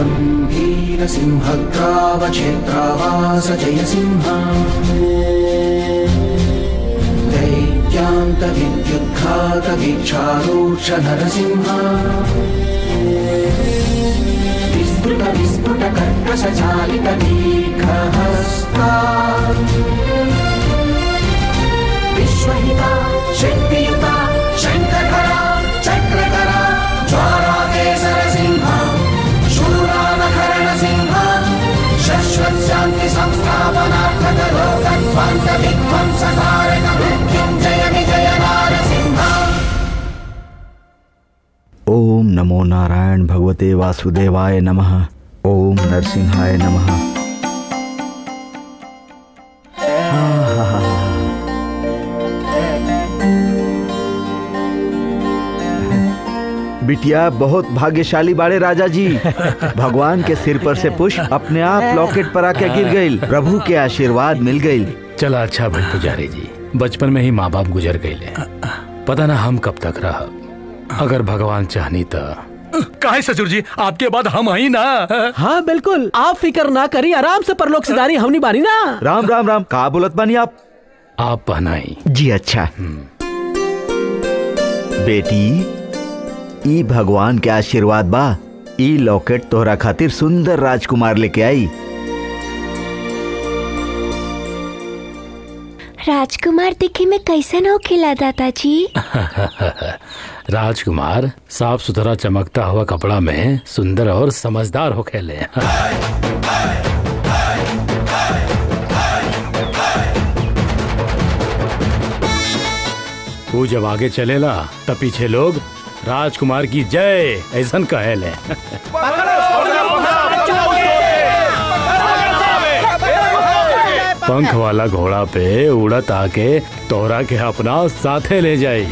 वीरसिंहग्रावक्षेत्रावास जयसिंह दैत्यान्तविद्युद्घातवीक्षारूक्ष नरसिंह विस्फुट विस्फुट कर्कशचालित दीर्घहस्ता विश्वहिता शक्तियुता शङ्खधरा चक्रधरा ज्वालाकेसरसिंह शूरानकरणसिंह शश्वत्शान्ति संस्थापनार्थक लोकध्वंस विध्वंसकारक मृत्युञ्जय विजय नारसिंह ओम नमो नारायण भगवते वासुदेवाय नमः ओम नरसिंहाय नमः बिटिया बहुत भाग्यशाली बाड़े राजा जी भगवान के सिर पर से पुष्प अपने आप लॉकेट पर आके गिर गई प्रभु के आशीर्वाद मिल गई चला अच्छा भाई पुजारी जी बचपन में ही माँ बाप गुजर गए पता ना हम कब तक रह अगर भगवान चाहनी तो काहे ससुर जी आपके बाद हम आई ना हाँ बिल्कुल आप फिक्र ना करी आराम से परलोक सिधारी हमनी बानी ना राम राम राम का बोलत बानी आप आप पहनाई जी अच्छा बेटी ई भगवान के आशीर्वाद बा ई लॉकेट तोहरा खातिर सुंदर राजकुमार लेके आई राजकुमार दिखे में कैसन हो खिला दादाजी राजकुमार साफ सुथरा चमकता हुआ कपड़ा में सुंदर और समझदार हो खेले वो जब आगे चलेला तब पीछे लोग राजकुमार की जय ऐसन कहेले पंख वाला घोड़ा पे उड़त आके तोरा के अपना साथे ले जाई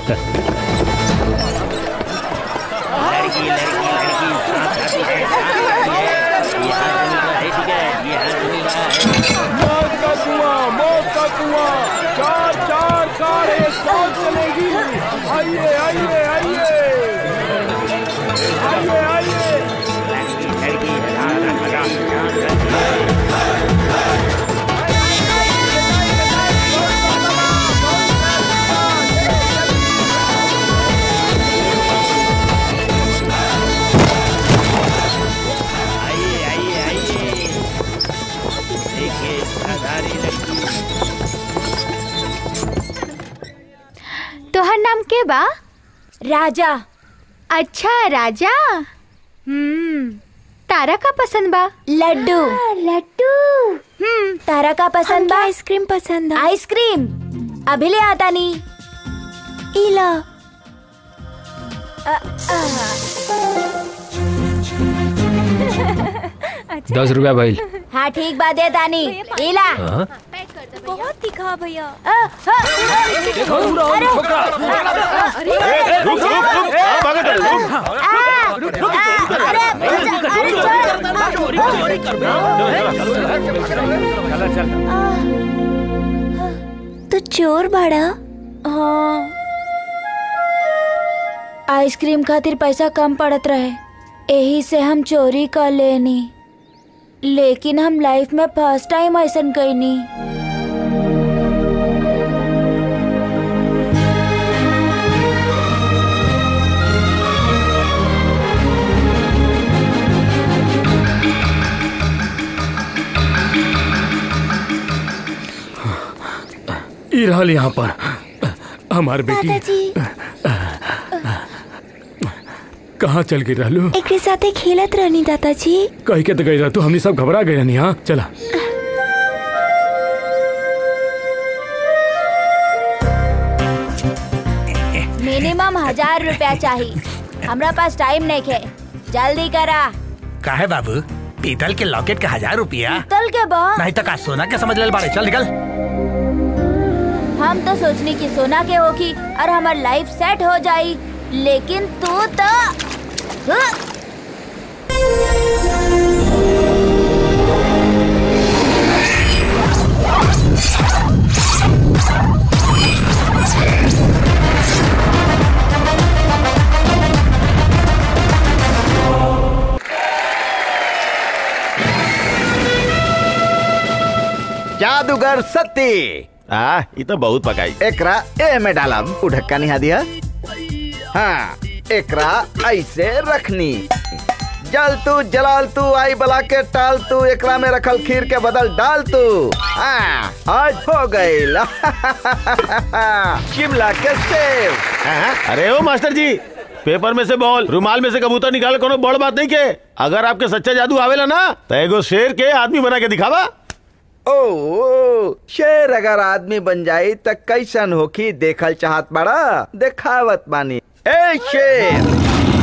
मौत का कुआं मौत का कुआं चार चार कारे सौत चलेगी आइए आइए आइए आइए आइए तोहर नाम के बा राजा अच्छा राजा हम्म तारा का पसंद बा लड्डू लड्डू हम्म तारा का पसंद बा आइसक्रीम पसंद आइसक्रीम अभी ले आता नी इला दस रुपया भाई हाँ ठीक बात है तानी इला हाँ? बहुत दिखा भैया देखो, अरे रुक, रुक, रुक, आ, भागो तुम, रुक। तो चोर बड़ा हाँ आइसक्रीम खातिर पैसा कम पड़त रहे यही से हम चोरी कर लेनी लेकिन हम लाइफ में फर्स्ट टाइम ऐसा कैनी ई रहल यहाँ पर हमार बेटी कहाँ चल गई रहलू एक साथे खेलत रहनी दादाजी कह के तो गई रह तू हमनी सब घबरा गए रहनी हाँ चला मिनिमम हजार रुपया चाहिए हमरा पास टाइम नहीं है जल्दी करा काहे बाबू पीतल के लॉकेट का हजार रुपया तल के बा नहीं तो का सोना के समझ ले बाड़े चल निकल हम तो सोचनी की सोना के होगी और हमार लाइफ सेट हो जाई लेकिन तू तो हाँ। जादूगर सत्ती आ ये तो बहुत पकाई एकरा ए में डालब उ ढक्का निहा दिया हाँ एकरा ऐसे रखनी जल तू जलाल तू आई बला के टाल तू एकरा में रखल खीर के बदल डाल तू हाँ आज हो गई शिमला के सेव हाँ? अरे ओ मास्टर जी पेपर में से बॉल रुमाल में से कबूतर निकाल कोनो बड़ बात नहीं के अगर आपके सच्चा जादू आवेला ना तो एगो शेर के आदमी बना के दिखावा ओ, ओ शेर अगर आदमी बन जाई त कैसन होखी देखल चाहत बड़ा देखावत बानी ए शेर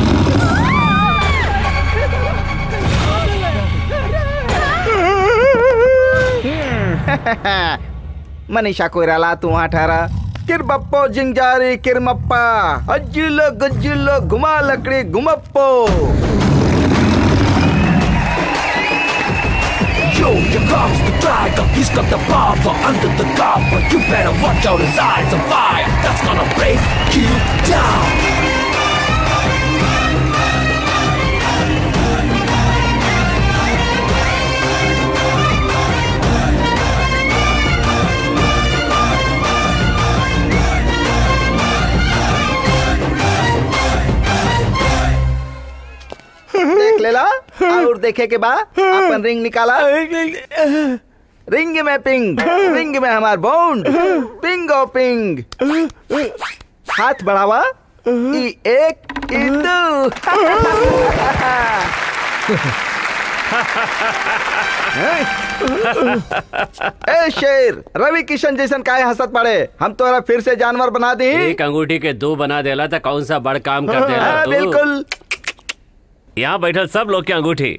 मनीषा कोइराला तू वहाँ ठहरा किर बप्पो जिंजारी किर मप्पा अज्जिलो गज्जिलो घुमा लकड़ी घुमप्पो Yo, here comes the tiger. He's got the power under the cover. You better watch out, his eyes on fire. That's gonna break you down. देख लेला और देखे के बाद अपन रिंग निकाला रिंग में पिंग रिंग में हमार बॉन्ड पिंग ओ पिंग हाथ बढ़ावा ई एक ई दू ए शेर रवि किशन जैसन काहे हंसत पड़े हम तोरा फिर से जानवर बना दी एक अंगूठी के दो बना देला तो कौन सा बड़ काम कर देला हाँ, तू? बिल्कुल यहाँ बैठल सब लोग के अंगूठी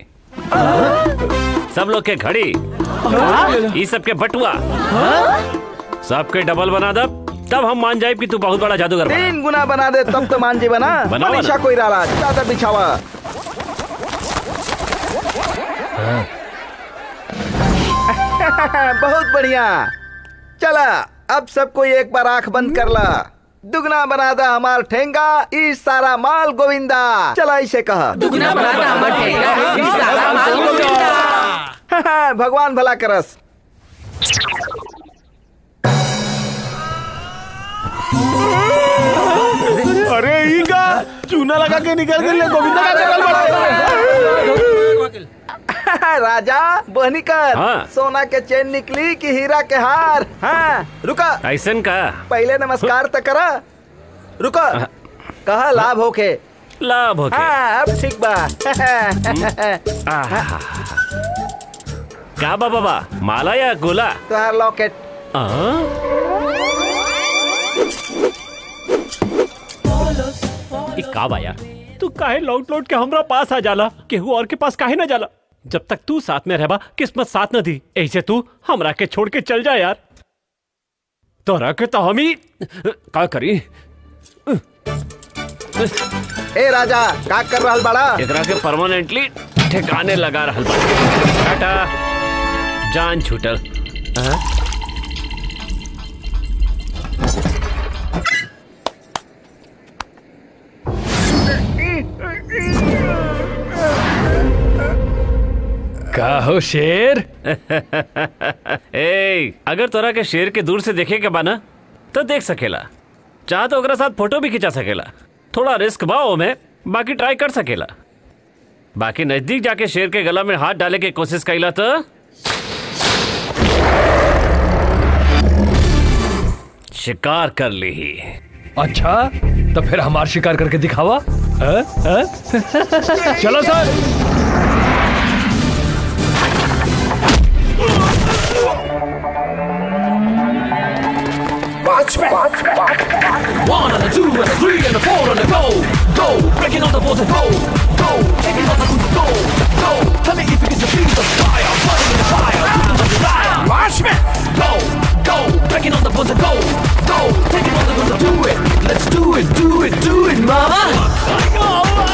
सब लोग के घड़ी ई सब के बटुआ सबके डबल बना दब तब हम मान जाए कि तू बहुत बड़ा जादूगर बना तीन गुना बना दे तब तो मान जी बना बनावा मनीषा ना। कोई राला चादर बिछावा बहुत बढ़िया चला अब सब कोई एक बार आंख बंद कर ला दुगना बना दा हमार ठेंगा ई सारा माल गोविंदा चला इसे कहा दुगना बना दा हमार ठेंगा, ई सारा माल गोविंदा। भगवान भला करस अरे ई का चूना लगा के निकल गए गोविंदा का जंगल बड़ा राजा बहनी कर हाँ। सोना के चेन निकली कि हीरा के हार हाँ रुका ऐसन का पहले नमस्कार तो करा रुको कहा लाभ होके लाभ होके हाँ अब ठीक बा आहा। का बा बाबा माला या गोला तुहार लॉकेट आ? ई का बा यार तू काहे लौट लौट के हमरा पास आ जाला केहू और के पास काहे ना जाला जब तक तू साथ में रहबा किस्मत साथ न दी ऐसे तू हमरा के छोड़ के चल जा यार तोरा के तो हम ही का करी ए राजा का कर रहल बड़ा एकरा के परमानेंटली ठिकाने लगा रहल बा टाटा जान छूटल हाँ? का हो शेर ए अगर तोरा के शेर के दूर से देखे के बाना तो देख सकेला चाह तो ओकरा साथ फोटो भी खिंचा सकेला थोड़ा रिस्क बा में बाकी ट्राई कर सकेला बाकी नजदीक जाके शेर के गला में हाथ डाले के कोशिश कैला तो शिकार कर ली अच्छा तो फिर हमार शिकार करके दिखावा हाँ? हाँ? चलो सर Watchmen. One and a two and a three and a four and a go. Go. Breaking all the walls and go. Go. Taking all the food. Go. Go. Tell me if you can defeat the fire. Burning in the fire. Looking for desire. Watchmen. Go. Go. Breaking all the walls and go. Go. Taking all the food. Do it. Let's do it. Do it. Do it, mama.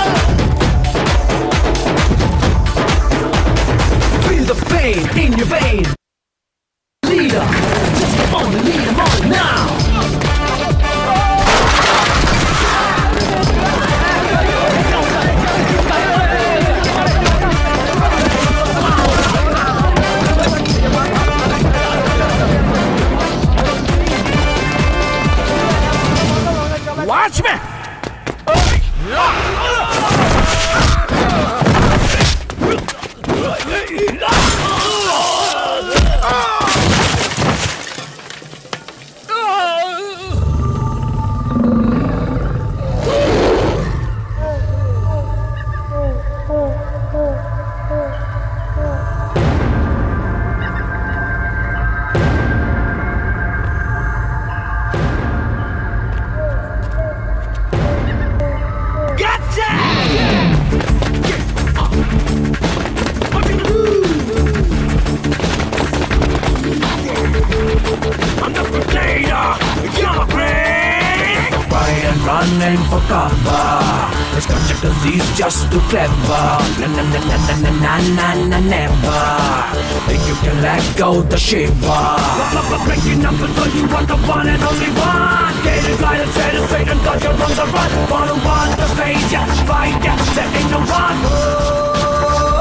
Feel the pain in your vein. Leader. Just come on and lead them on now. name for cover. It's got your disease just too clever. Na na na na na na na na na never. Think you can let go the shiver. Breaking numbers, so you want the one and only one. Gated guidance, headed straight and cause you're on the run. Wanna run the phase, yeah, fight, yeah, there ain't no one.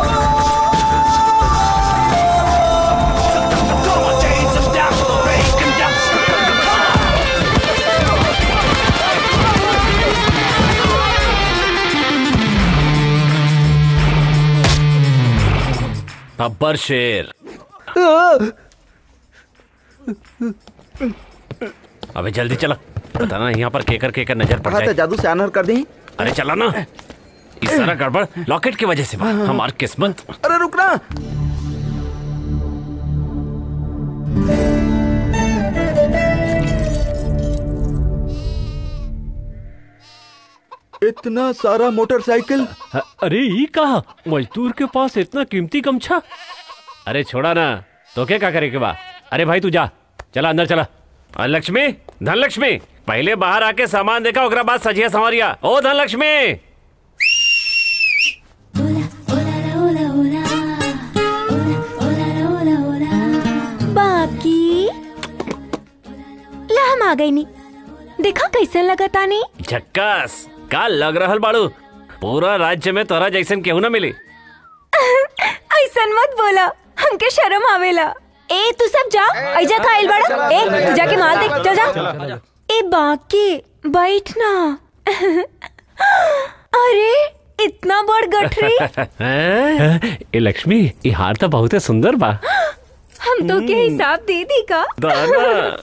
Come on, chains of death, break and down. अब्बर शेर अबे जल्दी चला पता ना यहाँ पर केकर केकर नजर पड़ कहा था जाए जादू से अनहर कर दी अरे चला ना इस सारा गड़बड़ लॉकेट की वजह से बा। हमारी किस्मत अरे रुकना इतना सारा मोटरसाइकिल अरे ये कहा मजदूर के पास इतना कीमती गमछा अरे छोड़ा ना तो क्या क्या करेगा बा अरे भाई तू जा चला अंदर चला और लक्ष्मी धन लक्ष्मी पहले बाहर आके सामान देखा ओकरा बाद सजिया संवरिया ओ धन लक्ष्मी बाकी ला हम आ गई नी देखा कैसे लगता नहीं झक्कास का लग रहल बाड़ू पूरा राज्य में तोरा जैसन केहू ना मिली ऐसा मत बोला हमके शर्म आवेला ए तू सब जा ऐजा का आइल बड़ा ए तू जाके माल देख चल जा ए बाकी बैठ ना अरे इतना बड़ गठरी हैं? ए लक्ष्मी ये हार तो बहुत सुंदर बा हम तो के हिसाब दे दी का दाना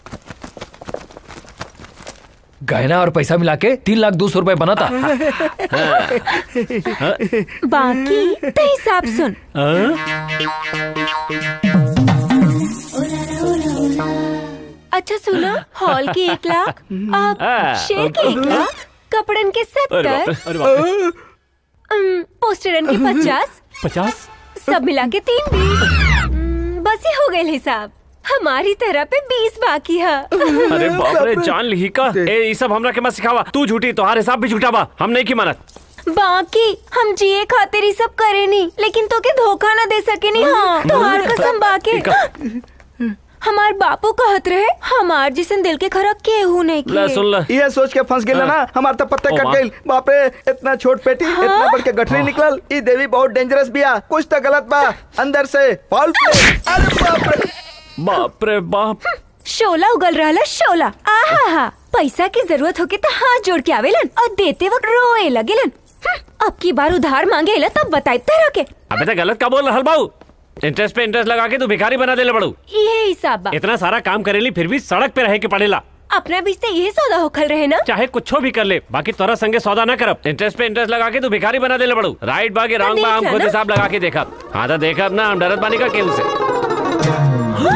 गहना और पैसा मिला के तीन लाख दो सौ रुपए बना था बाकी तो हिसाब सुन अच्छा सुनो हॉल के एक लाख अब हाँ, शेर के एक लाख कपड़न के अरे बाप रे, सत्तर अरे बाप रे। अम, पोस्टरन के पचास पचास सब मिला के तीन बीस अम, बस ही हो गए हिसाब हमारी तरह पे बीस बाकी है अरे बाप रे जान ली का ए ये सब हमरा के मत सिखावा तू झूठी तोहार हिसाब भी झूठा बा हम नहीं की मानत बाकी हम जिए खातिर ही सब करे नी लेकिन तो के धोखा ना दे सके नी हाँ तुम्हार कसम बाके हमार बापू कहत रहे हमार जिसन दिल के खरा केहू नहीं ले किए सुन ले ये सोच के फंस गेल ना हमार तो पत्ते ओ कट माँ। गइल बाप रे इतना छोट पेटी इतना बड़ के गठरी निकलल ई देवी बहुत डेंजरस बिया कुछ तो गलत बा अंदर से फॉल प्ले अरे बाप रे बाप रे बाप शोला उगल रहा शोला आहा हा पैसा की जरूरत होके तो हाथ जोड़ के आवेलन और देते वक्त रोए लगेलन हम्म, अब की बार उधार मांगे ला तब बताए तरह के अबे तो गलत का बोल रहल बाऊ इंटरेस्ट पे इंटरेस्ट लगा के तू भिखारी बना देले बड़ू ये हिसाब बा इतना सारा काम करेली फिर भी सड़क पे रहे के पड़ेला अपना बीच से ये सौदा होखल रहे ना चाहे कुछो भी कर ले बाकी तोरा संगे सौदा ना करब इंटरेस्ट पे इंटरेस्ट लगा के तू भिखारी बना देले बड़ू राइट बागे रॉन्ग बा हम देख खुद ना। हिसाब लगा के देखब हाँ तो देखब ना हम डरत बानी का केहू से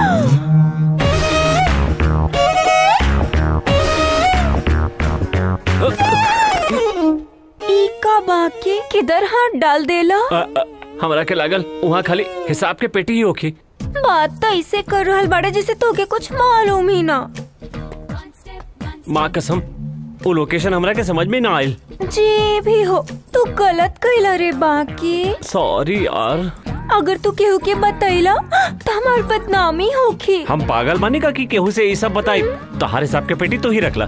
ई का बाकी किधर हाथ डाल देला अ, अ, हमरा के लागल वहाँ खाली हिसाब के पेटी ही होखी बात तो ऐसे कर रहल बड़ा जैसे तोके कुछ मालूम ही ना माँ कसम वो लोकेशन हमरा के समझ में ना आयल जे भी हो तू गलत कैला रे बाकी सॉरी यार अगर तू केहू के बतैला तो हमार बदनामी होखी हम पागल माने का कि केहू से ये सब बताई तो हर हिसाब के पेटी तो ही रखला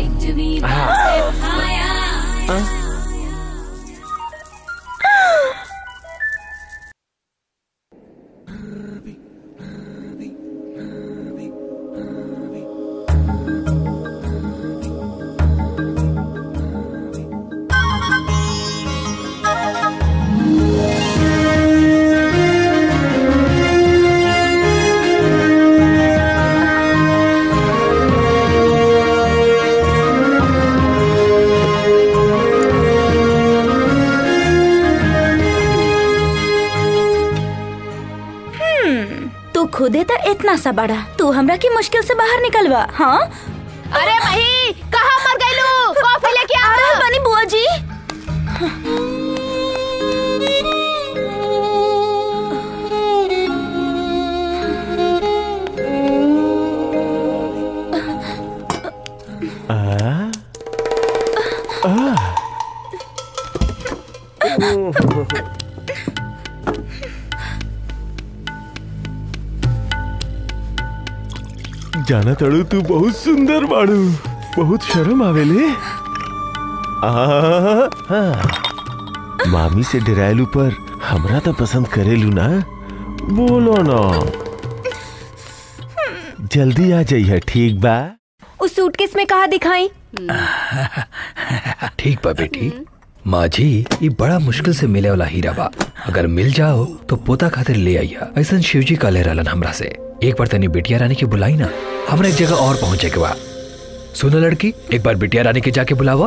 तू खुदे तो इतना सा बड़ा तू हमरा की मुश्किल से बाहर निकलवा हाँ अरे वही कहाँ मर गई लू कॉफी लेके आ अरे बनी बुआ जी जाना तड़ू तू बहुत सुंदर बाड़ू बहुत शर्म आवेले आहा, हाँ। मामी से डरायलू पर हमरा तो पसंद करेलू ना बोलो ना जल्दी आ जाइए ठीक बा उस सूटकेस में कहा दिखाई ठीक बा बेटी माझी ये बड़ा मुश्किल से मिले वाला हीरा बा अगर मिल जाओ तो पोता खातिर ले आइया ऐसा शिवजी का ले रहलन हमरा से एक बार तनी बिटिया रानी के बुलाई ना हमरा एक जगह और पहुंचे के बा सुनो लड़की एक बार बिटिया रानी के जाके बुलावा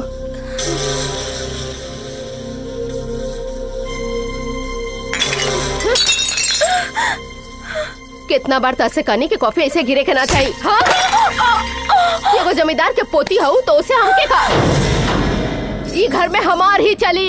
कितना बार तसे कहनी कि कॉफी ऐसे गिरे के ना चाहिए हाँ एगो जमींदार के पोती हूँ तो उसे हमके का ई घर में हमार ही चली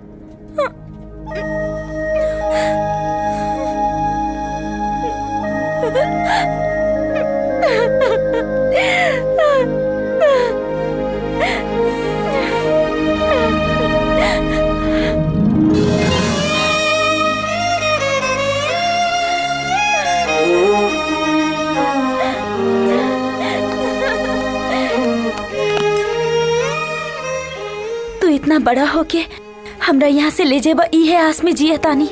तू इतना बड़ा हो के हमरा यहाँ से ले जेबा ई है आस में जिया तानी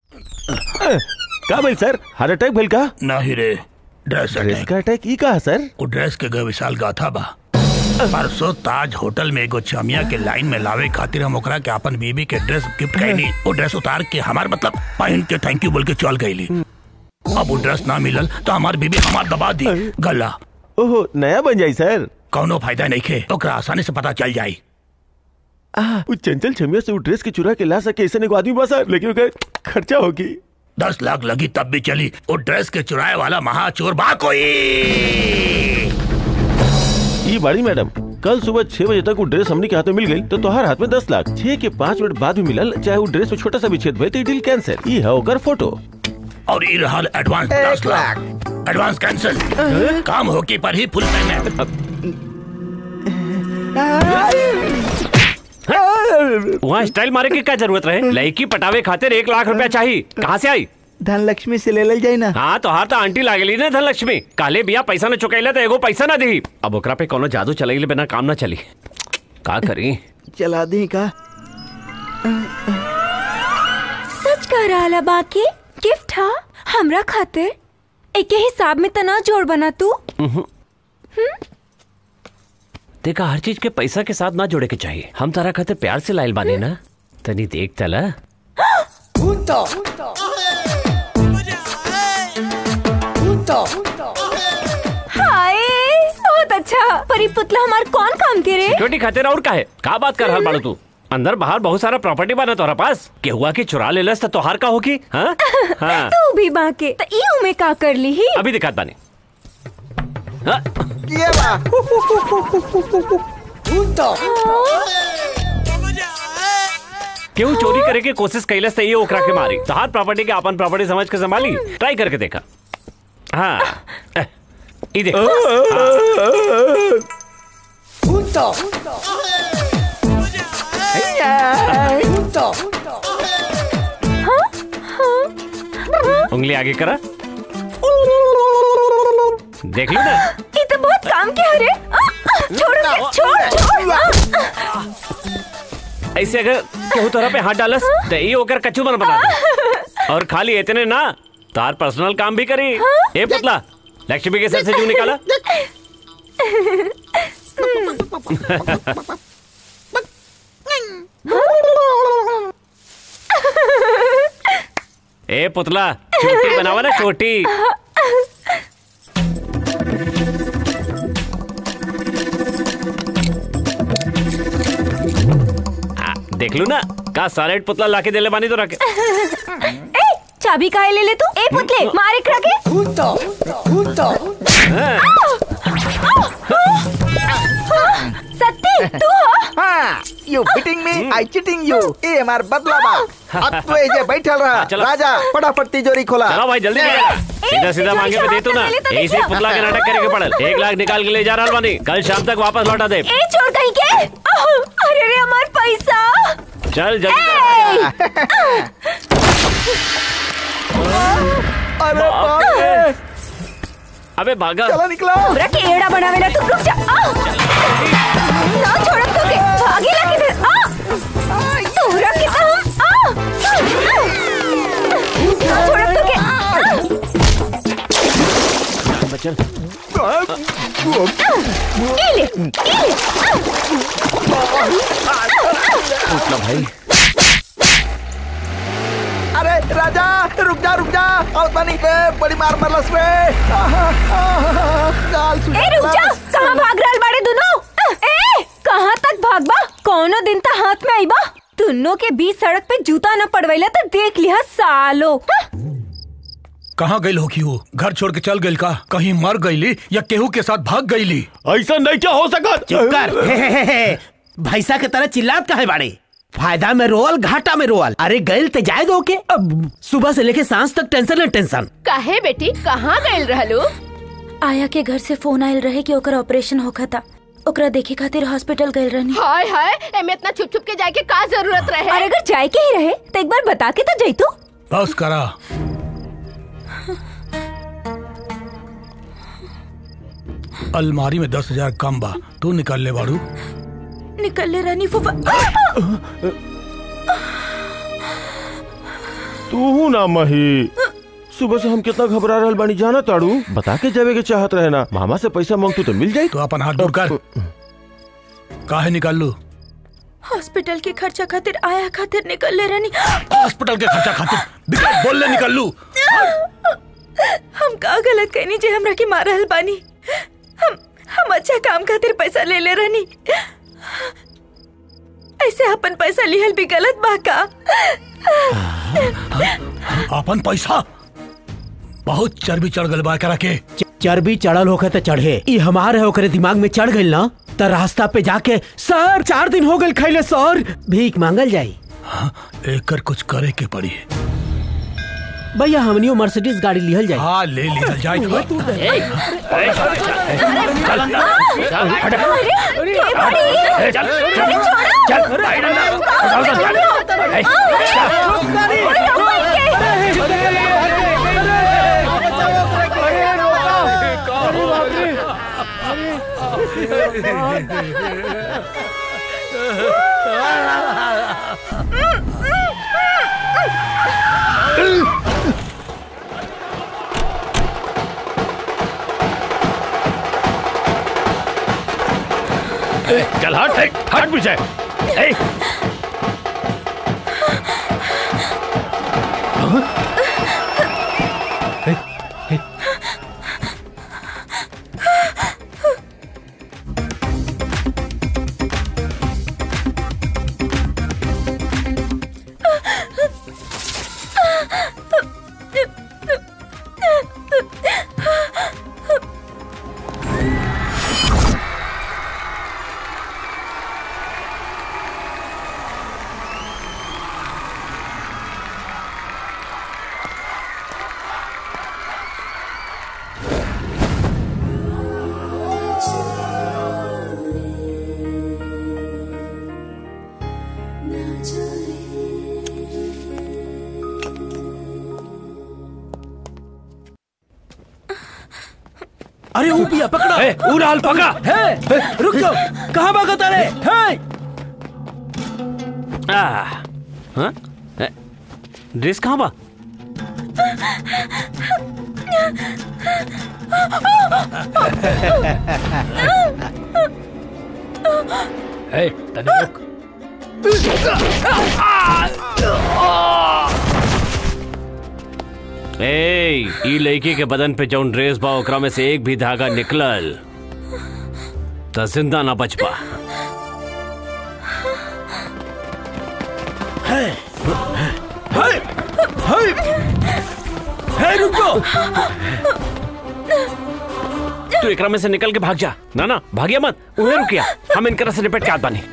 का भेल सर हार्ट अटैक भेल का नहीं रे ड्रेस ड्रेस का अटैक ई का सर वो ड्रेस के गए विशाल गाथा बा परसों ताज होटल में एगो चमिया के लाइन में लावे खातिर हम ओकरा के अपन बीबी के ड्रेस गिफ्ट कैली वो ड्रेस उतार के हमार मतलब पहन के थैंक यू बोल के चल गईली अब वो ड्रेस ना मिलल तो हमार बीबी हमार दबा दी गला ओहो नया बन जाई सर कौनो फायदा नहीं खे ओकरा आसानी से पता चल जाई वो चंचल छमिया से वो ड्रेस के चुरा के ला सके ऐसे एगो आदमी बा सर लेकिन ओकर खर्चा होगी दस लाख लगी तब भी चली वो ड्रेस के चुराए वाला महाचोर बा कोई ये बड़ी मैडम कल सुबह छह बजे तक वो ड्रेस हमने के हाथ में मिल गई तो तुम्हारे हाथ में दस लाख छह के पाँच मिनट बाद भी मिलल चाहे वो ड्रेस में छोटा सा भी छेद भइल तो डील कैंसिल ये है ओकर फोटो और ये रहल एडवांस दस लाख एडवांस कैंसिल काम होके पर ही फुल पेमेंट वहाँ स्टाइल मारे की क्या जरूरत रहे लड़की पटावे खातिर एक लाख रुपया चाहिए कहाँ से आई धनलक्ष्मी से ले ले जाई ना हाँ तो हार तो आंटी लागेली ना धनलक्ष्मी काले बिया पैसा न चुकैला तो एगो पैसा ना दी अब ओकरा पे कोनो जादू चलैले बिना काम ना चली का करी चला दी का सच कह रहा बाकी गिफ्ट हा हमरा खातिर एके हिसाब में तना जोड़ बना तू देखा हर चीज के पैसा के साथ ना जोड़े के चाहिए हम तारा खातिर प्यार से लाइल बानी ना तनी देख तला हाय बहुत अच्छा परी पुतला हमार कौन काम करे सिक्योरिटी खातिर और का है का बात कर रहल बाड़ू तू अंदर बाहर बहुत सारा प्रॉपर्टी बना तोरा पास के हुआ की चुरा लेलस तो तोहार का होगी हाँ हाँ तू भी बाके तो ई में का कर ली ही अभी दिखात बानी हाँ, ये बा केहू चोरी करे के कोशिश कैलस तो ये ओकरा के मारी तोहार प्रॉपर्टी के अपन प्रॉपर्टी समझ के संभाली ट्राई करके देखा हाँ एह, ई देख उंगली आगे करा देख लो ना ये तो बहुत काम के हरे आ, आ, छोड़ के, छोड़ छोड़ आ, ऐसे अगर केहू तोरा पे हाथ डालस तो ये ओकर कचू बन बना दे और खाली इतने ना तार पर्सनल काम भी करी ए पुतला लक्ष्मी के सर से जू निकाला ए पुतला छोटी बनावा ना छोटी आ, देख लू ना का सॉलिड पुतला लाके देले बानी तो रखे ए चाबी काहे ले ले तू ए पुतले मार एकरा के सत्ती तू हो हाँ you beating me I cheating you ये हमार बदला बा अब तो ये जे बैठल रहा चलो। राजा फटाफट तिजोरी खोला चलो भाई जल्दी ले। निकल। सीधा सीधा ए, मांगे पे दे तू ना पहले तो ऐसे ही देखो। पुतला के नाटक करे के पड़ल एक लाख निकाल के ले जा रहा बानी कल शाम तक वापस लौटा दे ए छोड़ कहीं के आह, अरे रे हमार पैसा चल जल्दी अरे बाप रे अबे भागा चला निकला हमरा के एड़ा बनावेला तुम रुक जा आ! ना छोड़ब तो के भागेला किधर आ तोहरा के तो हम आ! ना छोड़ब तो के आ! बचन ये ले ये ले उठना भाई अरे राजा रुक जा रुक जा और बनी के बड़ी मार मरलस रे आहा, आहा, गाल सुन ए रुक जा कहाँ भाग रहल बाड़े दोनों ए कहाँ तक भागबा कौनो दिन ता हाथ में आईबा दोनों के बीच सड़क पे जूता न पड़वैला तो देख लिया सालो कहाँ गई होगी वो घर छोड़ के चल गई का कहीं मर गईली या केहू के साथ भाग गईली ऐसा नहीं क्या हो सका चुप कर हे, हे, हे, हे। भैसा के तरह चिल्लात काहे बाड़े फायदा में रोअल घाटा में रोअल अरे गैल ते जाए दो के अब सुबह से लेके सांस तक टेंशन है टेंशन काहे बेटी कहाँ गइल रहलू आया के घर से फोन आयल रहे कि ओकर ऑपरेशन होखा था ओकरा देखे खातिर हॉस्पिटल गए रहनी हाय हाय एमे इतना छुप छुप के जाए के का जरूरत रहे और अगर जाए के ही रहे तो एक बार बता के तो जैतू बस करा अलमारी में दस हजार कम बा तू निकल ले बाड़ू निकल ले रानी फूफा तू ना मही सुबह से हम कितना घबरा रहल बानी जाना ताड़ू बता के जावे के चाहत रहे ना मामा से पैसा मांगतू तो मिल जाई तो अपन हाथ दूर कर काहे निकाल लू हॉस्पिटल के खर्चा खातिर आया खातिर निकल ले रानी हॉस्पिटल के खर्चा खातिर बिना बोल ले निकल लू हम का गलत कहनी जे हमरा के मारल बानी हम हम अच्छा काम खातिर पैसा ले ले रहनी ऐसे अपन पैसा लिहल भी गलत बा का अपन पैसा बहुत चर्बी चढ़ गल बा करा के च- चर्बी चढ़ल होखे तो चढ़े ई हमार है ओकरे दिमाग में चढ़ गइल ना तो रास्ता पे जाके सर चार दिन हो गइल खैले सर भीख मांगल जाई एकर कुछ करे के पड़ी भैया हमनियो मर्सिडीज गाड़ी लिहल जाई हाँ ले लिहल जाए चल हट हट हट पीछे ए, अरे वो पिया पकड़ा ए, ऊ लाल पकड़ा। है, है, रुक जाओ कहाँ भागा तारे है आ, हाँ? ए, ड्रेस कहाँ बा ए, तनी रुक ए, ई लड़की के बदन पे जौन ड्रेस बा ओकरा में से एक भी धागा निकलल त जिंदा ना बच पा है है है है रुक जाओ तू एकरा में से निकल के भाग जा ना ना भागिया मत उन्हें रुकिया हम इनकरा से निपट के आत बानी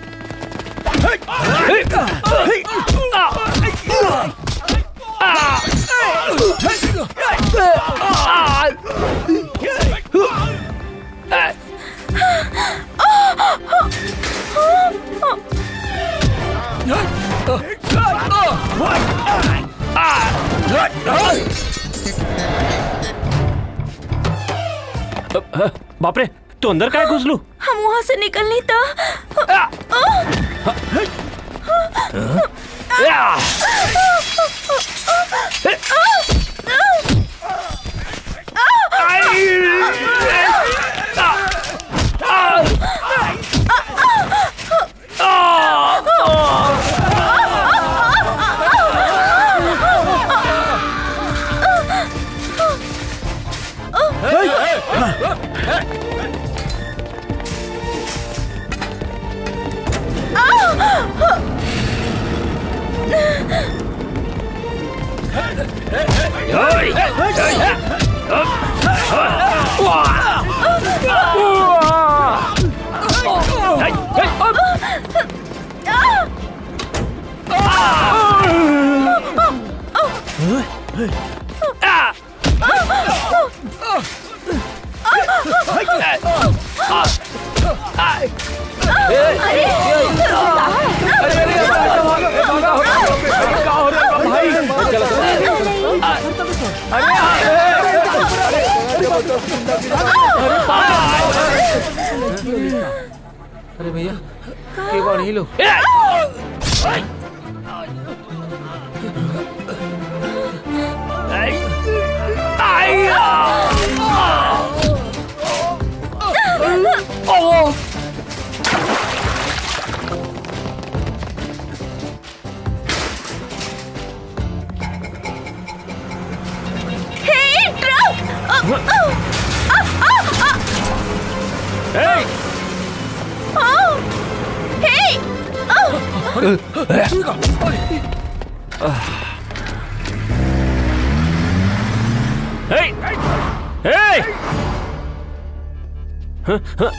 बाप रे तू अंदर काय घुसलू हम वहाँ से निकलनी तो अरे भैया के कौन ही लोग हे truck Hey! Hey! Huh? Huh?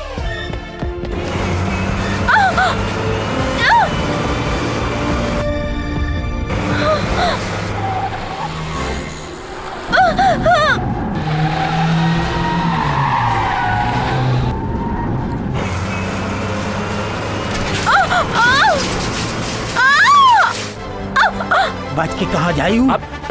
बच के कहा जायू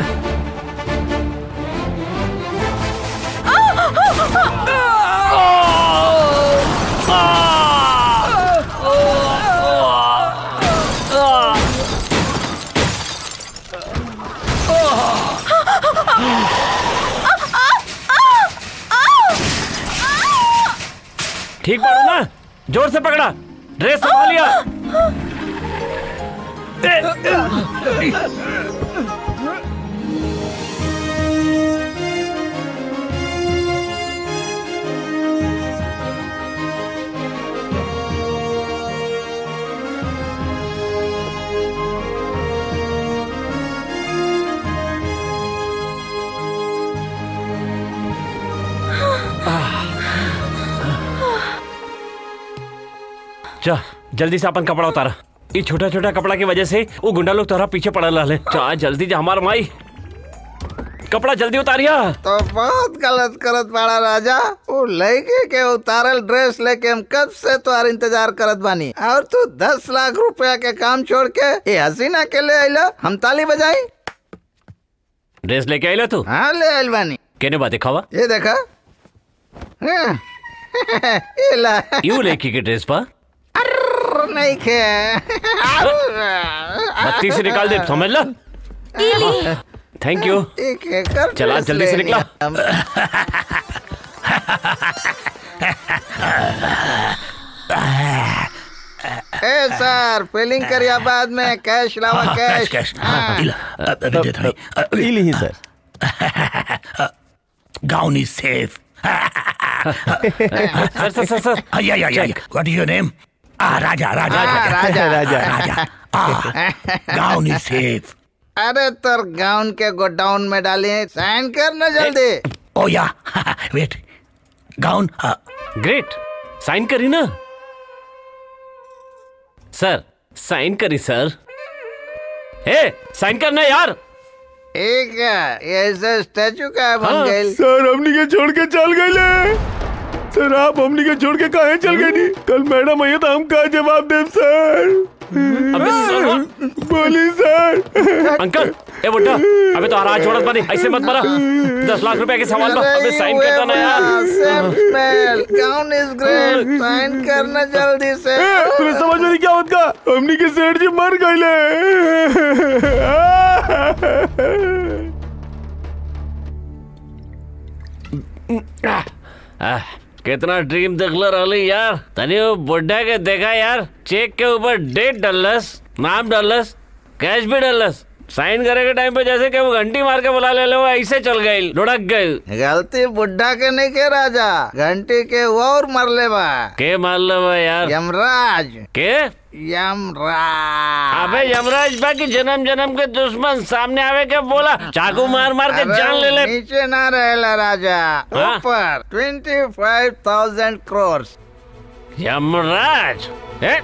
ठीक पकड़ो ना जोर से पकड़ा ड्रेस संभाल लिया जा जल्दी से अपन कपड़ा उतारा ये छोटा छोटा कपड़ा की वजह से वो गुंडा लोग तोरा पीछे पड़ल रहे जा जल्दी जा हमार माई कपड़ा जल्दी उतारिया तो बहुत गलत करत बाड़ा राजा वो लड़के के उतारल ड्रेस लेके हम कब से तुम्हार इंतजार करत बानी और तू दस लाख रुपया के काम छोड़ के ये हसीना के ले आइला हम ताली बजाई ड्रेस लेके आइला तू हाँ ले आइल बानी केने बात दिखावा ये देखा हाँ, ये ला यू लेकी के ड्रेस पा अर्र, नहीं खे बत्ती से निकाल दे समझ ला थैंक यू एक एकर चला ड्रेस जल्दी से ले निकला लिया हम। ए सर फिलिंग करिया बाद में कैश लावा हाँ, कैश कैश, कैश। हाँ, इला, अ, अ, दे दो, अ, इली सर गाउन इज सेफ सर सर सर सर या या या व्हाट इज योर नेम आ राजा राजा हाँ, राजा, राजा। राजा आ गाउन इज सेफ अरे तर गाउन के गोडाउन में डालिए साइन कर ना जल्दी ओ या वेट गाउन ग्रेट साइन करी ना सर साइन करी सर ए साइन करना यार एक है ऐसे स्टैचू का बन हाँ। गई सर हमनी के छोड़ के चल गए सर आप हमनी के छोड़ के काहे चल गए नी कल मैडम आई तो हम का जवाब देब सर अबे सर बोली सर अंकल ए बुड्ढा अबे तो हरा छोड़त बनी ऐसे मत मरा दस लाख रुपए के सवाल पर अबे साइन कर दो ना यार कौन इज ग्रेट साइन करना जल्दी से तुम्हें समझ में नहीं क्या होता हमनी के सेठ जी मर गए आह, कितना ड्रीम देखल रहली यार तनी वो बुड्ढा के देखा यार चेक के ऊपर डेट डलस नाम डलस कैश भी डलस साइन करे के टाइम पे जैसे कि वो घंटी मार के बुला ले लो वो ऐसे चल गई लुढ़क गई गलती बुड्ढा के नहीं के राजा घंटी के वो और मरले बा के मार लो बा यार यमराज के यमराज अबे यमराज बा की जन्म जन्म के दुश्मन सामने आवे के बोला चाकू मार मार के अरे जान ले ले नीचे ना रहेला राजा हाँ? ऊपर twenty five thousand crore Yamraj ए?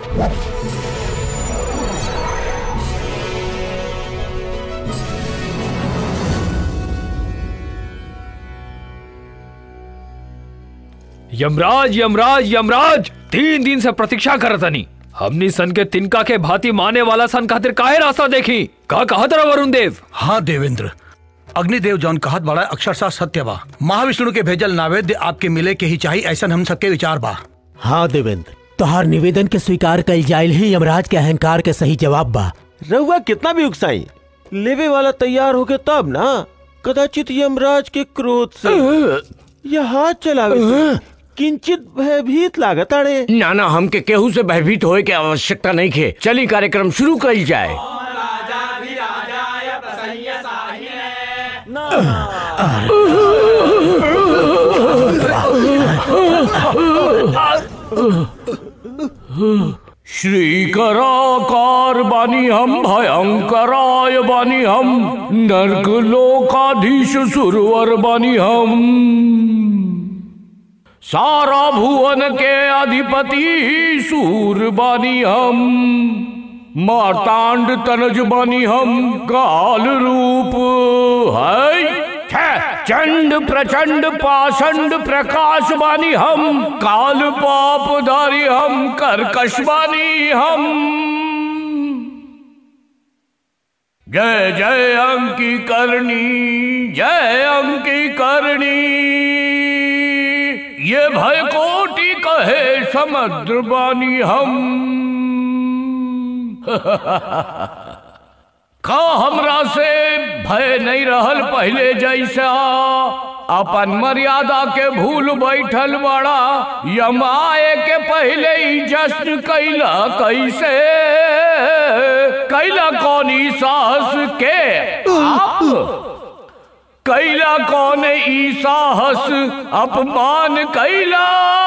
यमराज यमराज यमराज तीन दिन से प्रतीक्षा करत तनी हमनी सन के तिनका के भांति माने वाला सन खातिर काहे रास्ता देखी का कहत रहा वरुण देव हाँ देवेंद्र अग्निदेव जौन कहत बड़ा अक्षरशः सत्य बा महाविष्णु के भेजल नावेद्य आपके मिले के ही चाहिए ऐसा हम सबके विचार बा हाँ देवेंद्र तोहार निवेदन के स्वीकार कल जायल ही यमराज के अहंकार के सही जवाब बा रहुआ कितना भी उकसाई लेवे वाला तैयार हो गया तब ना कदाचित यमराज के क्रोध से या हाथ चलावे से किंचित भयभीत लागत अड़े ना ना हमके केहू से भयभीत होए के आवश्यकता नहीं खे चली कार्यक्रम शुरू कल जाए श्रीकराकार बानी हम भयंकराय बानी हम नर्क लोकाधीश सुरवर बानी हम सारा भुवन के अधिपति सूर बानी हम मार्तांड तनज बानी हम काल रूप है छः, चंड प्रचंड पाषंड प्रकाश बानी हम काल पाप धारी हम कर्कश बानी हम जय जय अंकी करणी जय अंकी करणी ये भय कोटि कहे समुद्र बानी हम का हमरा से भय नहीं रहल पहले जैसा अपन मर्यादा के भूल बैठल बड़ा यमाए के पहले ही जश्न कैला कैसे कैला कौन ई साहस के आप कैला कौन ई साहस अपमान कैला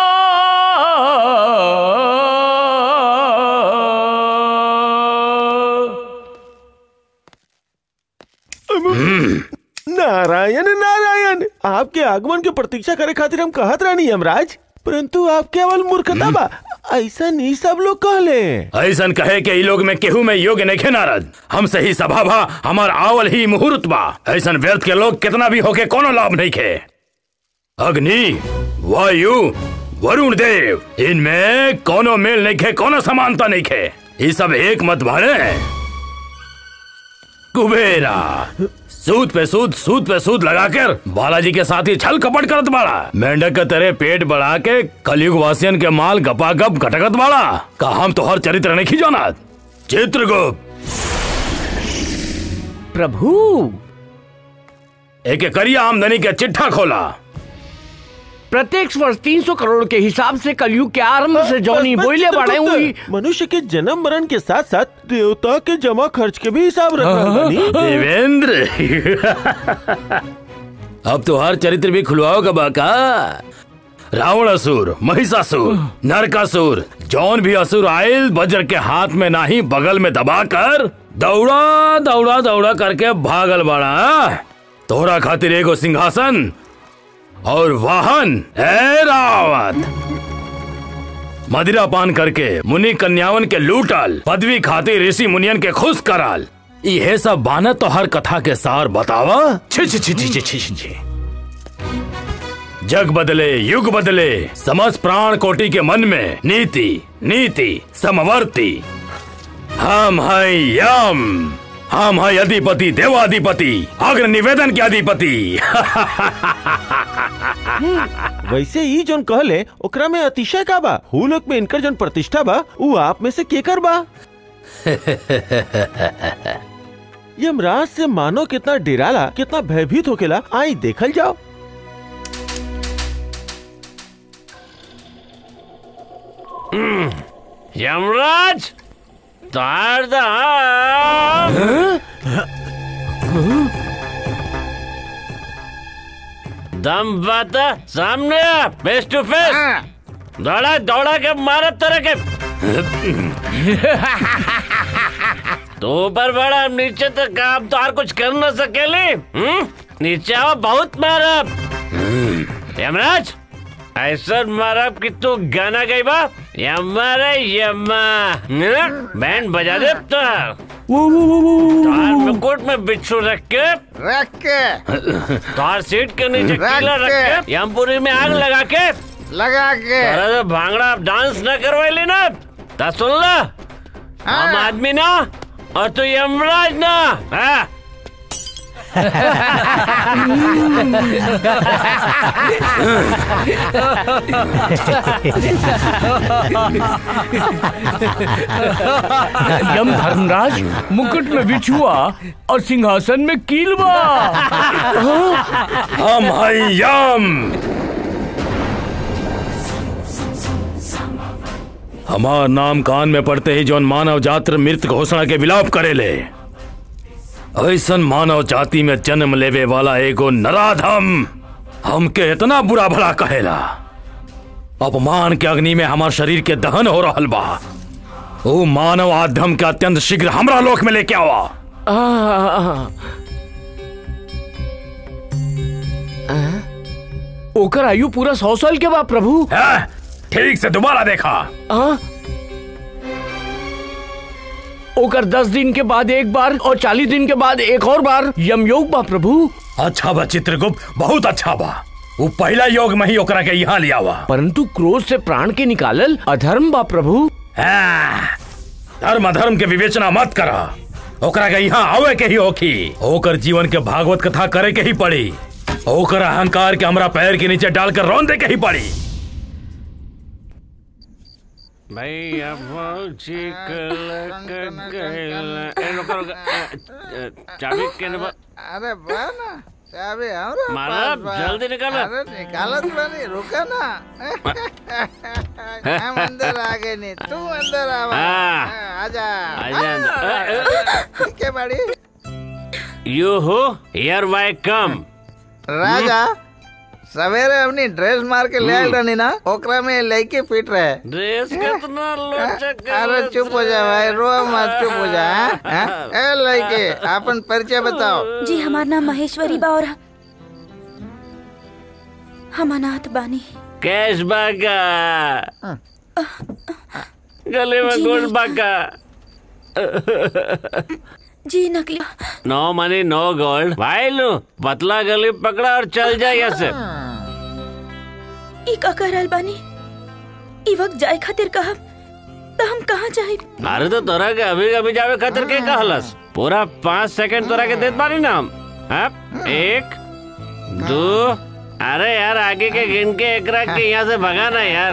नारायण नारायण आपके आगमन की प्रतीक्षा करे खातिर हम कहत रानी यमराज परंतु आप केवल मूर्खता बा ऐसा नहीं सब लोग कहले ऐसन कहे के ई लोग में केहू में योग्य नहीं नारद हम सही सभा भा हमार आवल ही मुहूर्त बा ऐसन व्यर्थ के लोग कितना भी होके कोनो लाभ नहीं खे अग्नि वायु वरुण देव इनमें कोनो मेल नहीं खे कोनो समानता नहीं खे ये सब एक मत भाड़े कुबेरा सूद पे सूद सूद पे सूद लगाकर बालाजी के साथ ही छल कपट करत बाड़ा मेंढक के तेरे पेट बढ़ा के कलयुग वासियन के माल गपा गप घटकत बाड़ा का हम तो हर चरित्र नहीं खिजोना चित्रगुप्त प्रभु एक करिया आमदनी के चिट्ठा खोला प्रत्येक वर्ष तीन सौ करोड़ के हिसाब से कलयुग के आरंभ से जौनी बस, बस, बोले बढ़े चित्रगुप्त, हुई मनुष्य के जन्म मरण के साथ साथ देवता के जमा खर्च के भी हिसाब रख रहा बानी। देवेंद्र अब तो हर चरित्र भी खुलवाओ का बाका रावण असुर महिषासुर नरकासुर जौन भी असुर आयल वज्र के हाथ में नाही बगल में दबाकर दौड़ा दौड़ा दौड़ा करके भागल बाड़ा तोहरा खातिर एगो सिंहासन और वाहन है रावत मदिरा पान करके मुनि कन्यावन के लूटल पदवी खातिर ऋषि मुनियन के खुश कराल ये सब बाना तो हर कथा के सार बतावा छी छी छी छी छी छी छी छी। जग बदले युग बदले समस्त प्राण कोटि के मन में नीति नीति समवर्ती हम हैं यम हम है अधिपति देवाधिपति अग्र निवेदन के अधिपति वैसे ही जोन कहले ओकरा में अतिशय का बा हुलोक में इनकर जोन प्रतिष्ठा बा उ आप में से केकर बा यमराज से मानो कितना डिराला कितना भयभीत होकेला आई देखल जाओ यमराज तार दा दम बाता सामने आ फेस टू फेस दौड़ा दौड़ा के मारा तरह के तो ऊपर बड़ा नीचे तो काम तो और कुछ कर न सकेली हम्म? नीचे आओ बहुत मारब यमराज ऐसा मारब कि तू गाना गई बा यम्मा रे यम्मा बैंड बजा दे तो तार मुकुट में बिच्छू रख के रख के तार सीट के नीचे रख कीला रख के। के यमपुरी में आग लगा के लगा के अरे तो भांगड़ा डांस न करवाइली ना ता सुन ला हम आदमी ना और तू यमराज ना हाँ? यम धर्मराज मुकुट में बिछुआ और सिंहासन में कीलवा हम है यम हमार नाम कान में पड़ते ही जौन मानव जात्र मृत घोषणा के विलाप करेले ऐसन मानव जाति में जन्म लेवे वाला एगो नराधम हमके इतना बुरा भला कहेला अपमान के अग्नि में हमार शरीर के दहन हो रहल बा ओ मानव आधम के अत्यंत शीघ्र हमरा लोक में लेके आवा ओकर आयु पूरा सौ साल के बा प्रभु ठीक से दोबारा देखा हाँ? ओकर दस दिन के बाद एक बार और चालीस दिन के बाद एक और बार यमयोग बा प्रभु अच्छा बा चित्रगुप्त बहुत अच्छा बा वो पहला योग में ही ओकरा के यहाँ लिया हुआ परंतु क्रोध से प्राण के निकालल अधर्म बा प्रभु धर्म अधर्म के विवेचना मत करा ओकरा के यहाँ आवे के ही होखी ओकर जीवन के भागवत कथा करे के ही पड़ी ओकर अहंकार के हमरा पैर के नीचे डालकर रौन दे के ही पड़ी भैया फौजी कलक गइल। ए, रुको, रुको, ए, ए, चाबी केने बा अरे बा ना चाबी हमरा मारा, पास बा। जल्दी निकालो। अरे निकालत बानी रुका ना हम अंदर आ गए नहीं तू अंदर आवा हाँ। आजा आजा अंदर। ठीक है बड़ी यू हो हियर वाई कम राजा सवेरे अपनी ड्रेस मार के ले आयल रहनी ना ओकरा में लड़के फिट रहे ड्रेस कितना लोचक अरे चुप हो जा भाई रो मत चुप हो जा हाँ? हाँ? ए लड़के अपन परिचय बताओ जी हमार नाम महेश्वरी बा और हम अनाथ बानी कैश बागा गले में जी गोल्ड नहीं। बागा जी नकली नो मनी नो गोल्ड भाई लो पतला गली पकड़ा और चल जाए यहाँ से ई का करल बानी ई वक्त जाए खातिर कहब त हम कहाँ जाए अरे तो तोरा के अभी अभी जावे खातिर के कहलस पूरा पाँच सेकंड तोरा के देत बानी ना हम हाँ? एक दो अरे यार आगे के गिन के एकरा के यहाँ से भगाना यार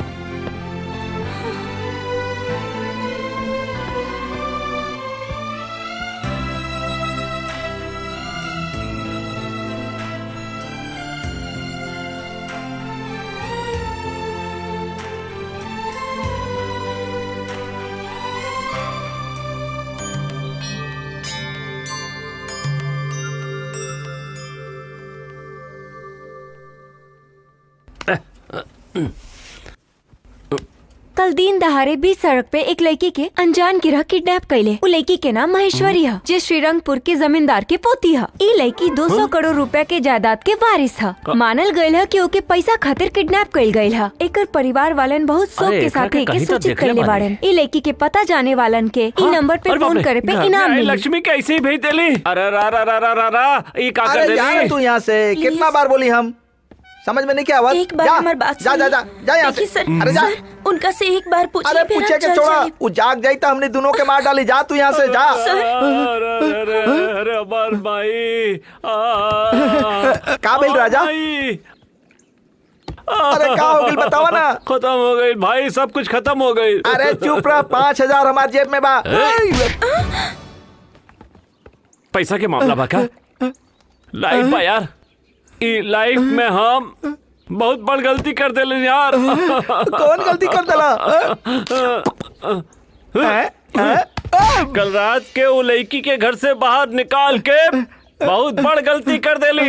कल दिन दहाड़े बीच सड़क पे एक लड़की के अनजान गिरह किडनैप कैले उ लड़की के नाम महेश्वरी है जे श्रीरंगपुर के जमींदार के पोती है ई लड़की 200 करोड़ रुपया के जायदाद के वारिस है का- मानल गयल है कि ओके पैसा खातिर किडनैप कैल गयल है एकर परिवार वालन बहुत शौक अरे, के एकरा साथ के एके कहीं तो सूचित देखले कैले बानी। बाड़न ई लड़की के पता जाने वालन के ई नंबर पे अरे बाप फोन रे, करे पे घर में इनाम आई मिली लक्ष्मी कैसे ही भेज देली अरे रा रा रा रा रा रा ई का कर अरे जा देली ना तू यहाँ से कितना बार बोली हम समझ में नहीं क्या आवाज एक बार जा, हमारी बात जा जा जा जा यहाँ देखिए से सर अरे जा सर, उनका से एक बार पूछिए अरे फिर पूछे आप के चल छोड़ा जाइए। वो जाग जाई तो हमने दोनों के मार डाली जा तू यहाँ से जा अरे अरे अरे अमर भाई आ, का बोल राजा भाई अरे का हो गई बतावा ना खत्म हो गई भाई सब कुछ खत्म हो गई अरे चुप रह पाँच हजार हमारे जेब में बा पैसा के मामला बा का लाइफ बा यार ई लाइफ में हम बहुत बड़ गलती कर देले यार कौन गलती कर देला कल रात के वो लड़की के घर से बाहर निकाल के बहुत बड़ गलती कर देली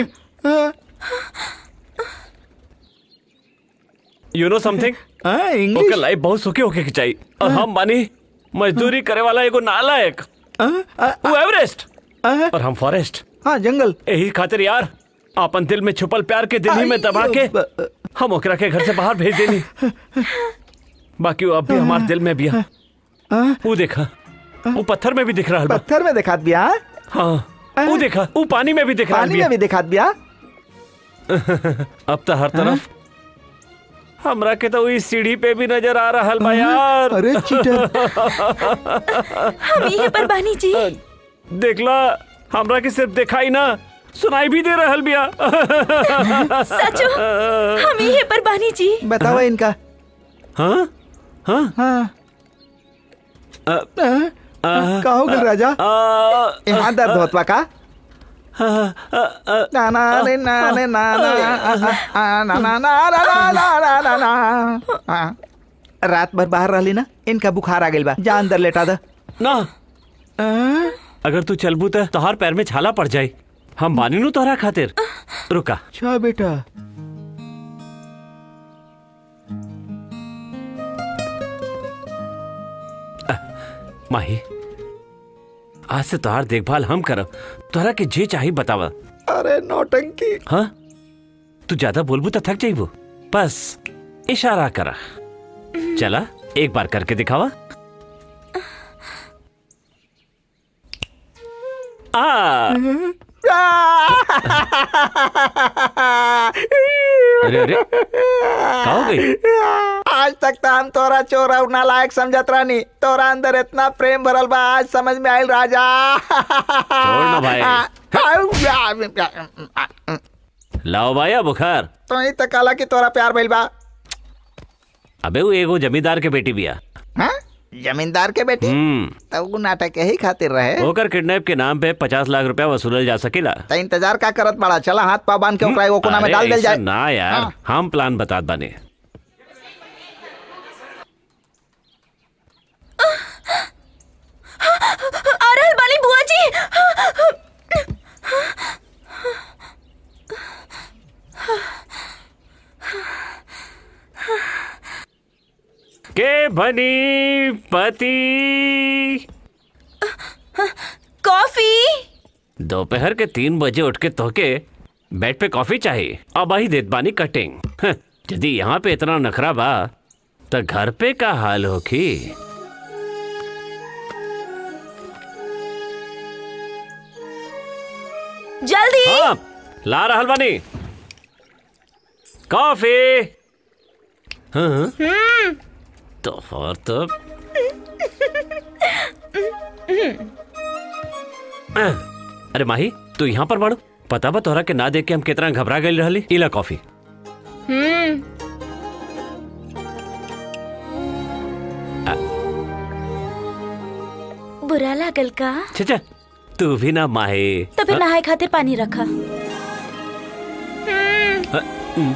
you know something okay life बहुत सुखी होके के चाहिए और हम बानी मजदूरी करे वाला एगो नालायक वो एवरेस्ट और हम फॉरेस्ट हाँ जंगल यही खातिर यार अपन दिल में छुपल प्यार के दिल्ली में दबा के हम ओकरा के घर से बाहर भेज देनी बाकी वो अब भी हमारे दिल में भी है वो देखा वो पत्थर में भी दिख रहा है पत्थर में दिखात बिया हाँ वो देखा वो पानी में भी दिख रहा पानी में भी दिखात बिया अब तो हर तरफ हमरा के तो इस सीढ़ी पे भी नजर आ रहा बा यार अरे चीटर हम ये पर बानी जी देखला हमरा के सिर्फ दिखाई ना सुनाई भी दे रहल बिया सचो हम ये पर बानी जी बताओ इनका हाँ हाँ हाँ का हो गल राजा यहाँ दर्द होत बा का ना ना रे ना रे ना ना आ, ना ना ना ना ना ना ना ना ना हाँ। रात भर बाहर रहली ना इनका बुखार आ गइल बा जा अंदर लेटा द ना अगर तू चलबू तो तोहार पैर में छाला पड़ जाए हम बानी नु तोहरा खातिर रुका अच्छा बेटा माही आज से तोहार देखभाल हम करब तोहरा के जे चाही बतावा अरे नौटंकी हाँ तू ज्यादा बोलबू तो थक जाइबू बस इशारा करा चला एक बार करके दिखावा आ अरे अरे का हो गई आज तक तो हम तोरा चोर और नालायक समझत रहनी तोरा अंदर इतना प्रेम भरल बा आज समझ में आयल राजा छोड़ ना भाई लाओ भाई बुखार तो ही तो काला की तोरा प्यार भइल बा अबे वो एगो जमींदार के बेटी बिया हाँ? जमींदार के बेटी हम्म तो वो नाटक यही खातिर रहे ओकर किडनैप के नाम पे पचास लाख रुपया वसूलल जा सकेला तो इंतजार का करत बड़ा चला हाथ पाव बांध के ओकरा एगो कोना में अरे डाल देल ऐसा जाए ना यार हाँ। हम प्लान बतात बने अरे बाली बुआ जी के बनी पति कॉफी दोपहर के तीन बजे उठ के तोके बेड पे कॉफी चाहिए अब ही देत बानी कटिंग हं, यदि यहाँ पे इतना नखरा बा तो घर पे का हाल होखी जल्दी हाँ ला रहल बानी कॉफी हाँ हम्म तो और तो अरे माही तू यहाँ पर बाड़ू पता बा तोहरा के ना देख के हम कितना घबरा गए रहली इला कॉफी हम्म बुरा लागल का चाचा तू भी ना माहे तो फिर नहाए खातिर पानी रखा हाँ, हम्म।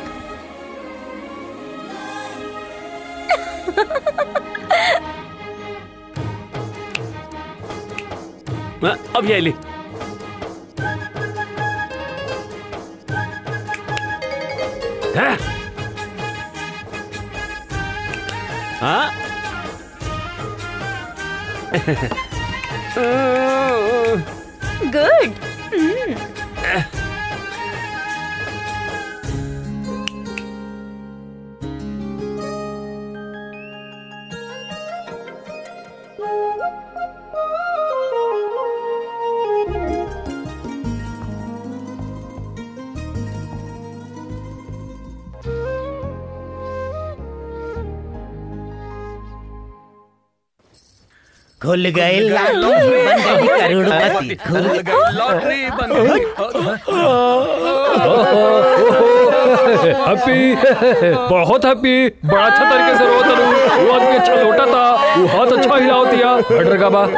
हाँ, अब ये ली हाँ? हाँ? गुड खुल गए लॉटरी बन गई करोड़पति खुल लॉटरी बन हैप्पी बहुत हैप्पी बड़ा अच्छा तरीके से रोता रू वो आदमी अच्छा लोटा था वो हाथ अच्छा हिलाओ दिया हट का बा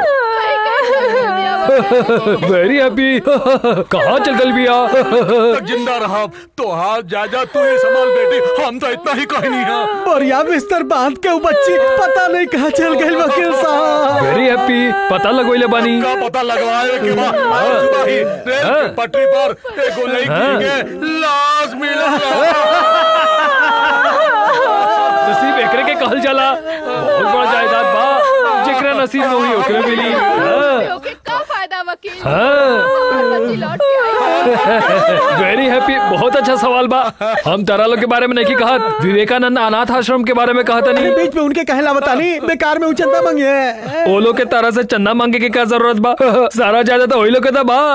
वेरी हैप्पी कहाँ चल गल बिया तक जिंदा रहा तो हाथ जा जा तू ही संभाल बेटी हम तो इतना ही कहीं नहीं है बढ़िया बिस्तर बांध के वो बच्ची पता नहीं कहाँ चल गई वकील साहब वेरी हैप्पी पता लगोइले बानी का पता लगवाए के बाद आज सुबह ही रेल की पटरी पर एक लड़की के लाश मिला नसीब एकरे के कहल जाला बहुत बड़ा जायदाद बा जेकरा नसीब में हुई ओकरे मिली हाँ। का फायदा वकील हाँ। वेरी हैप्पी बहुत अच्छा सवाल बा हम तारा लोग के बारे में नहीं कहा विवेकानंद अनाथ आश्रम के बारे में कहा था नहीं बीच में उनके कहला बतानी बेकार में वो चंदा मांगे ओ लोग के तारा से चंदा मांगे के क्या जरूरत बा सारा जायदाद वही लोग के था बा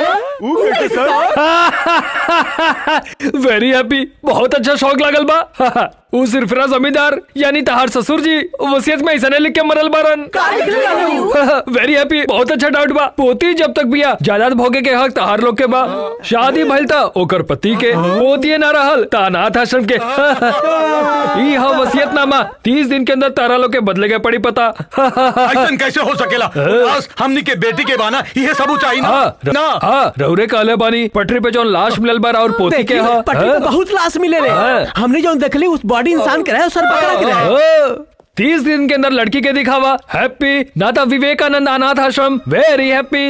वेरी हैप्पी बहुत अच्छा शौक लागल बा उ सिरफरा जमींदार यानी तहार ससुर जी वसीयत में ऐसा लिख के मरल बारन वेरी हैप्पी बहुत अच्छा डाउट बा पोती जब तक बिया जायदाद भोगे के हक तहार लोग के बा शादी भइल था ओकर पति के पोती ना रहल ता अनाथ आश्रम के ई हा वसीयतनामा तीस दिन के अंदर तारा लोग के बदले के पड़ी पता ऐसा कैसे हो सकेला लाश हमनी के बेटी के बाना ये सब चाहिए ना हाँ, र- ना हाँ, रउरे कहले बानी पटरी पे जौन लाश मिलल बार और पोती के देखिए, हा पटरी पे बहुत लाश मिले रे हाँ। हमने जो देखली उस बॉडी इंसान के रहे उस सर बकरा के रहे हाँ, तीस दिन के अंदर लड़की के दिखावा हैप्पी नाता विवेकानंद अनाथ आश्रम वेरी हैप्पी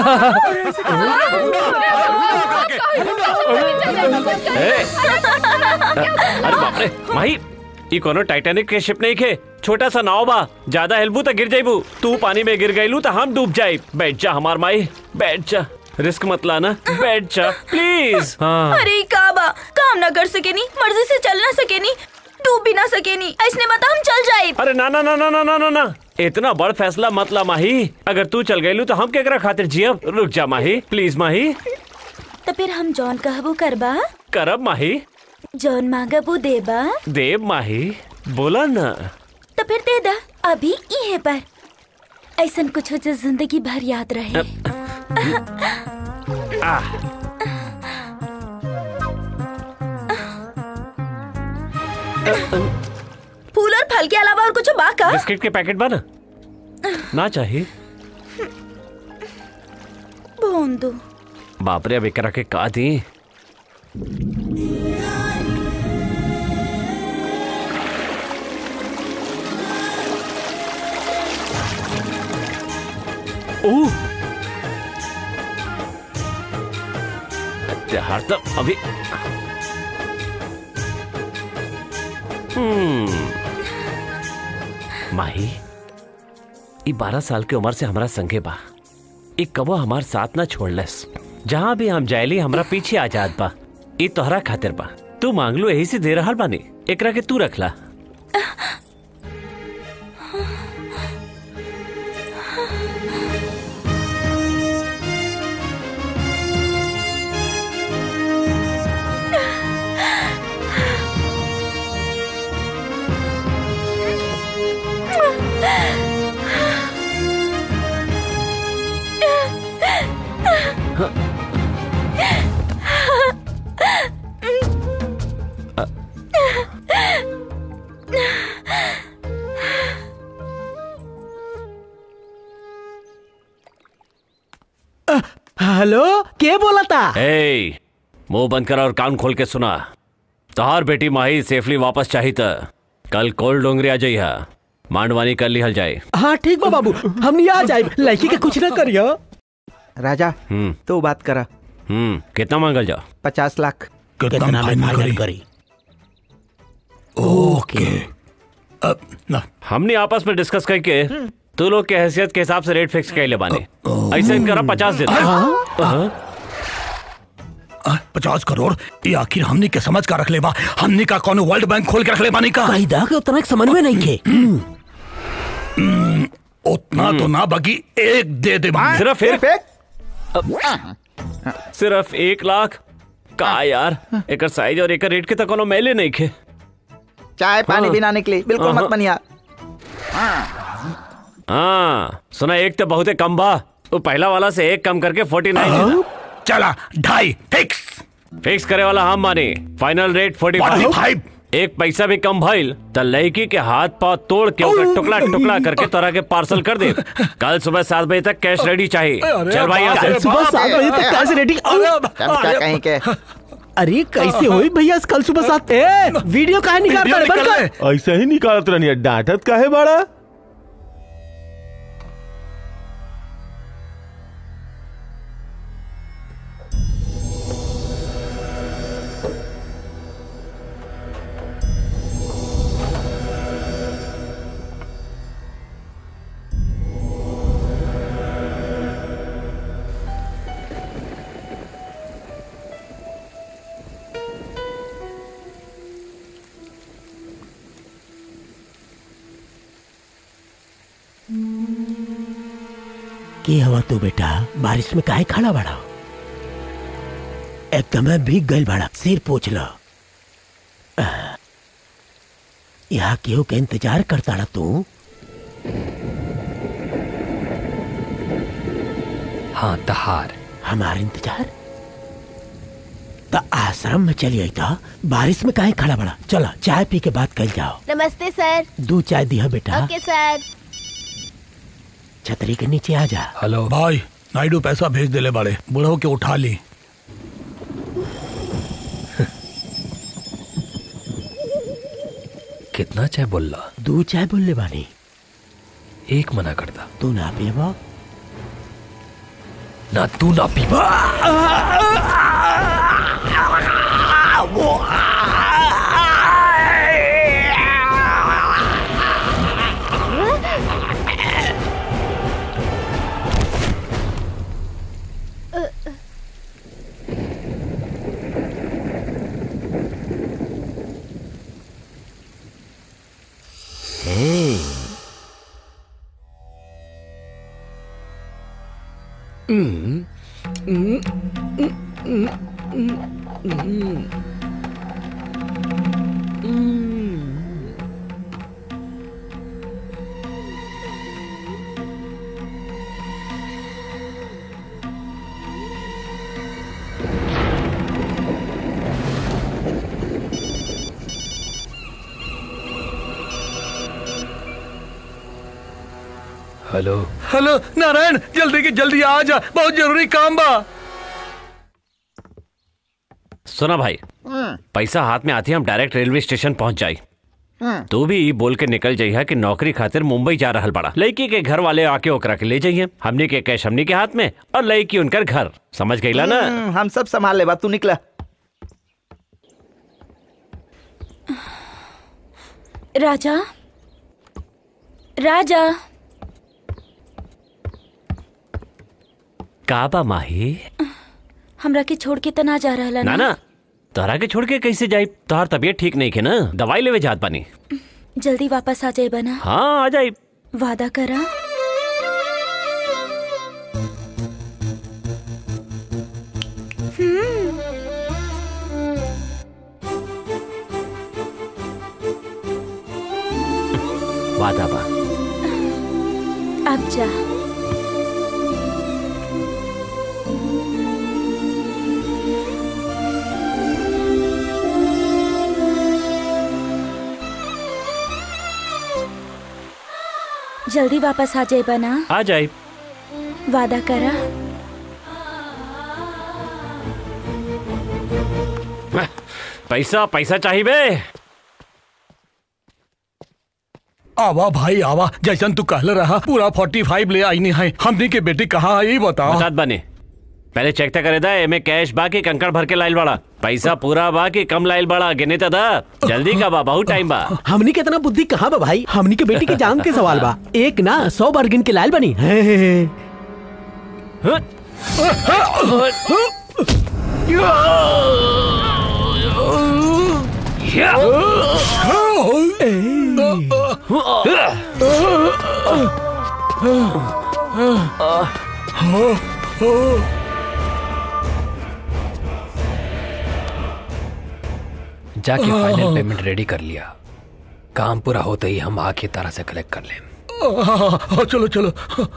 अरे बाप रे माही ई कोनो टाइटैनिक के शिप नहीं खे छोटा सा नाव बा ज्यादा हेलबू तो गिर जाइबू तू पानी में गिर गईलू तो हम डूब जाए बैठ जा हमार माई बैठ जा रिस्क मत लाना बैठ जा प्लीज हाँ अरे का बा काम ना कर सके नी मर्जी से चल ना सके नी डूब भी ना सके नी ऐसने बता हम चल जाए अरे ना ना ना ना ना ना ना ना इतना बड़ फैसला मत ला माही अगर तू चल गईलू तो हम केकरा खातिर जियब रुक जा माही प्लीज माही तो फिर हम जौन कहबो करबा करब माही जौन मांगबो देबा देव माही बोला ना तो फिर दे दा अभी इहे पर ऐसन कुछ हो जो जिंदगी भर याद रहे आ फूल और फल के अलावा और कुछ बा का बिस्किट के पैकेट बना ना चाहिए बोंदू बाप रे अब एकरा के का दी ओह त्योहार तो अभी हम्म माही ई बारह साल के उम्र से हमारा संगे बा ई कबो हमार साथ ना छोड़लस जहाँ भी हम जायली हमरा पीछे आ जात बा ई तोहरा खातिर बा तू मांग लो यही से दे रहल बानी एकरा के तू रखला हेलो के बोला था ए मुंह बंद कर और कान खोल के सुना तोहार बेटी माही सेफली वापस चाही त कल कोल डोंगरी आ जाइहा मांडवानी कर लिहल जाए हाँ ठीक बा बाबू हम नहीं आ जाए लड़की के कुछ ना करियो राजा हम्म तो बात करा हम्म कितना मांगल जा पचास लाख कितना में फाइनल करी ओके अब ना हमने आपस में डिस्कस करके तू लोग के हैसियत के हिसाब से रेट फिक्स कर ले बाने ऐसे करा पचास दिन हाँ? पचास करोड़ ये आखिर हमने के समझ का रख ले बा हमने का कौन वर्ल्ड बैंक खोल के रख ले बानी का कायदा के उतना समझ में नहीं के उतना तो ना बाकी एक दे दे बा। सिर्फ एक सिर्फ एक लाख का यार एकर साइज और एकर रेट के तो कोनो मेले नहीं खे चाय पानी हाँ। बिना निकली बिल्कुल हाँ। मत बनिया हाँ सुना एक तो बहुत कम बा वो पहला वाला से एक कम करके फोर्टी नाइन चला ढाई फिक्स फिक्स करे वाला हम माने फाइनल रेट फोर्टी फाइव एक पैसा भी कम भइल त लड़की के हाथ पाव तोड़ के ओकर टुकड़ा टुकड़ा करके तोरा के पार्सल कर दे कल सुबह सात बजे तक कैश रेडी चाहिए चल भाई यहाँ से कल सुबह सात बजे तक कैसे रेडी क्या कहीं के अरे कैसे हुई भैया कल सुबह सात ए, वीडियो काहे निकालता है बंद कर ऐसा ही निकालत रहनी डांटत काहे बाड़ा के हवा तू बेटा बारिश में काहे खड़ा बड़ा एकदम भीग गई बड़ा सिर पूछ लो यहाँ केहू के इंतजार करता ना तू हाँ तहार हमार इंतजार तो आश्रम में चली आई था बारिश में काहे खड़ा बड़ा चलो चाय पी के बात कर जाओ नमस्ते सर दो चाय दिया बेटा ओके सर छतरी के नीचे आ जा हेलो भाई नायडू पैसा भेज देले बड़े बुढ़ो के उठा ली कितना चाय बोलला दो चाय बोलने वाली एक मना करता तू ना पीबा ना तू ना पीबा Hey. Mm. Mm. Mm. Mm. Mm. Mm. Hello hello Narayan जल्दी की जल्दी आ जा बहुत जरूरी काम बा सुना भाई पैसा हाथ में आती हम डायरेक्ट रेलवे स्टेशन पहुंच जाई तू भी ई बोल के निकल जाइए कि नौकरी खातिर मुंबई जा रहल बड़ा लड़की के घर वाले आके ओकरा के ले जाइए हमने के कैश हमने के हाथ में और लड़की उनकर घर समझ गईला ना हम्म, हम सब संभाल ले बात तू निकला राजा राजा काबा माही हमरा के छोड़ के तना जा रहा ना ना तोहरा के छोड़ के कैसे जाई तोहर तबीयत ठीक नहीं के ना दवाई लेवे जात बानी जल्दी वापस आ जाए बना हाँ आ जाई वादा करा हम्म, वादा बा अब जा जल्दी वापस आ जाए बना आ जाई वादा करा पैसा पैसा चाहिए बे आवा भाई आवा जैसन तू कहले रहा पूरा फोर्टी फाइव ले आई नहीं है हमने के बेटी कहाँ है ये बताओ बतात बने पहले चेक तो करे दा एमे कैश बा की कंकड़ भर के लाइल बड़ा पैसा पूरा बा की कम लाइल बड़ा गिने तो दा जल्दी का बा बहुत टाइम बा हमनी के इतना बुद्धि कहाँ बा भाई हमनी के बेटी के जान के सवाल बा एक ना सौ बार गिन के लाल बनी हे हे हे। जाके फाइनल पेमेंट रेडी कर लिया काम पूरा होते ही हम आके तारा से कलेक्ट कर लें हाँ, चलो चलो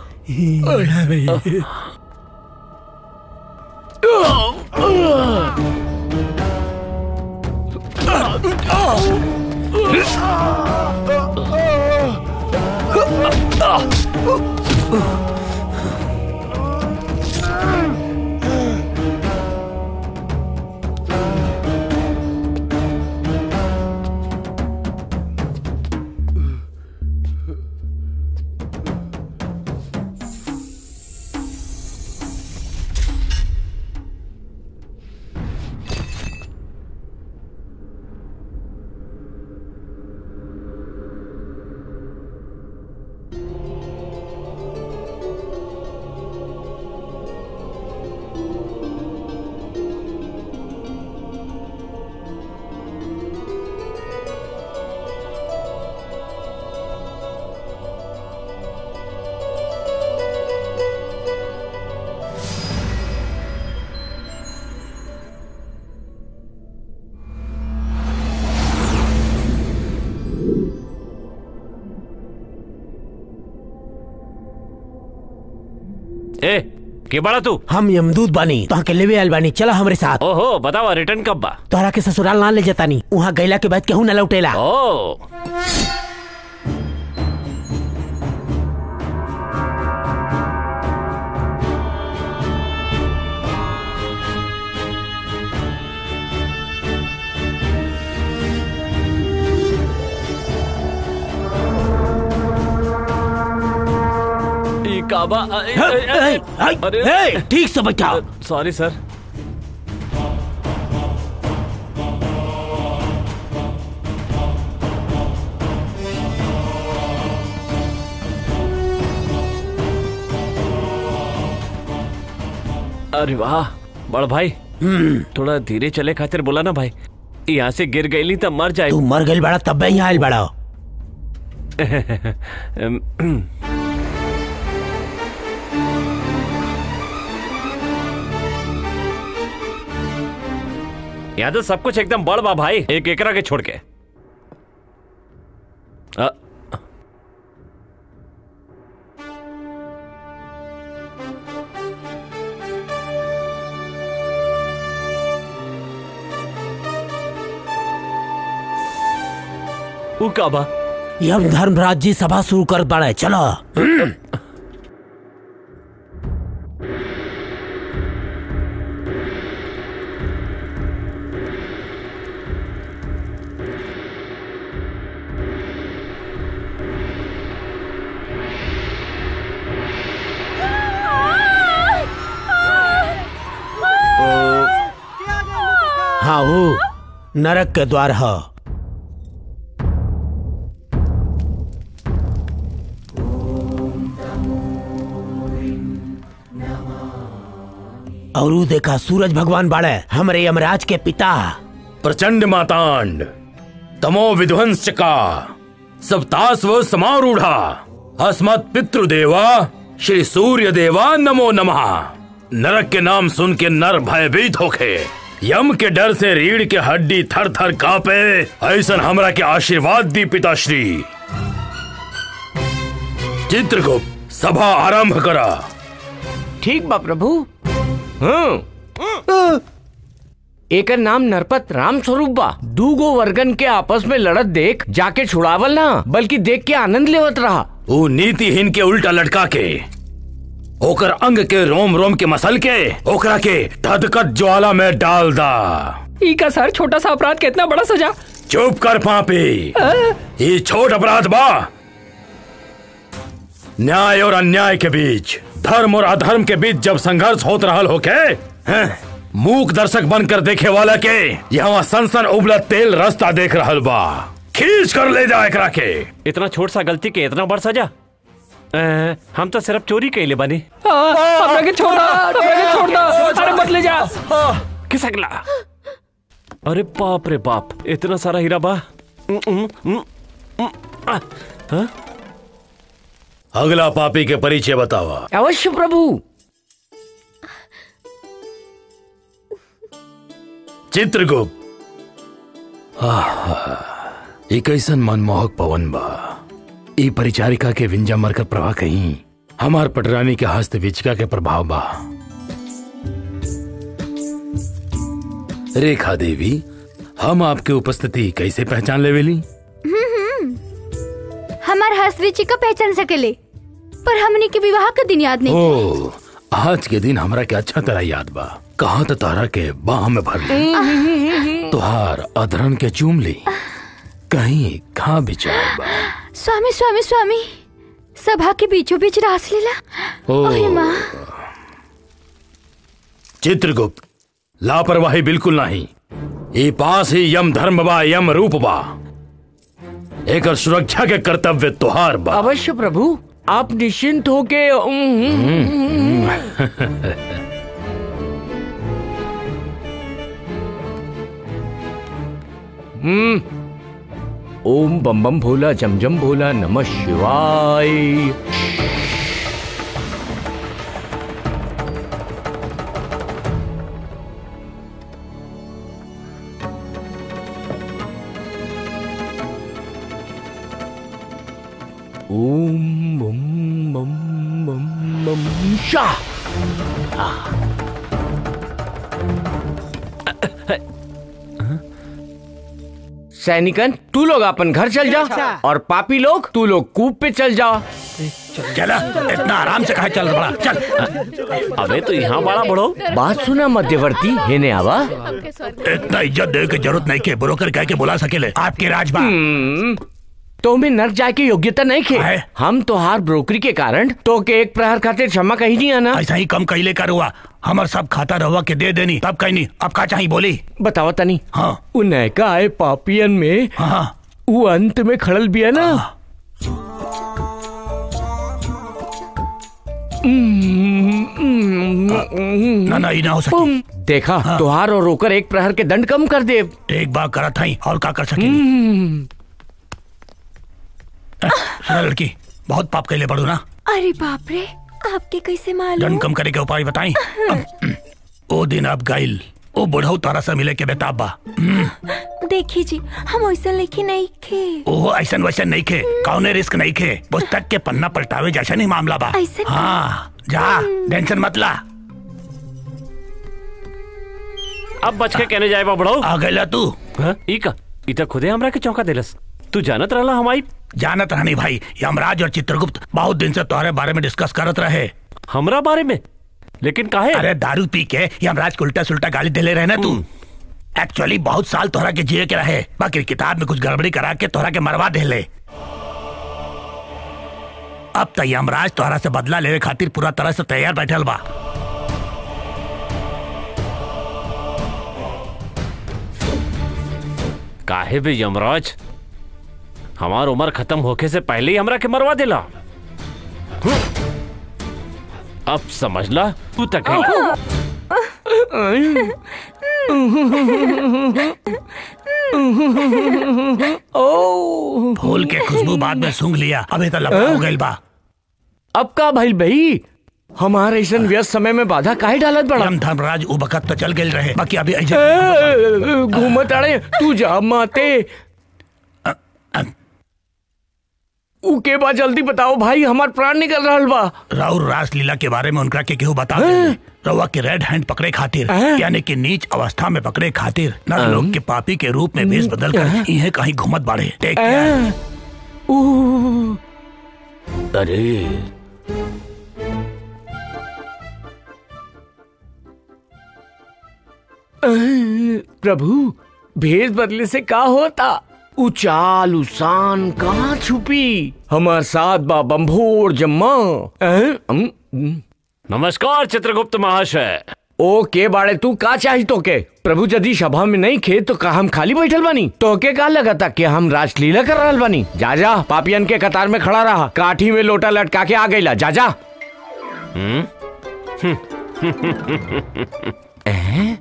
ए के बड़ा तू हम यमदूत बानी तो के लेवे आयल बानी चला हमरे साथ ओहो बतावा रिटर्न कब बा तोहरा के ससुराल ना ले जतानी वहाँ गैला के बाद केहू न लौटेला ओ ई काबा अरे ठीक से बैठा सॉरी सर अरे वाह बड़ भाई थोड़ा धीरे चले खातिर बोला ना भाई यहाँ से गिर गई तब मर जाए तू मर गइल बड़ा तब यहाँ आयल बड़ा यहाँ तो सब कुछ एकदम बड़ बा भाई एक एकरा के छोड़ के अ, ऊ का बा यम धर्मराज जी सभा शुरू कर बड़ा चलो हाँ वो नरक के द्वार है और ऊ देखा सूरज भगवान बाड़े हमरे यमराज के पिता प्रचंड मातांड तमो विध्वंस का सप्तास्व समारूढ़ा अस्मत् पितृदेवा श्री सूर्य देवा नमो नमः नरक के नाम सुन के नर भयभीत होके यम के डर से रीढ़ के हड्डी थर थर कापे ऐसन हमरा के आशीर्वाद दी पिताश्री चित्रगुप्त सभा आरंभ करा ठीक बा प्रभु हाँ एकर नाम नरपत राम स्वरूप बा दूगो वर्गन के आपस में लड़त देख जाके छुड़ावल ना बल्कि देख के आनंद लेवत रहा वो नीतिहीन के उल्टा लटका के ओकर अंग के रोम रोम के मसल के ओकरा के धधकत ज्वाला में डाल दा ई का सर छोटा सा अपराध कितना बड़ा सजा चुप कर पापी ये छोट अपराध बा न्याय और अन्याय के बीच धर्म और अधर्म के बीच जब संघर्ष होत रहल होके हैं, मूक दर्शक बनकर देखे वाला के यहाँ सनसन उबलत तेल रास्ता देख रहल बा खींच कर ले जा एकरा के इतना छोट सा गलती के इतना बड़ सजा अ, हम तो सिर्फ चोरी कैले बानी हमरा के छोड़ा हमरा के छोड़ दो अरे मत ले जा खिसकला अरे बाप रे बाप इतना सारा हीरा बा उम, उम, उम, उम, आ, हाँ? अगला पापी के परिचय बतावा अवश्य प्रभु चित्रगुप्त आहा, ई कैसन मनमोहक पवन बा ई परिचारिका के विंजा मरकर प्रभा कहीं हमार पटरानी के हस्त विचिका के प्रभाव बा रेखा देवी हम आपके उपस्थिति कैसे पहचान लेवेली हम्म, हम्म। हमार हसविची का पहचान सकेले पर हमनी के विवाह का दिन याद नहीं ओ आज के दिन हमरा के अच्छा तरह याद बा कहा तो तारा के बाह में भर ली तुहार अधरन के चूम ली कहीं खा विचार बा स्वामी स्वामी स्वामी सभा के बीचों बीच रास लीला ओ। ओहे माँ चित्रगुप्त लापरवाही बिल्कुल नहीं ये पास ही यम धर्म बा यम रूप बा एकर सुरक्षा के कर्तव्य तुहार बा अवश्य प्रभु आप निश्चिंत होके हम्म ओम बम बम भोला जम जम भोला नमः शिवाय ओम बम बम बम बम शाह सैनिकन तू लोग अपन घर चल जा अच्छा। और पापी लोग तू लोग कूप पे चल जाओ चला इतना आराम से कहा चल बड़ा चल अबे तो यहाँ बड़ा बड़ो बात सुना मध्यवर्ती हेने आवा इतना इज्जत दे के जरूरत नहीं के ब्रोकर कह के बुला सकेले आपके राजबा तो में नर्क जाए की योग्यता नहीं खे हम तो हार ब्रोकरी के कारण तो के एक प्रहर खातिर क्षमा कही नहीं आना ऐसा ही कम कैले कर हुआ हमार सब खाता रहुआ के दे देनी तब कहीं नहीं अब का चाहिए बोली बताओ तनी हाँ उ नैका आए पापियन में हाँ वो अंत में खड़ल भी है ना ना ना ये ना हो सकी देखा तुहार और रोकर एक प्रहर के दंड कम कर दे एक बार करा था और का कर सके सुना लड़की बहुत पाप कैले पड़ू ना अरे बाप रे आपके कैसे मालूम दंड कम करे के उपाय बताई ओ दिन अब गाइल ओ बुढ़ऊ तारा से मिले के बेताब बा देखी जी हम वैसा लिखी नहीं खे ओहो ऐसन वैसन नहीं खे कौने रिस्क नहीं खे पुस्तक के पन्ना पलटावे जैसा नहीं मामला बा ऐसे का? हाँ जा टेंशन मत ला अब बच के कहने जाए बा बड़ो आ गया तू हाँ? ई का ई तो खुदे हमरा के चौका देलस तू जानत रहला हमारी जानत रहनी भाई यमराज और चित्रगुप्त बहुत दिन से तुम्हारे बारे में डिस्कस करत रहे हमरा बारे में लेकिन काहे अरे दारू पी के यमराज को उल्टा सुल्टा गाली दे ले रहे ना तू एक्चुअली बहुत साल तोहरा के जिए के रहे बाकी किताब में कुछ गड़बड़ी करा के तोहरा के मरवा दे ले अब तो यमराज तोहरा से बदला लेवे खातिर पूरा तरह से तैयार बैठल बा काहे बे यमराज हमार उम्र खत्म होके से पहले ही हमरा के मरवा देला हम्म। अब समझला तू तक ओ फूल के खुशबू बाद में सूंघ लिया अभी तो लंबा हो गइल बा अब का भाई भाई हमारे ऐसा व्यस्त समय में बाधा काहे डालत बड़ा हम धर्मराज उ बखत तो चल गए रहे बाकी अभी ऐसे ए, घूमत अड़े तू जा माते ऊ के बाद जल्दी बताओ भाई हमार प्राण निकल रहा बा राउर रासलीला के बारे में उनका के केहू बता दे रउआ के रेड हैंड पकड़े खातिर यानी कि नीच अवस्था में पकड़े खातिर नर लोग के पापी के रूप में भेष बदल कर इन्हें कहीं घुमत बाड़े टेक केयर ऊ, अरे प्रभु भेष बदले से का होता उचाल उसान कहाँ छुपी हमार साथ बा बम्भोर जम्मा अं? अं? अं? नमस्कार चित्रगुप्त महाशय ओ के बाड़े तू का चाही तो के प्रभु यदि सभा में नहीं खे तो का हम खाली बैठल बानी तो के का लगा था कि हम रासलीला कर रहल बानी जा जा पापियन के कतार में खड़ा रहा काठी में लोटा लटका के आ गईला जा जा हैं?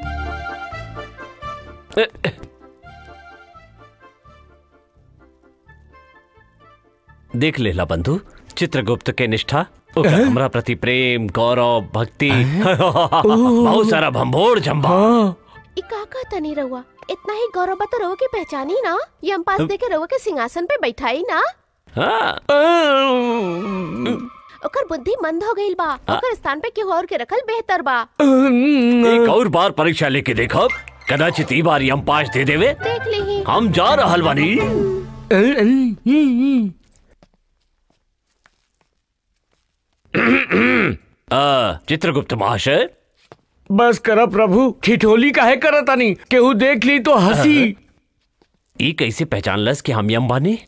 देख लेला बंधु चित्रगुप्त के निष्ठा ओकर हमरा प्रति प्रेम गौरव भक्ति बहुत सारा भंभोर जम्बा ई का का तनी रहुआ इतना ही गौरव बता रहुआ की पहचानी ना यम पास दे के रहुआ के सिंहासन पे बैठाई ना हाँ ओकर बुद्धि मंद हो गई बा ओकर स्थान पे केहू और के रखल बेहतर बा एक और बार परीक्षा लेके देखब कदाचित ई बार हम पास दे देवे देख ली हम जा रहल बानी आ, चित्रगुप्त महाशय बस कर प्रभु ठिठोली काहे करत तानी केहू देख ली तो हंसी ई कैसे पहचान लस कि हम यम बानी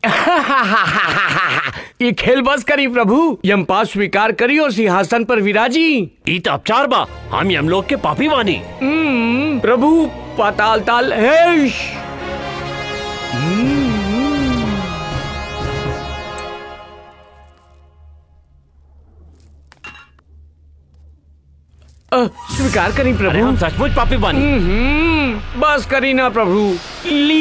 ये खेल बस करी प्रभु यम पास स्वीकार करी और सिंहासन पर विराजी ई तो अपचार बा हम यम लोग के पापी बानी हम्म, प्रभु पाताल ताल हेश अ, स्वीकार करी प्रभु अरे हम सचमुच पापी बानी हम्म, बस करी ना प्रभु ली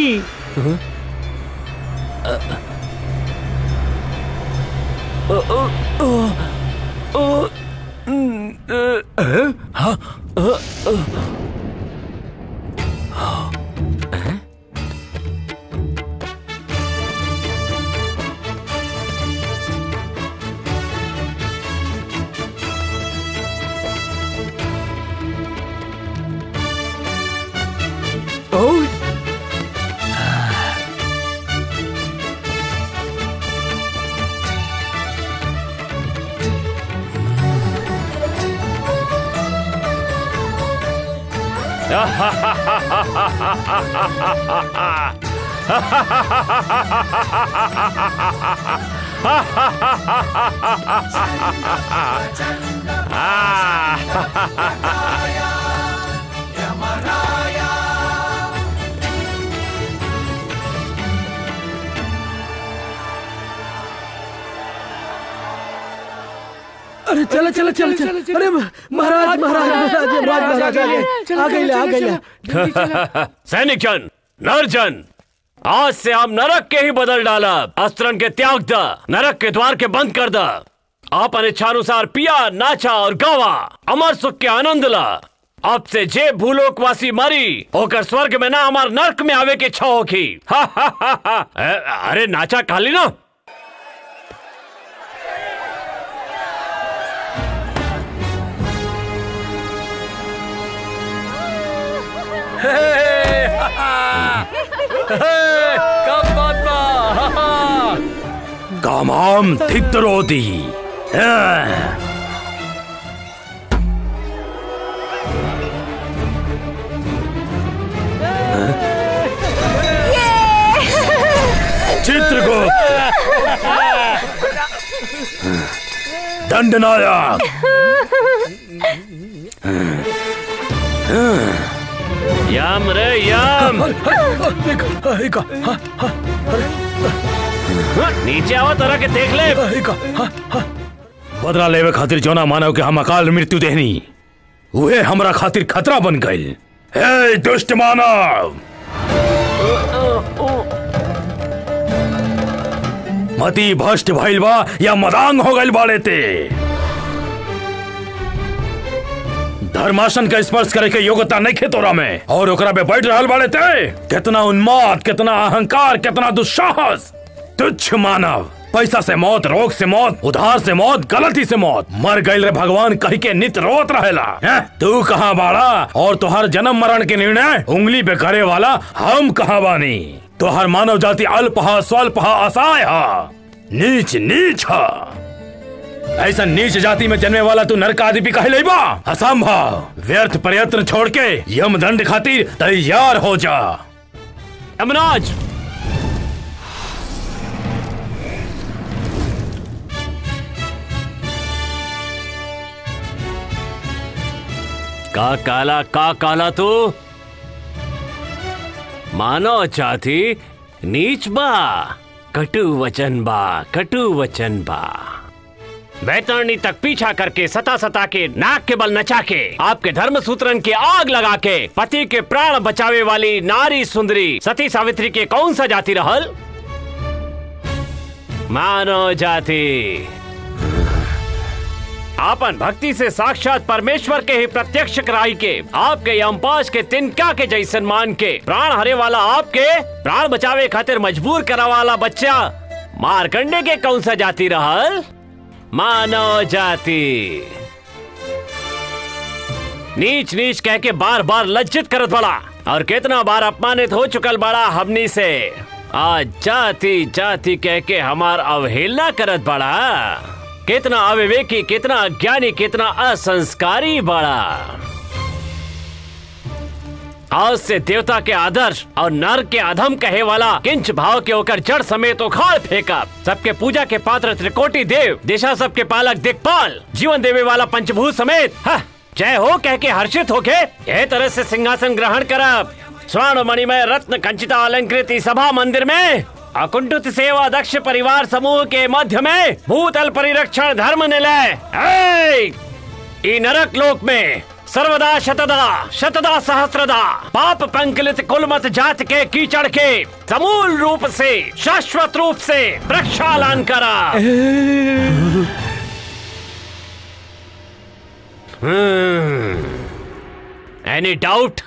अरे चलो चलो चलो चलो अरे महाराज महाराज महाराज महाराज महाराज आ गए आ गए आ गए सैनिक जन नरजन आज से हम नरक के ही बदल डाला अस्त्रन के त्याग द नरक के द्वार के बंद कर द आपन इच्छानुसार पिया नाचा और गावा अमर सुख के आनंद ला अब से जे भूलोकवासी मरी होकर स्वर्ग में ना हमार नरक में आवे की इच्छा होगी हा, हा, हा, हा। अ- अरे नाचा काली ना कब बात कामाम थिक्तरोदी चित्रगुप्त दंडनायक यम रे यम नीचे आओ तरह के देख ले बदला लेवे खातिर जौना मानव के हम अकाल मृत्यु देहनी उहे हमरा खातिर खतरा बन गइल हे दुष्ट मानव मती भ्रष्ट भइल बा या मदांग हो गइल बाड़े ते धर्मासन का स्पर्श करे के योग्यता नहीं खे तोरा में और ओकरा पे बैठ रहल बाड़े ते कितना उन्माद कितना अहंकार कितना दुस्साहस तुच्छ मानव पैसा से मौत रोग से मौत उधार से मौत गलती से मौत मर गइल रे भगवान कही के नित रोत रहेला हैं? तू कहाँ बाड़ा और तुहार जन्म मरण के निर्णय उंगली पे करे वाला हम कहाँ बानी तुहार मानव जाति अल्प हा स्वल्प हा असहाय हा नीच नीच हा ऐसा नीच जाति में जन्मे वाला तू नरक आदि भी कहे बा असंभव व्यर्थ प्रयत्न छोड़ के यम दंड खातिर तैयार हो जा यमराज का काला का काला तू मानो चाहती नीच बा कटु वचन बा कटु वचन बा बैतरणी तक पीछा करके सता सता के नाक के बल नचा के आपके धर्म सूत्रन के आग लगा के पति के प्राण बचावे वाली नारी सुंदरी सती सावित्री के कौन सा जाति रहल मानो जाति आपन भक्ति से साक्षात परमेश्वर के ही प्रत्यक्ष कराई के आपके यमपाश के तिनका के जैसन मान के प्राण हरे वाला आपके प्राण बचावे खातिर मजबूर करा वाला बच्चा मारकंडे के कौन सा जाति रहल मानव जाति नीच नीच कह के बार बार लज्जित करत बड़ा और कितना बार अपमानित हो चुकल बड़ा हमनी से आज जाति जाति कह के हमार अवहेलना करत बड़ा कितना अविवेकी कितना अज्ञानी कितना असंस्कारी बड़ा आज से देवता के आदर्श और नर के अधम कहे वाला किंच भाव के होकर जड़ समेत उखाड़ फेंका सबके पूजा के पात्र त्रिकोटि देव दिशा सबके पालक दिक्पाल जीवन देवे वाला पंचभूत समेत हा, जय हो कह के हर्षित होके यह तरह से सिंहासन ग्रहण करब स्वर्ण मणिमय रत्न कंचिता अलंकृत इस सभा मंदिर में अकुंठित सेवा दक्ष परिवार समूह के मध्य में भूतल परिरक्षण धर्म निलय ऐ! ई नरक लोक में सर्वदा शतदा शतदा सहस्रदा पाप पंकलित कुलमत जात के कीचड़ के समूल रूप से शाश्वत रूप से प्रक्षालन करा एनी डाउट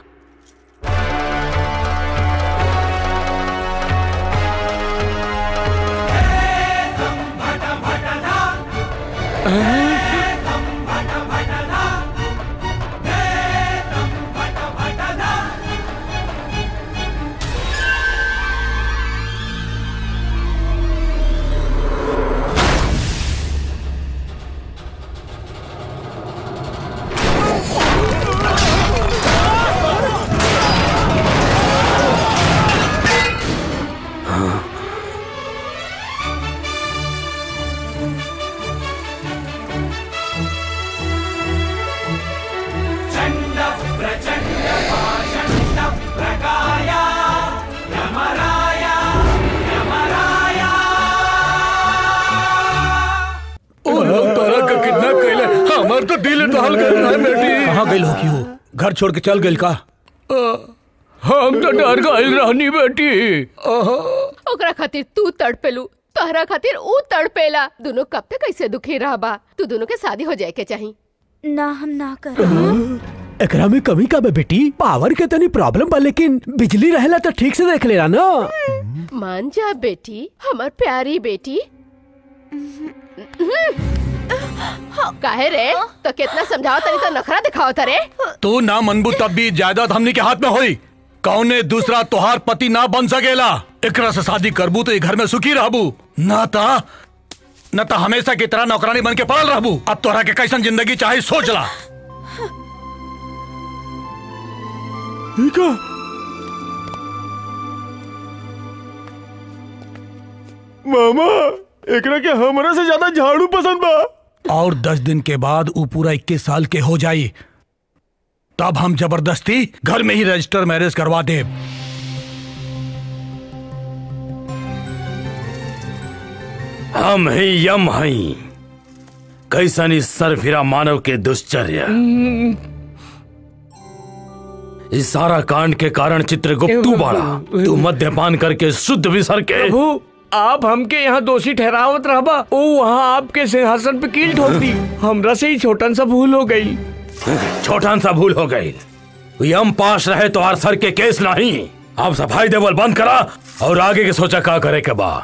चण्ड प्रचण्ड पाषण्ड प्रकाय यमराय यमराय तोरा का कितना कैले हमार तो दिल टहल गए है बेटी कहाँ गई हो क्यों घर छोड़ के चल गई का हम तो डर गए रहनी बेटी ओकरा खातिर तू तड़पेलू तोहरा खातिर ऊ तड़पेला दोनों कब तक ऐसे दुखी रहबा तू दोनों के शादी हो जाए के चाही ना हम ना कर एकरा में कमी का बे बेटी पावर के तनी प्रॉब्लम बा लेकिन बिजली रहेला तो ठीक से देख लेला ना मान जा बेटी हमार प्यारी बेटी काहे रे तो कितना समझाओ तनी तो नखरा दिखाओ तरे तू ना मनबू तब भी जायदाद हमनी के हाथ में होई कौने दूसरा तोहार पति ना बन सकेला एकरा से शादी करबू तो ये घर में सुखी रहबू ना ता न ता हमेशा की तरह नौकरानी बन के पड़ल रहबू अब तोहरा के कैसन जिंदगी चाहे सोच ला मामा एकरा के हमरा से ज्यादा झाड़ू पसंद बा और दस दिन के बाद वो पूरा इक्कीस साल के हो जाई तब हम जबरदस्ती घर में ही रजिस्टर मैरिज करवा दे हम ही यम हई कैसन इस सरफिरा मानव के दुश्चर्य इस सारा कांड के कारण चित्रगुप्त तू बाड़ा तू मद्यपान करके शुद्ध विसर के प्रभु आप हमके यहाँ दोषी ठहरावत रहबा ओ वहाँ आपके सिंहासन पे कील ठोक दी हमरा से ही छोटन सा भूल हो गई छोटन सा भूल हो गई यम पास रहे तो आर सर के केस नहीं आप सफाई देवल बंद करा और आगे के सोचा का करे के बा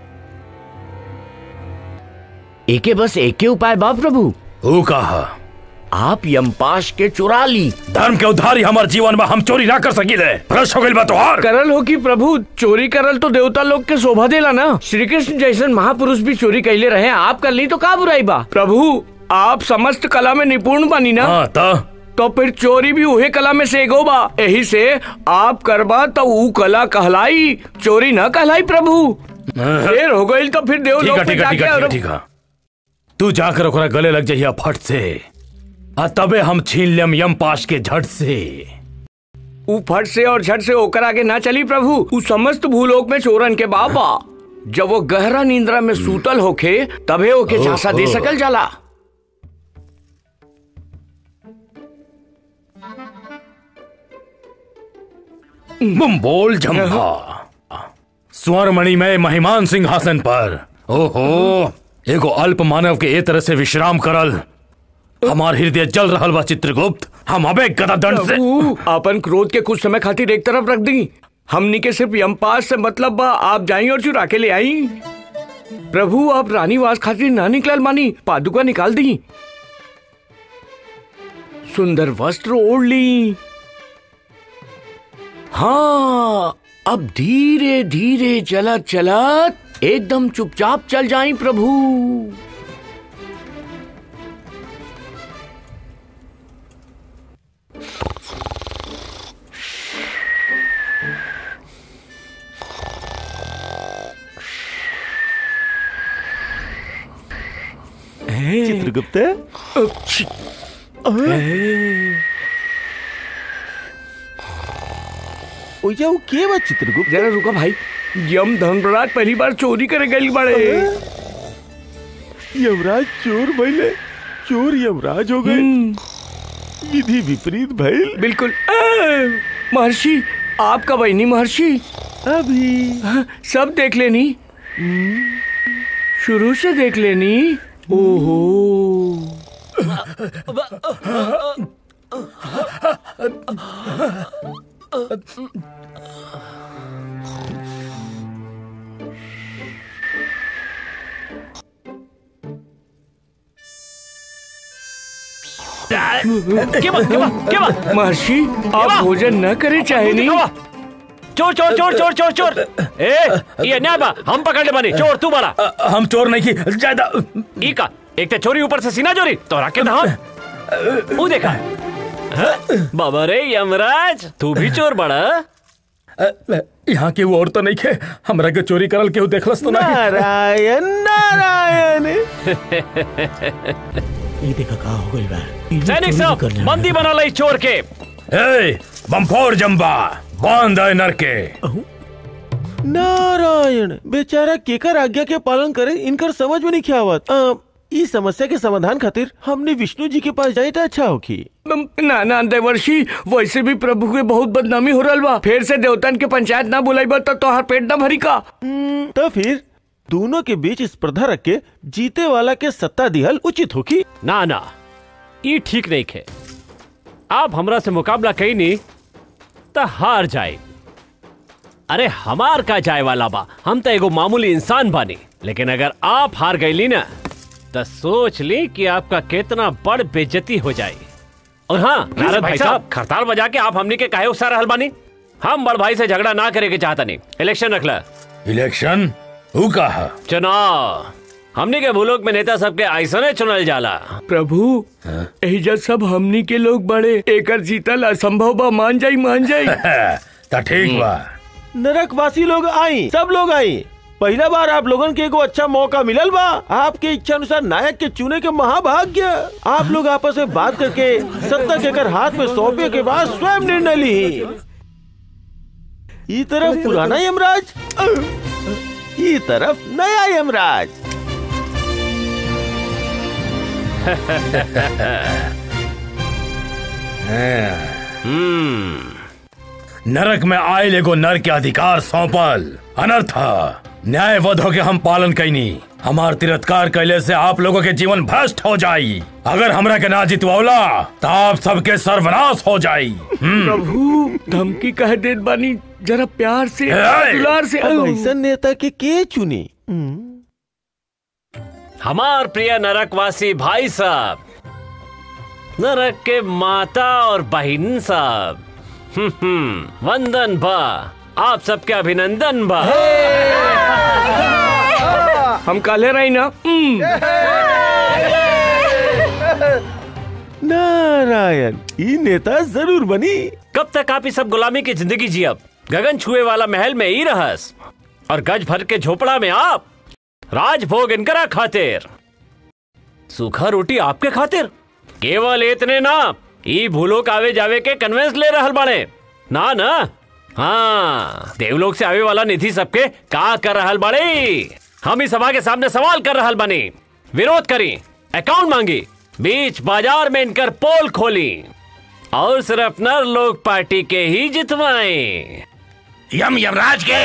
एके बस एके उपाय बा प्रभु वो कहा आप यमपाश के चुरा ली धर्म के उद्धारी हमारे जीवन में हम चोरी ना कर सकीले भ्रष्ट हो गइल बा तोहार करल हो कि प्रभु चोरी करल तो देवता लोग के शोभा देला ना श्री कृष्ण जैसन महापुरुष भी चोरी कैले रहे आप कर ली तो का बुराई बा प्रभु आप समस्त कला में निपुण बनी ना हाँ तो तो फिर चोरी भी उहे कला में से एगो बा यही से आप करबा तो ऊ कला कहलाई चोरी न कहलाई प्रभु देर हो गई तो फिर देव ठीक लोग है पे ठीक है ठीक जाके है और- ठीक है तू जाकर ओकरा गले लग जाइए फट से आ तबे हम छीन लेम यम पाश के झट से ऊ फट से और झट से ओकर आगे ना चली प्रभु ऊ समस्त भूलोक में चोरन के बाबा जब वो गहरा नींद्रा में सूतल होखे तबे ओके झांसा दे ओहो। सकल जाला बुम बोल झम्भा स्वर्णमणि में महिमान सिंहासन पर ओहो एगो अल्प मानव के ए तरह से विश्राम करल हमार हृदय जल रहल बा चित्रगुप्त हम अबे गदा दंड से प्रभु अपन क्रोध के कुछ समय खातिर एक तरफ रख दी हमनी के सिर्फ यमपास से मतलब बा आप जाई और चुरा के ले आई प्रभु आप रानीवास खातिर ना निकलल मानी पादुका निकाल दी सुंदर वस्त्र ओढ़ ली हाँ अब धीरे धीरे चलत चलत एकदम चुपचाप चल जाई प्रभु चित्रगुप्त ओया वो के बा चित्रगुप्त जरा रुका भाई यम धर्मराज पहली बार चोरी करे गई बड़े यमराज चोर भइले चोर यमराज हो गए विधि विपरीत भइल बिल्कुल महर्षि आपका बहनी महर्षि अभी सब देख लेनी शुरू से देख लेनी ओहो क्या बात क्या बात क्या बात महर्षि आप भोजन न करे चाहे नहीं चोर चोर चोर चोर चोर चोर ए ये अन्याय बा हम पकड़ ले बानी चोर तू बड़ा हम चोर नहीं की ज्यादा ई का एक ते चोरी ऊपर से सीना चोरी तो रखे था हम वो देखा हाँ? बाबा रे यमराज तू भी चोर बड़ा यहाँ की वो और तो नहीं खे हमरा के चोरी करल केहू देखलस तो नहीं नारायण नारायण ये देखा का हो गइल बा सैनिक साहब बंदी बना ली चोर के ए बमफोर जम्बा बांध है नर के नारायण बेचारा केकर आज्ञा के पालन करे इनकर समझ में नहीं क्या आवत अ, ई समस्या के समाधान खातिर हमने विष्णु जी के पास जाए तो अच्छा होगी ना ना देवर्षि वैसे भी प्रभु के बहुत बदनामी हो रहा बा फिर से देवतन के पंचायत ना बुलाईबा तो तोहार पेट ना भरी का तो फिर दोनों के बीच स्पर्धा रख के जीते वाला के सत्ता दिहल उचित होगी ना ना ये ठीक नहीं खे आप हमरा से मुकाबला कही नहीं तो हार जाए अरे हमार का जाए वाला बा हम तो एगो मामूली इंसान बानी लेकिन अगर आप हार गईली ना तो सोच ली कि आपका कितना बड़ बेइज्जती हो जाए और हाँ नारद भाई साहब खरताल बजा के आप हमनी के काहे उकसा रहल बानी हम बड़ भाई से झगड़ा ना करे के चाहता नहीं इलेक्शन रख ला इलेक्शन हु कहा चुनाव हमनी के भूलोक में नेता सबके ऐसने चुनल जाला प्रभु एहिजा सब हमनी के लोग बड़े एकर जीतल असंभव बा मान जाई मान जाई तो ठीक बा नरकवासी लोग आई सब लोग आई पहला बार आप लोगन के एगो अच्छा मौका मिलल बा आपके इच्छा अनुसार नायक के चुने के महाभाग्य आप लोग आपस में बात करके सत्ता के कर हाथ में सौंपे के बाद स्वयं निर्णय ली ई तरफ पुराना यमराज ई तरफ नया यमराज नरक में आयल एगो नर के अधिकार सौंपल अनर्थ न्याय वध के हम पालन कैनी हमार तिरस्कार कैले से आप लोगों के जीवन भ्रष्ट हो जाई अगर हमरा के ना जितवौला तो आप सबके सर्वनाश हो जाई हम्म। प्रभु धमकी कह देत बानी जरा प्यार से ए! दुलार से अब ऐसा नेता के के चुनी हमार प्रिय नरकवासी भाई साहब नरक के माता और बहन साहब हम्म, हम्म, वंदन बा आप सबके अभिनंदन बा हम काले रही ना नारायण ई नेता जरूर बनी कब तक आप इस सब गुलामी की जिंदगी जियब गगन छुए वाला महल में ही रहस और गज भर के झोपड़ा में आप राजभोग इनकरा खातिर सूखा रोटी आपके खातिर केवल इतने ना ई भूलो आवे जावे के कन्वेंस ले रहल बाड़े ना ना हाँ देवलोक से आवे वाला निधि सबके का कर रहल बाड़े हम इस सभा के सामने सवाल कर रहल बनी विरोध करी अकाउंट मांगी बीच बाजार में इनकर पोल खोली और सिर्फ नर लोग पार्टी के ही जितवाएं यम यमराज के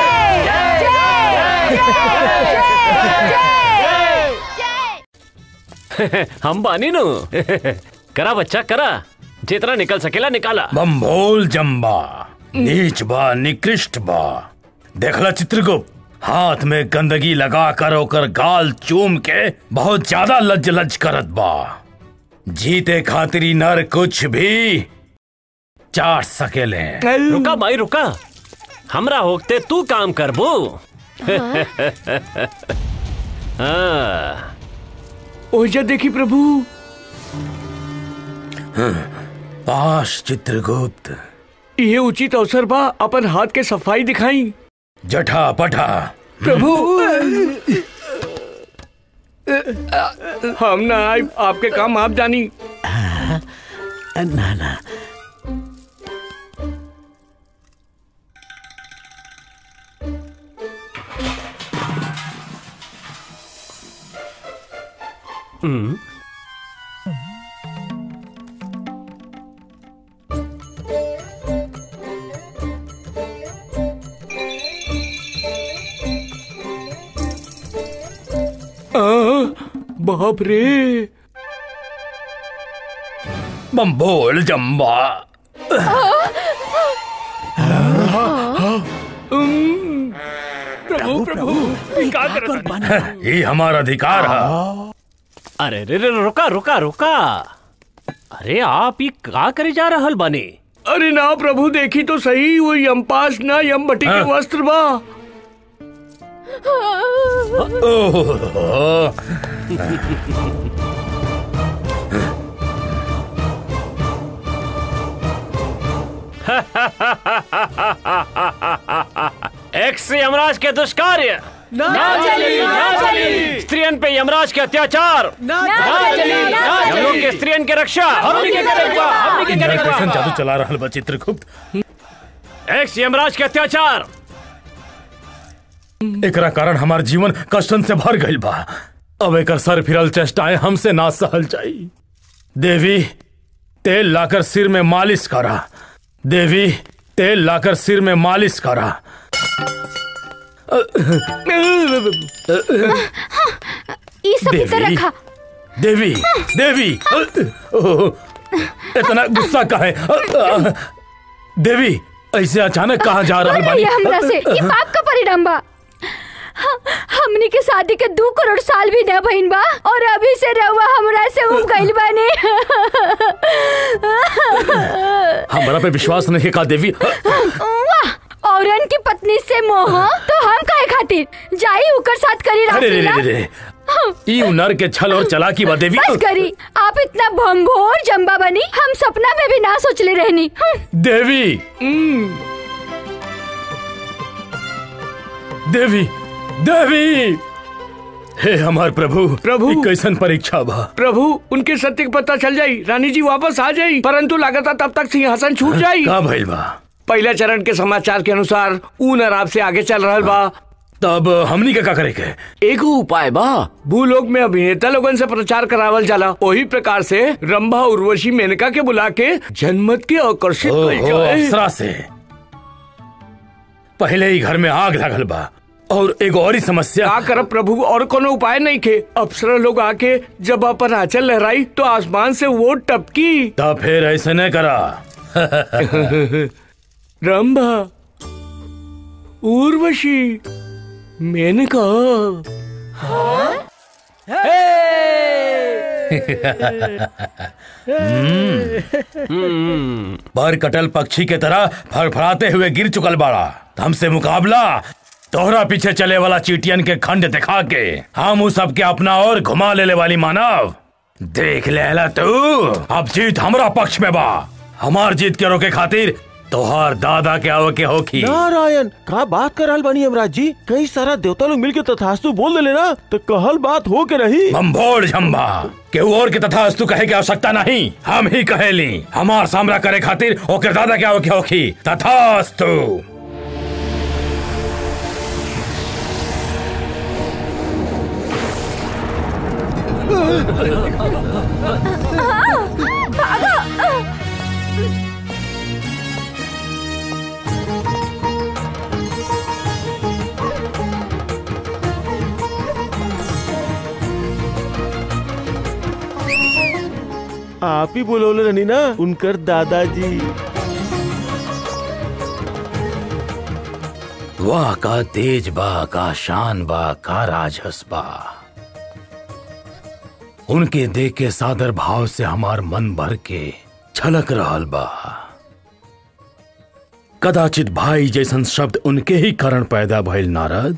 हम बानी नु करा बच्चा करा जितना निकल सकेला निकाला बम्भोल जम्बा नीच बा निकृष्ट बा देखला चित्रगुप्त हाथ में गंदगी लगा कर ओकर गाल चूम के बहुत ज्यादा लज लज करत बा जीते खातिरी नर कुछ भी चाट सकेले रुका माई रुका हमरा होते तू काम करबो हाँ ओजा देखी प्रभु पाश चित्रगुप्त ये उचित अवसर बा अपन हाथ के सफाई दिखाई जठा पठा प्रभु हम ना आए आपके काम आप जानी ना ना हम्म आ, बाप रे बम्बोल जम्बा प्रभु प्रभु क्या कर ये हमारा अधिकार है अरे रे रे रुका रुका रुका अरे आप ये का करे जा रहल बानी अरे ना प्रभु देखी तो सही वो यमपास ना यम भट्टी के वस्त्र बा एक्स यमराज के दुष्कार्य ना चली, ना चली। स्त्रियन पे यमराज के अत्याचार ना चली, ना चली। यमलोक के स्त्रियन के रक्षा हमनी के करेगा, हमनी के करेगा। कैसन जादू चला रहल बा चित्रगुप्त एक्स यमराज के अत्याचार एकरा कारण हमार जीवन कष्टन से भर गइल बा अब एकर सर फिरल चेष्टाएं हमसे ना सहल जाई देवी तेल लाकर सिर में मालिश करा देवी तेल लाकर सिर में मालिश करा ई सब देवी। भीतर रखा देवी देवी ओह, इतना गुस्सा का है देवी ऐसे अचानक कहाँ जा रहा और ये हमरा से ये पाप का परिणाम बा ह- हमनी के शादी के दो करोड़ साल भी न भइल बा और अभी से रहुआ हमरा से उब गइल बानी हमारा पे विश्वास नहीं का देवी वाह औरन की पत्नी से मोह तो हम काहे खातिर जाई उकर साथ करी अरे रे रे रासलीला रे रे ई नर के छल और चलाकी बा देवी बस करी आप इतना भंगोर जम्बा बनी हम सपना में भी ना सोचले रहनी हम्म। देवी देवी देवी हे हमार प्रभु प्रभु ई कैसन परीक्षा बा प्रभु उनके सत्य का पता चल जाई रानी जी वापस आ जाई परंतु लगातार तब तक सिंहासन छूट जाई का भइल बा पहला चरण के समाचार के अनुसार ऊ नराब से आगे चल रहल बा तब हमनी के का करे के एक उपाय बा भूलोक में अभिनेता लोगन से प्रचार करावल जाला वही प्रकार से रंभा उर्वशी मेनका के बुला के जनमत के आकर्षित कइल ओहो, जाए। अप्सरा से पहले ही घर में आग लगल बा और एगो और ही समस्या का करब प्रभु और कोनो उपाय नहीं खे अप्सरा लोग आके जब अपन आंचल लहराई तो आसमान से वो टपकी तब फिर ऐसे न करा रंभा उर्वशी मेनका पर कटल पक्षी के तरह फड़फड़ाते हुए गिर चुकल बाड़ा हमसे मुकाबला तोहरा पीछे चले वाला चीटियन के खंड दिखा के हम उस सबके अपना और घुमा लेले वाली मानव देख लेला तू अब जीत हमरा पक्ष में बा हमार जीत के रोके खातिर तोहार दादा के आवे के होखी नारायण का बात कर रहल बानी यमराज जी कई सारा देवता लोग मिलके तथास्तु बोल देले ना तो कहल बात हो के रही बम्भोड़ झम्बा केहू और के तथास्तु कहे के आवश्यकता नहीं हम ही कहेली हमार सामना करे खातिर ओकर दादा के आवे के होखी तथास्तु आप ही बोलोले रहनी ना उनकर दादाजी वाह का तेज बा का शान बा का राजस बा उनके देख के सादर भाव से हमार मन भर के छलक रहल बा कदाचित भाई जैसन शब्द उनके ही कारण पैदा भइल नारद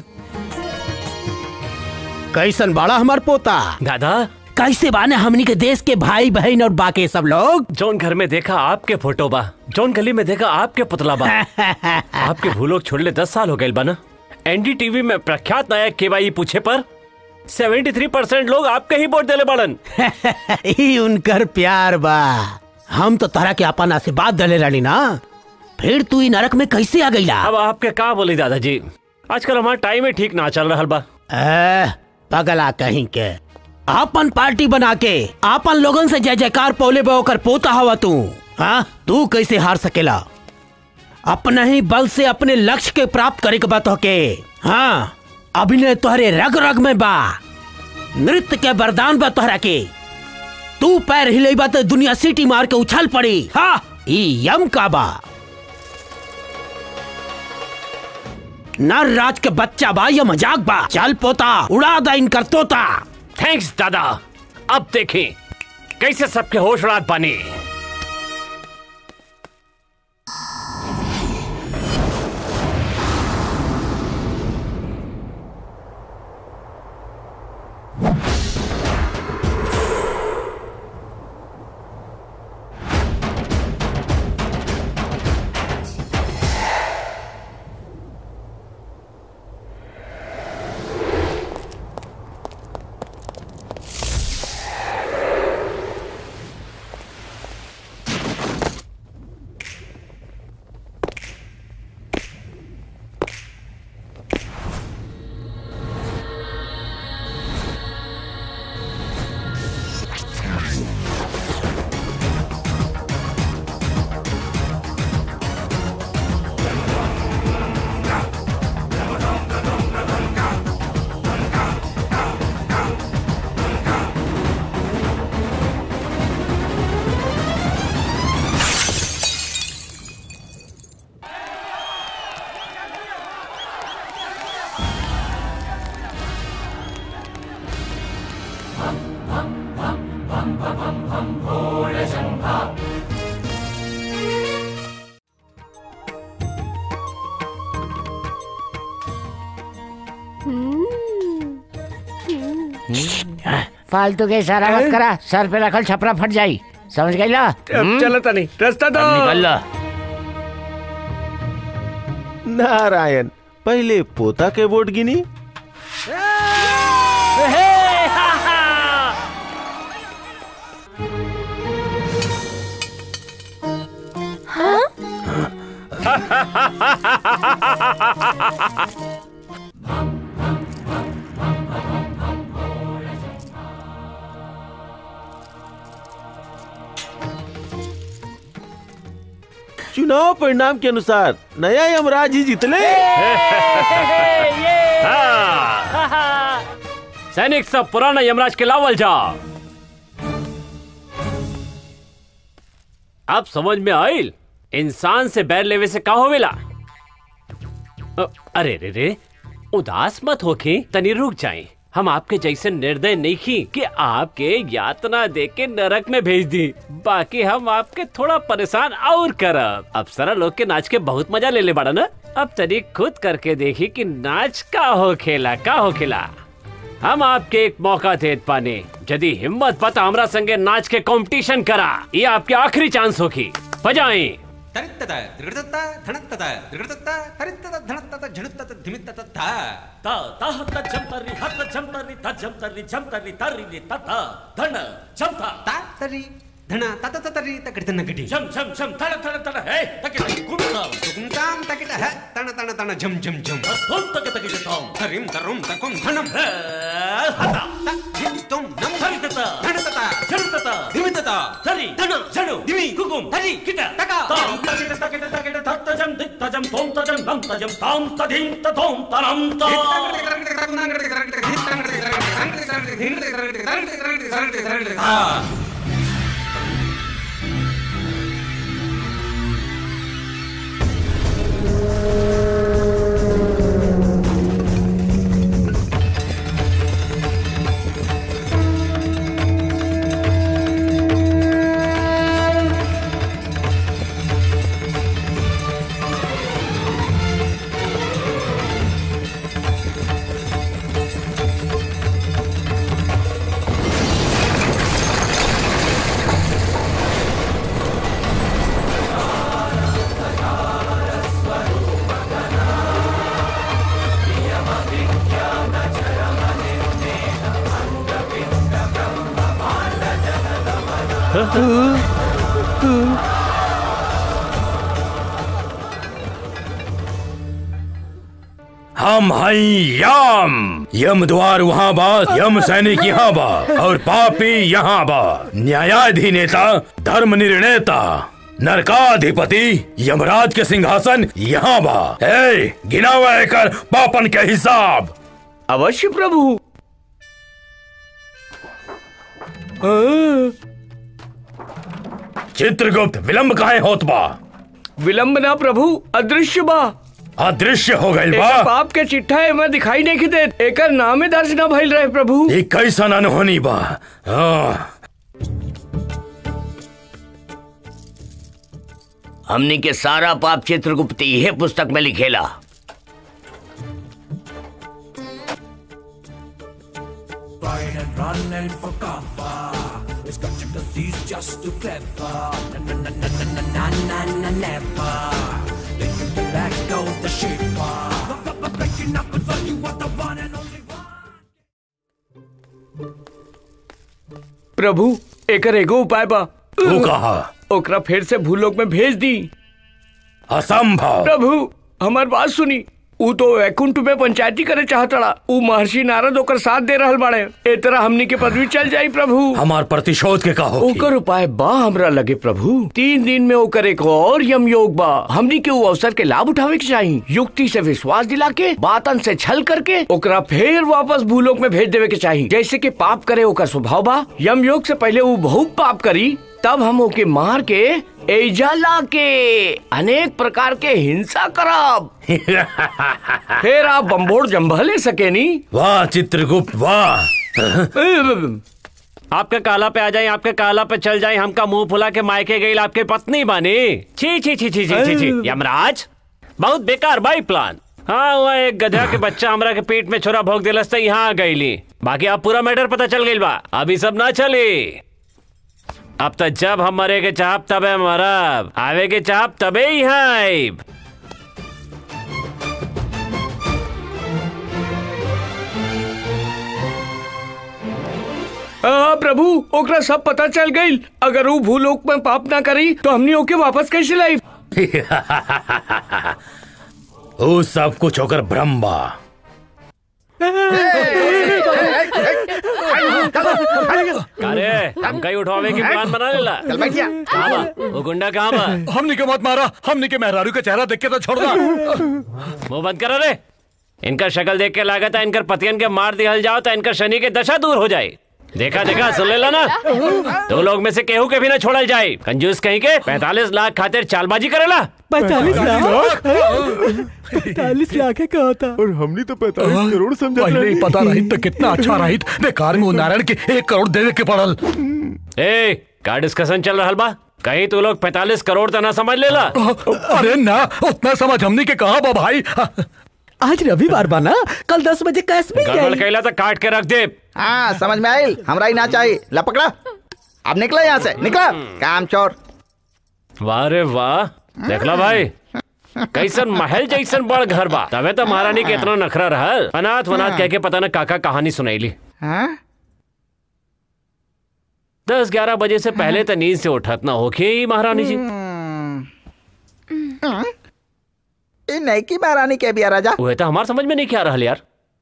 कैसन बड़ा हमार पोता दादा कैसे बाने हमनी के देश के भाई बहन और बाकी सब लोग जौन घर में देखा आपके फोटो बा जौन गली में देखा आपके पुतला बा आपके भूलोग छोड़ले दस साल हो गए बा ना एनडीटीवी में प्रख्यात नायक के बाई पूछे पर 73 परसेंट लोग आपके ही वोट देले बाड़न ई उनकर प्यार बा हम तो तारा के अपन आशीर्वाद दले रानी ना फिर तू ई नरक में कैसे आ गईला अब आपके का बोली दादाजी आजकल हमारा टाइम ही ठीक ना चल रहा बा ए, पगला कहीं के आपन पार्टी बना के आपन लोगन से जय जयकार पौले बोकर पोता हवा तू हाँ तू कैसे हार सकेला अपना ही बल से अपने लक्ष्य के प्राप्त करे के बात होके हाँ अभिनय तोहरे रग रग में बा नृत्य के वरदान बा तोहरा के तू पैर हिलेबा तो दुनिया सीटी मार के उछल पड़ी हाँ ई यम का बा नर राज के बच्चा बा या मजाक बा चल पोता उड़ा दा इनकर तोता थैंक्स दादा अब देखें कैसे सबके होश उड़ात पानी फालतू के इशारा मत करा सर पे रखल छपरा फट जाई समझ गई ला अब चलो तनी रास्ता दो निकल ला नारायण पहले पोता के वोट गिनी चुनाव परिणाम के अनुसार नया यमराज ही जीतले सैनिक सब पुराना यमराज के लावल जा अब समझ में आइल इंसान से बैर लेवे से का होवेला अ, अरे रे रे उदास मत होके तनी रुक जाए हम आपके जैसे निर्दय नहीं की कि आपके यातना दे के नरक में भेज दी बाकी हम आपके थोड़ा परेशान और करब अब सारा लोग के नाच के बहुत मजा ले ले बाड़ा ना अब तनी खुद करके देखी कि नाच का हो खेला का हो खेला हम आपके एक मौका दे पाने यदि हिम्मत पता हमरा संगे नाच के कंपटीशन करा ये आपके आखिरी चांस होगी बजाएं ಧನ ತತ ತತರಿ ತಕಡಿ ತನ ಗಡಿ ಝಮ್ ಝಮ್ ಝಮ್ ತಡ ತಡ ತಡ ಹೇ ತಕಡಿ ಗುಮ್ತಾಂ ಗುಮ್ತಾಂ ತಕಿಟ ಹ ತಣ ತಣ ತಣ ಝಮ್ ಝಮ್ ಝಮ್ ಥೋಂ ತಕ ತಕಿಟ ಥೋಂ ತರಿಂ ತರುಂ ತಕುಂ ಧನಂ ಹತ ತ ಜಿಂ ತುಂ ನಂ ಹರಿತತ ಧನತತ ಝಣತತ ದಿಮಿತತ ತರಿ ಧನ ಝಣು ದಿಮಿ ಗುಗುಂ ತರಿ ಕಿಟ ತಕ ತಾಂ ತಕಿಟ ತಕಿಟ ತಕಿಟ ತತ್ತ ಜಂ ದಿತ್ತ ಜಂ ಥೋಂ ತಜಂ ನಂ ತಜಂ ತಾಂ ತಧಿಂ ತಥೋಂ ತನಂ ತ हम हैं यम यम द्वार वहाँ बा यम सैनिक यहाँ बा और पापी यहाँ बा न्यायाधीनेता धर्म निर्णेता नरकाधिपति यमराज के सिंहासन यहाँ बा ए गिना हुआ है कर पापन के हिसाब अवश्य प्रभु चित्रगुप्त विलंब काहे होत बा विलंब ना प्रभु अदृश्य बा अदृश्य हो गइल बा एकर बाप के चिट्ठा एमे दिखाई नहीं देत एकर नामे दर्ज ना भइल रहे प्रभु ये कैसन अनहोनी बा हाँ। हमनी के सारा पाप चित्रगुप्त यह पुस्तक में लिखेला Ryan and running for cover. It's got your disease just too clever. Na na na na na na na na na never. They can be let go the shaper. Breaking up and you are the one and only प्रभु एकर एगो उपाय बा तू कहा ओकरा फिर से भूलोक में भेज दी असंभव प्रभु हमार बात सुनी ऊ तो वैकुंठ में पंचायती करे चाहतड़ा ऊ महर्षि नारद ओकर साथ दे रहल बाड़े ए तरह हमनी के पदवी चल जाई प्रभु हमार प्रतिशोध के कहो ओकर उपाय बा हमरा लगे प्रभु तीन दिन में ओकर एक और यम योग बा हमनी के ऊ अवसर के लाभ उठावे के चाहिए युक्ति से विश्वास दिला के बातन से छल करके ओकरा फिर वापस भूलोक में भेज देवे के चाहिए जैसे कि पाप करे ओकर स्वभाव बा यम योग से पहले ऊ बहुत पाप करी तब हम ओके मार के एजा ला के अनेक प्रकार के हिंसा करब फिर आप बम्बोड़ जम्भले सके नी वाह चित्रगुप्त वाह आपके काला पे आ जाए आपके काला पे चल जाए हमका मुंह फुला के मायके गई आपके पत्नी बनी छी छी छी छी छी छी छी यमराज बहुत बेकार भाई प्लान हाँ वह एक गधा के बच्चा हमरा के पेट में छोरा भोग दिलस तो यहाँ आ गईली बाकी अब पूरा मैटर पता चल गई बा अभी सब ना चली अब तो जब हम मरे के चाहब तबे मरब आवे के चाहब तबे यहाँ आइब आ, प्रभु ओकरा सब पता चल गई अगर वो भूलोक में पाप ना करी तो हमनी ओके वापस कैसे लाई वो सब कुछ होकर ब्रह्म बा अरे हम कहीं उठावे की प्लान बना लेला चल बैठिया कहाँ बा वो गुंडा कहाँ बा हमने के मत मारा हमने के मेहरारू का चेहरा देख के तो छोड़ दा मुंह बंद करो रे इनका शक्ल देख के लागत है इनकर पतियन के मार दिहल जाओ तो इनकर शनि के दशा दूर हो जाए देखा देखा सुन लेला ना दो लोग में से केहू के भी ना छोड़ल जाए कंजूस कहीं के पैतालीस लाख खातिर चालबाजी करेला पैतालीस लाख पैतालीस लाख है कहा था और हमने तो पैतालीस करोड़ समझा पहले ही पता रही तो कितना अच्छा रही बेकार में वो नारायण के एक करोड़ देवे के पड़ल ए का डिस्कशन चल रहा बा कहीं तू लोग पैतालीस करोड़ तो ना समझ लेला अरे ना उतना समझ हमने के कहा बा भाई आज रविवार बना कल दस बजे कैश मिल गड़बड़ जाएगी कैला तो काट के रख दे हाँ समझ में आई हमरा ही ना चाहिए ला पकड़ा अब निकला यहाँ से निकला काम चोर वाह रे वाह देखला भाई कैसन महल जैसन बड़ घर बा तबे तो महारानी के इतना नखरा रहल अनाथ वनाथ कह के पता न काका कहानी सुनैली हाँ दस ग्यारह बजे से पहले तो नींद से उठत ना होके महारानी जी ये नहीं की महारानी के भी राजा वह तो हमार समझ में नहीं क्या रहल यार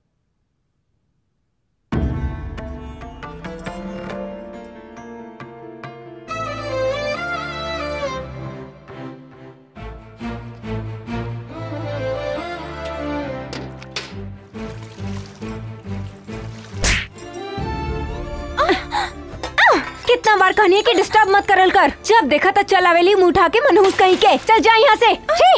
कितना बार कहनी कि डिस्टर्ब मत करल कर जब देखा तो चल आवेली मुंह उठा के मनहूस कहीं के चल जा यहाँ से छी!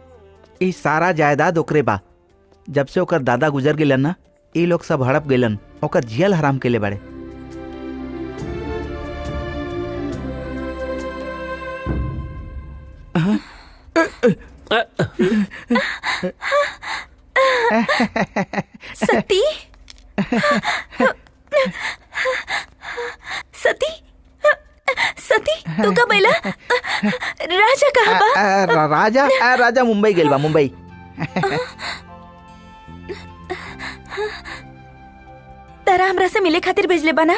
ई सारा जायदाद ओकरे बा जब से ओकर दादा गुजर गेलन ना ई लोग सब हड़प गेलन ओकर जियल हराम के ले बड़े सती सती सती तू कब अइला राजा कहाँ बा आ, रा- राजा आ, राजा मुंबई गेल बा मुंबई तारा हमरा से मिले खातिर भेजले बा ना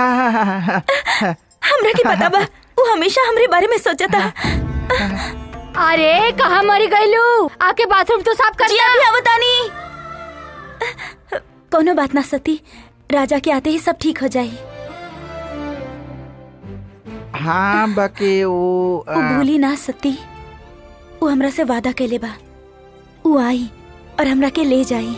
हमरा के पता बा वो हमेशा हमरे बारे में सोचता अरे कहाँ मरी गईलू आके बाथरूम तो साफ कर जी अभी आवतानी कोनो बात ना सती राजा के आते ही सब ठीक हो जाई हाँ बाकी वो वो भूली ना सती वो हमरा से वादा कैले बा वो आई और हमरा के ले जाई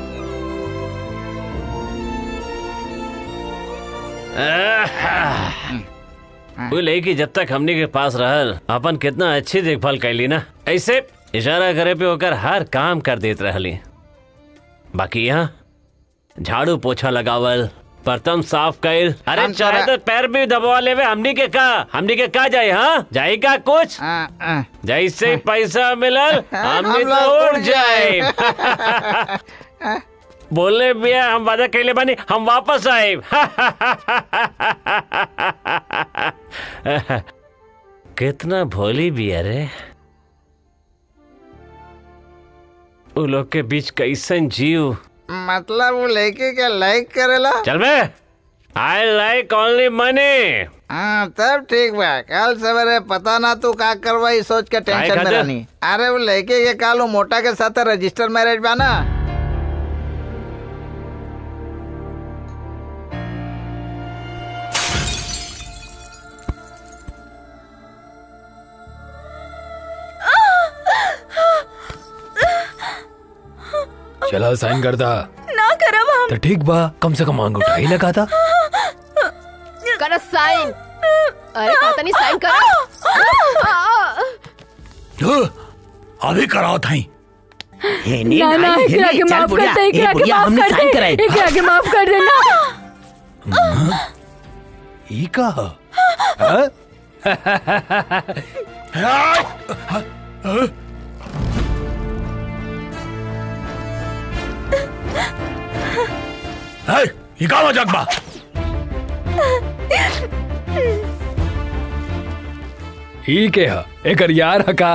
वो लड़की जब तक हमने के पास रहल अपन कितना अच्छी देखभाल कैली ना ऐसे इशारा करे पे होकर हर काम कर देत रहली बाकी यहाँ झाड़ू पोछा लगावल बर्तन साफ कैल अरे हम चाहे तोरा- तो पैर भी दबवा लेवे हमनी के का हमनी के का जाए हाँ जाई का कुछ जैसे ही पैसा मिलल हमनी हम तो लोग उड़ जाए बोले भैया हम वादा कैले बानी हम वापस आए कितना भोली भी अरे उ लोग के बीच कैसन जीव मतलब वो लड़के के लाइक करेला चल बे आई लाइक ओनली मनी हाँ तब ठीक बा कल सवेरे पता ना तू का करवाई सोच के टेंशन में खातिर? रहनी अरे वो लड़के के काल वो मोटा के साथ रजिस्टर मैरिज बा ना चला साइन कर दा ना करब हम तो ठीक बा कम से कम अंगूठा ही लगा था कर साइन अरे पता नहीं साइन कर अभी कराओ थाई ना ना एकरा के माफ कर दे एकरा के माफ कर दे एकरा के माफ कर दे ना ई का हाँ? है ये का मजाक बा ई के हा एकर यार हका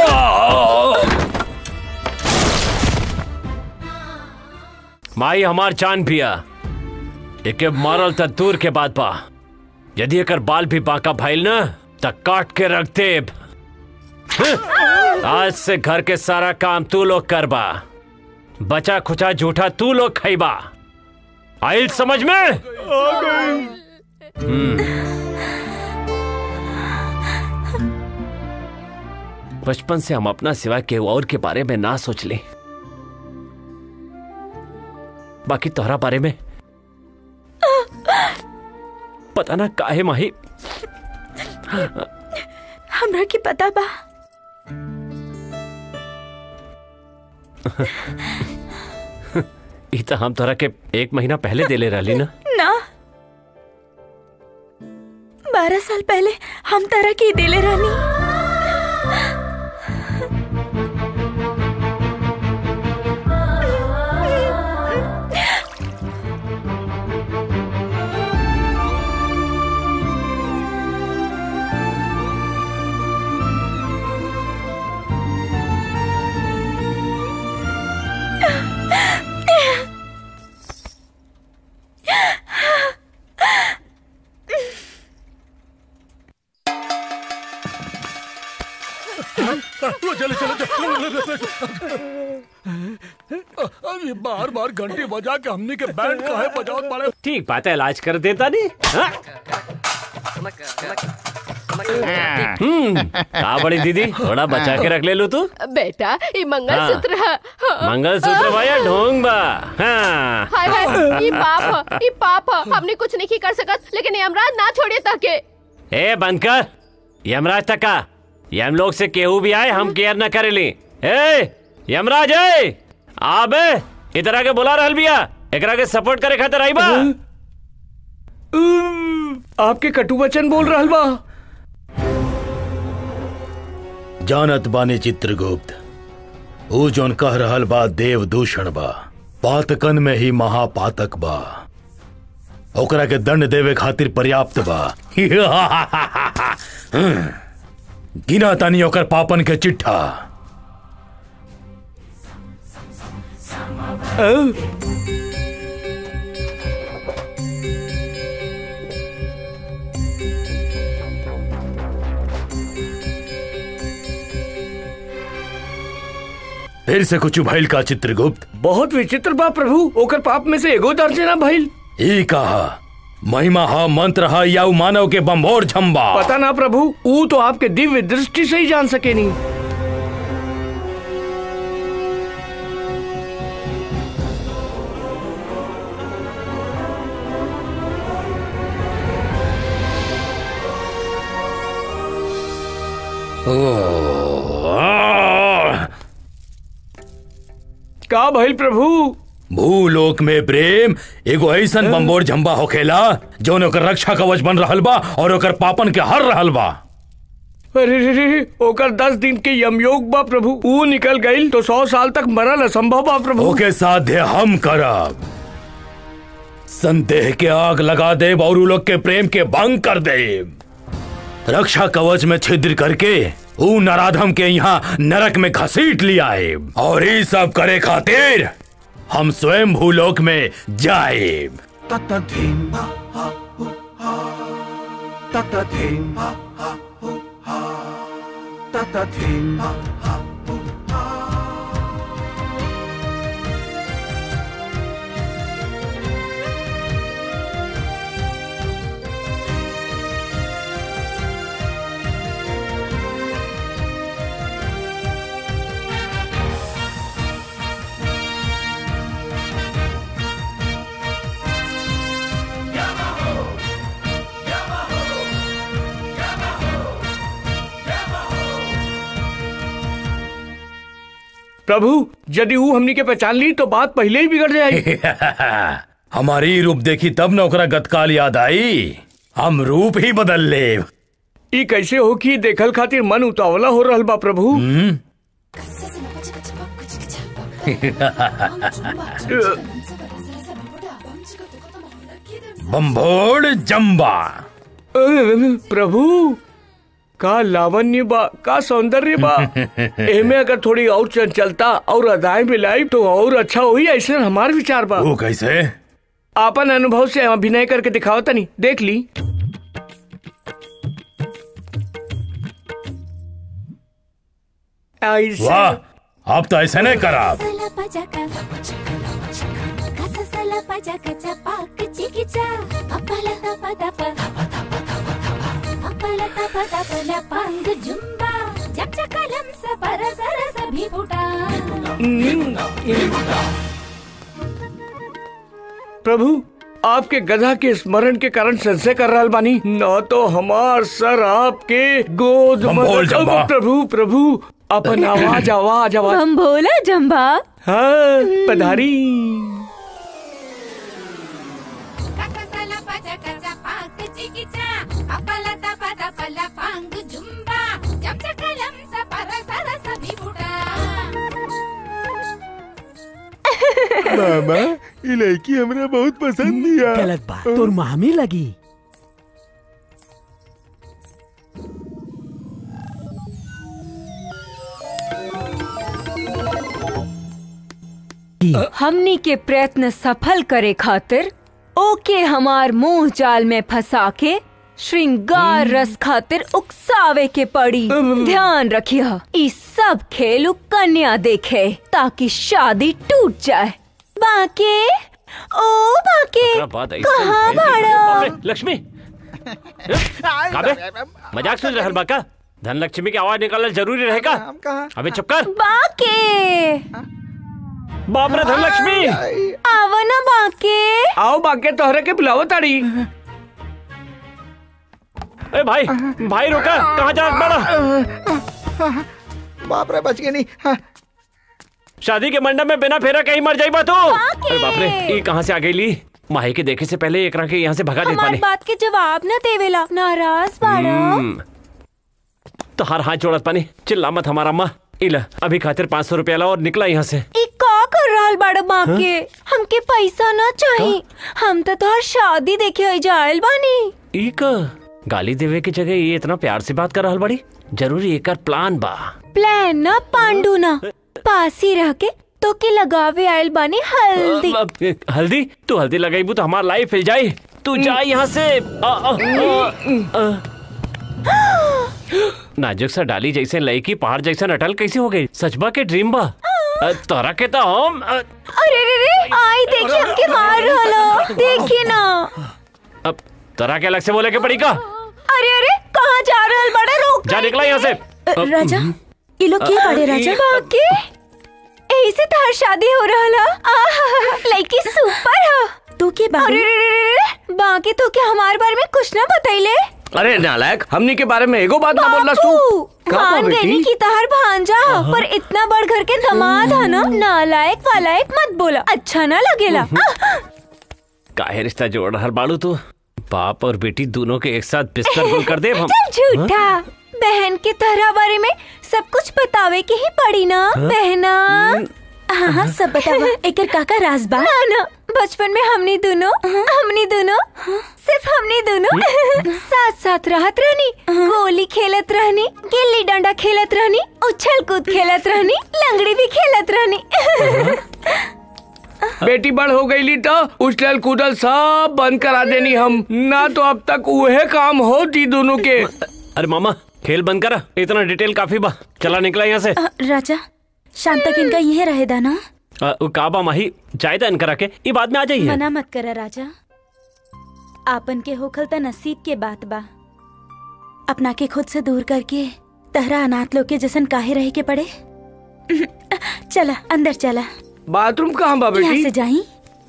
माई हमार जान पिया एके मारल त दूर के बात बा यदि एकर बाल भी बांका भइल न त काट के रख देब हं? आज से घर के सारा काम तू लोग करबा बचा खुचा झूठा तू लोग खइबा आइल समझ में हम्म बचपन से हम अपना सिवा के और के बारे में ना सोच ले बाकी तोहरा बारे में पता ना काहे माही हमरा के पता बा ई तो हम तोहरा के एक महीना पहले देले रहली ना ना बारह साल पहले हम तरह की दिले रानी चलो चलो चलो ये बार बार घंटी बजा के हमने के बैंड का है बजाओ पड़े ठीक बात है इलाज कर देता नहीं हाँ? हम्म का बड़ी दीदी थोड़ा बचा के रख ले लो तू बेटा ये मंगलसूत्र है हाँ। मंगलसूत्र भैया ढोंग बा हाँ हाय हाय ये पाप है ये पाप है हमने कुछ नहीं कर सकत लेकिन यमराज ना छोड़िए ताके ए बंद कर यमराज तक का यम लोग से केहू भी आए हम केयर न करेली ए यमराज ए आबे इधर आके बुला रहल बिया एकरा के सपोर्ट करे खातिर आई बा आपके कटु वचन बोल रहल बा जानत बानी चित्रगुप्त ऊ जोन कह रहल बा देव दूषण बा पातकन में ही महापातक बा ओकरा के दंड देवे खातिर पर्याप्त बा गिना तानी ओकर पापन के चिट्ठा फिर से कुछ भइल का चित्रगुप्त बहुत विचित्र बा प्रभु ओकर पाप में से एगो दर्ज ना भइल ई कहा महिमा हा मंत्र हा या उ मानव के बम्भोर झम्बा पता ना प्रभु ऊ तो आपके दिव्य दृष्टि से ही जान सके नहीं का भइल प्रभु भूलोक में प्रेम एगो ऐसन बम्बोर झम्बा होखेला जौन ओकर रक्षा कवच बन रहल बा और ओकर पापन के हर रहल बा अरे रे रे ओकर दस दिन के यमयोग बा प्रभु ऊ निकल गई तो सौ साल तक मरल असंभव बा प्रभु ओके साध्य हम करब संदेह के आग लगा देब और उ लोग के प्रेम के भंग कर देब रक्षा कवच में छिद्र करके ऊ नराधम के यहाँ नरक में घसीट लिया है और ये सब करे खातिर हम स्वयं भूलोक में जाएब ततधीम ततधीम ततधीम प्रभु यदि ऊ हमनी के पहचान ली तो बात पहले ही बिगड़ जाएगी हमारी रूप देखी तब न ओकरा गतकाल याद आई हम रूप ही बदल ले ई कैसे हो कि देखल खातिर मन उतावला हो रहल बा प्रभु बम्भोड़ जम्बा प्रभु का लावण्य बा का सौंदर्य बा एमे अगर थोड़ी और चंचलता और अदाएं मिलाई तो और अच्छा होई ऐसे हमार विचार बा वो कैसे आपन अनुभव से अभिनय करके दिखाओ तनी देख ली ऐसे वाह आप तो ऐसे नहीं करा प्रभु आपके गधा के स्मरण के कारण संशय कर रहा बानी न तो हमार सर आपके गोद में- बम्भोल जम्बा। प्रभु प्रभु अपन आवाज आवाज आवाज हम भोला जम्बा हाँ पधारी मामा ये लड़की हमरा बहुत पसंद दिया गलत बात तोर मामी लगी हमनी के प्रयत्न सफल करे खातिर ओके हमार मुंह जाल में फंसा के श्रृंगार रस खातिर उकसावे के पड़ी ध्यान रखिए ई सब खेल उ कन्या देखे ताकि शादी टूट जाए बाके ओ बाके क्या बात है कहाँ भाड़ा बाप रे, लक्ष्मी काबे मजाक सुन रहल बा का धनलक्ष्मी की आवाज निकालना जरूरी रहेगा अबे चुप कर बाके बाप रे धनलक्ष्मी आवा ना बाके आओ बाके तोहरे के बुलावो ताड़ी ए भाई भाई रुका कहाँ जा बड़ा बाप रे बच गए नहीं हाँ। शादी के मंडप में बिना फेरा कहीं मर जाई बा तू अरे बाप रे ये कहाँ से आ गई ली माही के देखे से पहले एक के यहाँ से भगा दे हमारी पाने बात के जवाब न देवेला नाराज बाड़ा हम्म। तो हर हाथ जोड़त पानी चिल्ला मत हमारा अम्मा इला अभी खातिर पाँच सौ रुपया ला और निकला यहाँ से ई का कर रहल बाड़ा माँ हाँ? के हमके पैसा ना चाहिए हम तो तोहर शादी देखे जायल बानी एक गाली देवे की जगह ये इतना प्यार से बात कर रहल बड़ी जरूरी एक प्लान बा प्लान ना पांडू ना पास ही रह के तो के लगावे आयल बानी हल्दी अब, अब, हल्दी तू हल्दी लगाईबू तो हमारा लाइफ हिल जाए तू जा यहाँ से आ, आ, आ, आ। नाजुक सा डाली जैसे लई की पहाड़ जैसा अटल कैसे हो गई सचबा के ड्रीम बा अ, तोरा के तो हम अ, अरे रे रे आई देखिए हमके मार रहलो देखिए ना अब तोरा के अलग से बोले के पड़ी का अरे अरे कहाँ जा रहल बड़ा रोक जा निकला यहाँ से अब, राजा हम्म। ये लोग के बड़े राजा बाकी यही से तार शादी हो रहला आहा, लड़की सुपर है तू के बारे अरे रे रे रे रे, बाकी तो क्या हमारे बारे में कुछ ना बताइले अरे नालायक हमनी के बारे में एगो बात ना बोलना तू बापू, का बा मान बेटी? गई की तार भांजा पर इतना बड़ घर के दामाद है ना नालायक वालायक मत बोला अच्छा ना लगेला आह, काहे रिश्ता जोड़ रहा बाड़ू तू बाप और बेटी दोनों के एक साथ बिस्तर गुल कर दे हम चल झूठा बहन के तरह बारे में सब कुछ बतावे के ही पड़ी ना हाँ? बहना हाँ हाँ सब बतावा एकर काका राज बा ना ना बचपन में हमनी दोनों हमनी दोनों सिर्फ हमनी दोनों साथ साथ रहत रहनी गोली खेलत रहनी गिल्ली डंडा खेलत रहनी उछल कूद खेलत रहनी लंगड़ी भी खेलत रहनी बेटी बड़ हो गई तो उछल कूदल सब बंद करा देनी हम ना तो अब तक वह काम होती दोनों के अरे मामा खेल बंद करा इतना डिटेल काफी बा चला निकला यहाँ से अ, राजा शाम तक इनका यही रहेदा ना अ, उ काबा माही चाय दान करा के ये बाद में आ जाइए मना मत करा राजा आपन के होखल त नसीब के बात बा अपना के खुद से दूर करके तहरा अनाथ लोग के जैसन काहे रहे के पड़े चला अंदर चला बाथरूम कहाँ बा यहाँ बेटी से जाई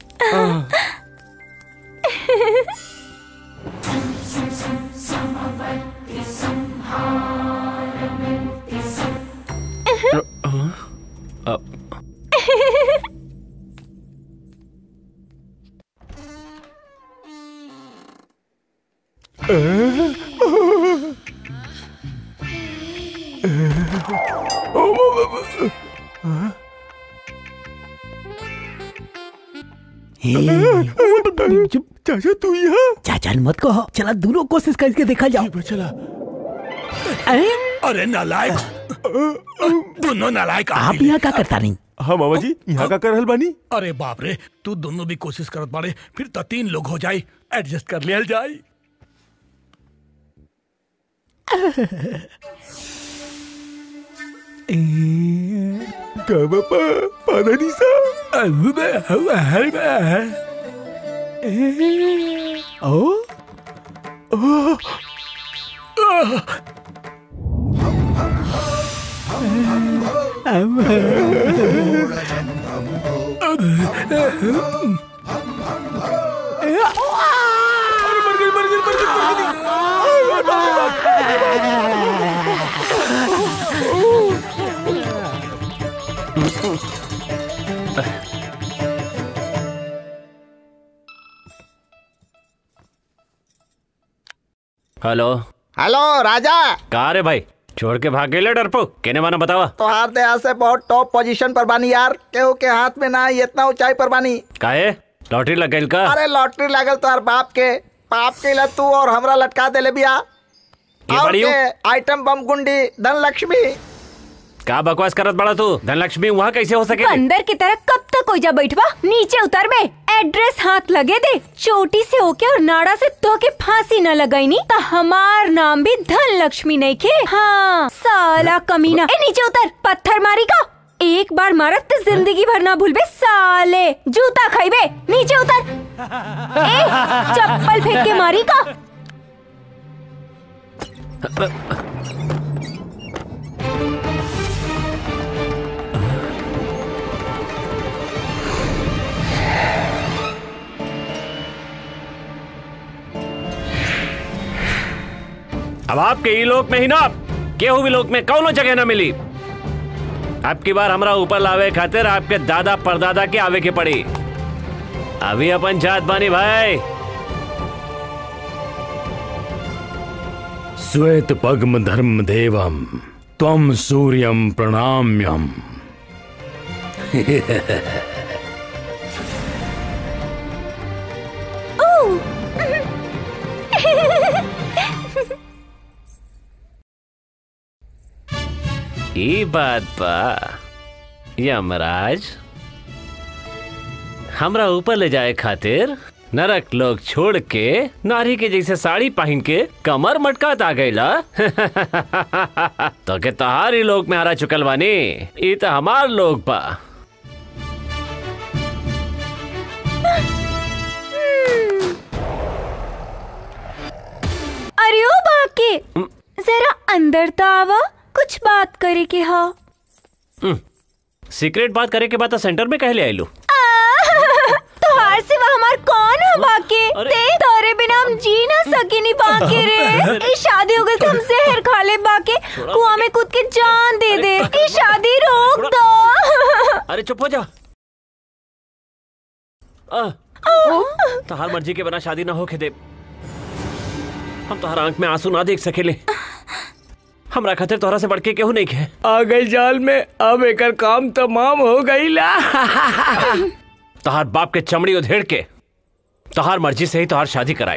अ, चाचा तू यहाँ चाचा मत कहो चला दोनों कोशिश करके देखा जाओ चला अरे नालायक दोनों नालायक आप यहाँ क्या करता नहीं हाँ मामा जी यहाँ का कर रहल बानी अरे बाप रे तू दोनों भी कोशिश करत बाड़े फिर तो तीन लोग हो जाए एडजस्ट कर लिया जाए का बापा पाना नहीं सा ओ ओ हेलो हेलो राजा कहा रे भाई छोड़ के भाग गए डरपो कहने माना बतावा तोहार दया से बहुत टॉप पोजीशन पर बानी यार केहू के हाथ में ना आई, इतना ऊंचाई पर बानी काहे लॉटरी लग गई का अरे लॉटरी लागल तोहार बाप के पाप के ला तू और हमरा लटका देले बिया के और बड़ी हो? के आइटम बम गुंडी धन लक्ष्मी का बकवास करत बड़ा तू धनलक्ष्मी वहाँ कैसे हो सके बंदर की तरह कब तक हो जा बैठवा नीचे उतर बे एड्रेस हाथ लगे दे चोटी से होके और नाड़ा से तो के फांसी न लगाई नी तो हमार नाम भी धन लक्ष्मी नहीं के हाँ साला कमीना ए नीचे उतर पत्थर मारी का एक बार मारत तो जिंदगी भर ना भूलबे साले जूता खाइबे नीचे उतर ए चप्पल फेंक के मारी का अब आपके ई लोक में ही ना केहू भी लोक में कौनो जगह ना मिली अब की बार हमरा ऊपर लावे खातिर आपके दादा परदादा के आवे के पड़ी अभी अपन जात बानी भाई श्वेत पद्म धर्म देवम त्वम सूर्यम प्रणाम्यम ई बात बा यमराज हमरा ऊपर ले जाए खातिर नरक लोग छोड़ के नारी के जैसे साड़ी पहन के कमर मटकात आ गईला तो के तहारी लोग में हरा चुकल बानी ई तो हमार लोग बा अरे ओ बाके जरा अंदर तो आवा कुछ बात करे के हा सीक्रेट बात करे के बाद तो सेंटर में कह ले आइलू तोहार सिवा हमार कौन हो बाके ते तोरे बिना हम जी ना सके नी बाके रे ई शादी हो गई तो हम जहर खा ले बाके कुआं में कूद के जान दे दे ई शादी रोक दो अरे चुप हो जा आ, तहार मर्जी के बिना शादी ना होके दे हम तोहर आंख में आंसू ना देख सकेले हमरा खातिर तोहरा से बढ़ के केहू नहीं है आ गई जाल में अब एकर काम तमाम हो गई ला तोहार बाप के चमड़ी उधेड़ के तोहार मर्जी से ही तोहार शादी कराए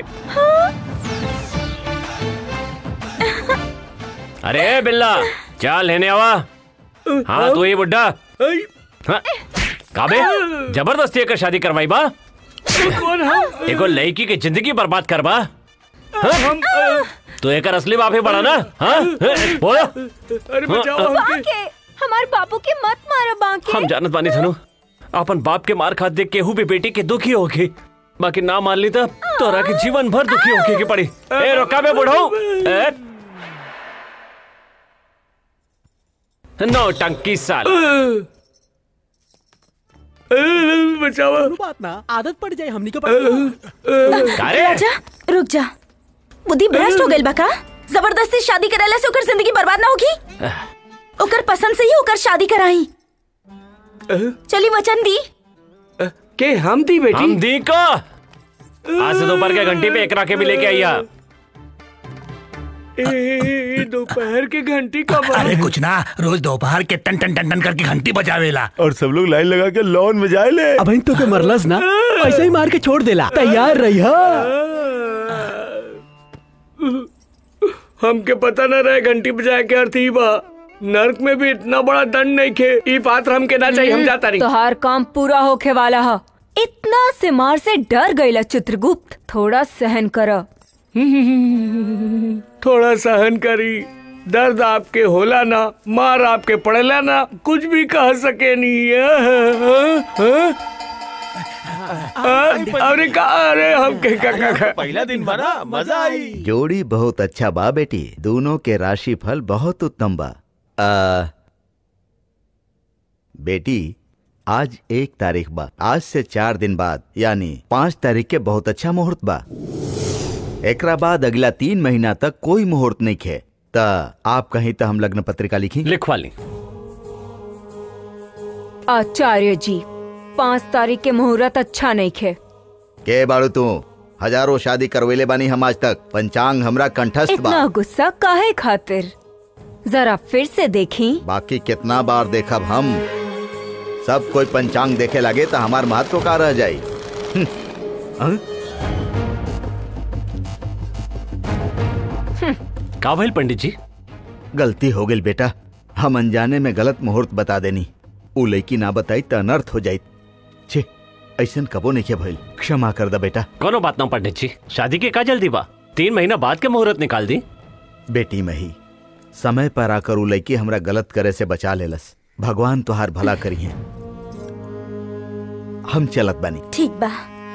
अरे बिल्ला चल लेने आवा हाँ तू ही बुड्ढा हाँ, काबे जबरदस्ती एकर शादी करवाई बा कौन हम एगो लड़की की जिंदगी बर्बाद करबा हाँ? तो एकर असली बाप ही बड़ा ना हाँ बोलो अरे बचाओ हमके बाके हमार बापू के मत मारो बाके हम जानत बानी धनु अपन बाप के मार खात देख केहू भी बेटी के दुखी होगी बाकी ना मान ली तब तोरा के जीवन भर दुखी होके की पड़ी ए रोका बे बुढ़ऊ ए नो टंकी साल बचाओ बात ना आदत पड़ जाए हमनी को पता राजा रुक जा बुद्धि भ्रष्ट हो गइल बा का जबरदस्ती शादी करेला से ओकर जिंदगी बर्बाद ना होगी ओकर पसंद से ही ओकर शादी कराई चली वचन दी के हम दी बेटी हम दी को आज से दोपहर के घंटी पे एकरा के भी लेके आइया ए, दोपहर के घंटी कब अरे कुछ ना रोज दोपहर के टन टन टन टन करके घंटी बजावेला और सब लोग लाइन लगा के लॉन में जाए ले अब तो के मरलस ना ऐसे ही मार के छोड़ देला तैयार रही हमके पता न रहे घंटी बजाए के अर्थ ही बा नर्क में भी इतना बड़ा दंड नहीं खे ई पात्र हमके ना चाहिए हम जाता नहीं तोहार काम पूरा होके वाला है इतना से मार से डर गईला चित्रगुप्त थोड़ा सहन कर थोड़ा सहन करी दर्द आपके होला ना मार आपके पड़ेला ना कुछ भी कह सके नहीं अरे का अरे हम के का का का पहला दिन बना मजा आई जोड़ी बहुत अच्छा बा बेटी दोनों के राशि फल बहुत उत्तम बा आ, बेटी आज एक तारीख बा आज से चार दिन बाद यानी पाँच तारीख के बहुत अच्छा मुहूर्त बा एकरा बाद अगला तीन महीना तक कोई मुहूर्त नहीं खे त आप कहीं तो हम लग्न पत्रिका लिखी लिखवा ली आचार्य जी पाँच तारीख के मुहूर्त अच्छा नहीं खे के बाड़ू तू हजारों शादी करवेले बानी हम आज तक पंचांग हमरा कंठस्थ इतना बा गुस्सा काहे खातिर जरा फिर से देखी बाकी कितना बार देखब हम सब कोई पंचांग देखे लगे तो हमार महत्व का रह जाई हम्म, हाँ? का भइल पंडित जी गलती हो गई बेटा हम अनजाने में गलत मुहूर्त बता देनी उ लड़की ना बताई तो अनर्थ हो जाई छे ऐसन कबो नहीं के भइल क्षमा कर दा बेटा कोनो बात ना पंडित जी शादी के का जल्दी बा तीन महीना बाद के मुहूर्त निकाल दी बेटी मही समय पर आकर उ लड़की हमरा गलत करे से बचा लेलस भगवान तुहार भला करी है हम चलत बानी ठीक बा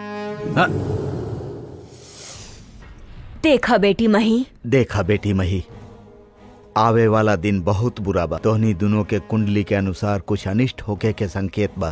देखा बेटी मही देखा बेटी मही आवे वाला दिन बहुत बुरा बा तोहनी दोनों के कुंडली के अनुसार कुछ अनिष्ट होके के संकेत बा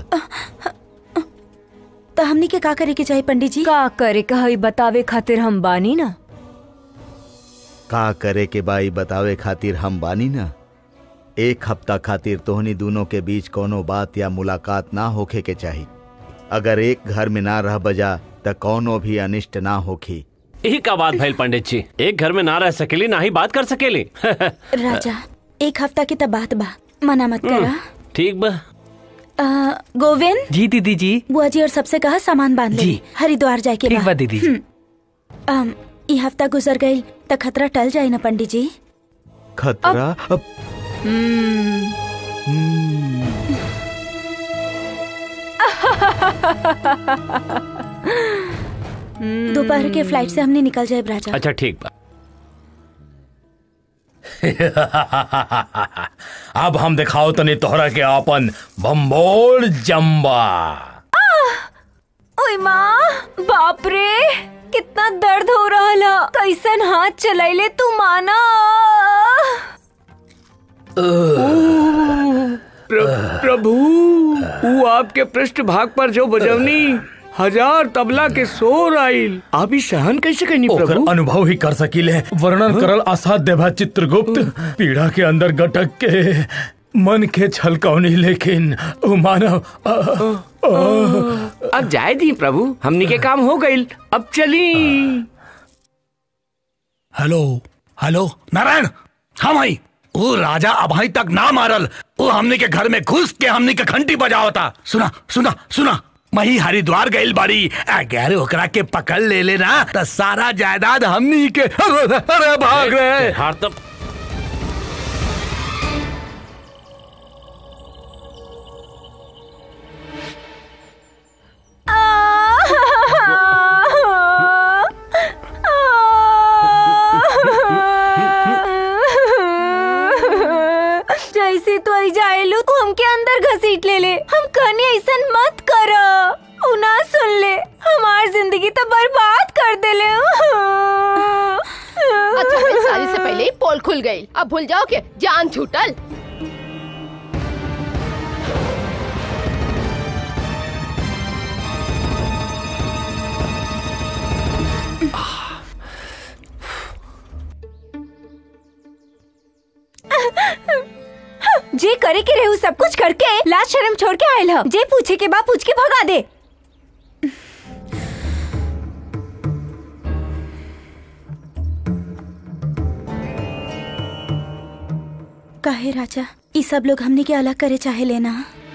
तो हमनी के का करे के चाहिए पंडित जी का करे कही बतावे खातिर हम बानी ना का करे के बाई बतावे खातिर हम बानी ना एक हफ्ता खातिर तोहनी दोनों के बीच कोनो बात या मुलाकात ना होखे के चाही अगर एक घर में ना रह बजा त कोनो भी अनिष्ट ना होखी यही का बात भैल पंडित जी एक घर में ना रह सकेली ना ही बात कर सकेली राजा एक हफ्ता की तब बात बा मना मत करा ठीक बा अ, गोविंद जी दीदी जी बुआ जी और सबसे कहा सामान बांध ले जी। हरिद्वार जाए के ठीक बा बा दीदी जी। हम्म। अम, ई हफ्ता गुजर गई त खतरा टल जाए ना पंडित जी खतरा अब दोपहर के फ्लाइट से हमने निकल जाए राजा अच्छा ठीक बा अब हम दिखाओ तनी तोहरा के आपन बम्बोल जम्बा ओए माँ बाप रे कितना दर्द हो रहा ला कैसन हाथ चलाइले तू माना प्र, प्रभु वो आपके पृष्ठ भाग पर जो बजवनी हजार तबला के शोर आइल आप ही सहन कैसे करनी ओकर प्रभु अनुभव ही कर सकीले वर्णन करल असाध्य बा चित्रगुप्त पीड़ा के अंदर गटक के मन के छलकौनी लेकिन ओ मानव अ, अ, अब जाए दी प्रभु हमनी के काम हो गईल अब चली हेलो हेलो नारायण हम आई वो राजा अभाई तक ना मारल वो हमने के घर में घुस के हमने के घंटी बजावता सुना सुना सुना मही हरिद्वार गइल बाड़ी अगर ओकरा के पकड़ ले लेना तो सारा जायदाद हमनी के अरे भाग रहे हार तब जैसे तो आई जाएलू तू हमके अंदर घसीट ले ले हम कहनी ऐसा मत कर उ ना सुन ले हमार जिंदगी तो बर्बाद कर दे ले अच्छा फिर शादी से पहले ही पोल खुल गई अब भूल जाओ के जान छूटल जे करे के रहू सब कुछ करके लाज शर्म छोड़ के आयल ह जे पूछे के बा पूछ के भगा दे काहे राजा ई सब लोग हमने के अलग करे चाहे लेना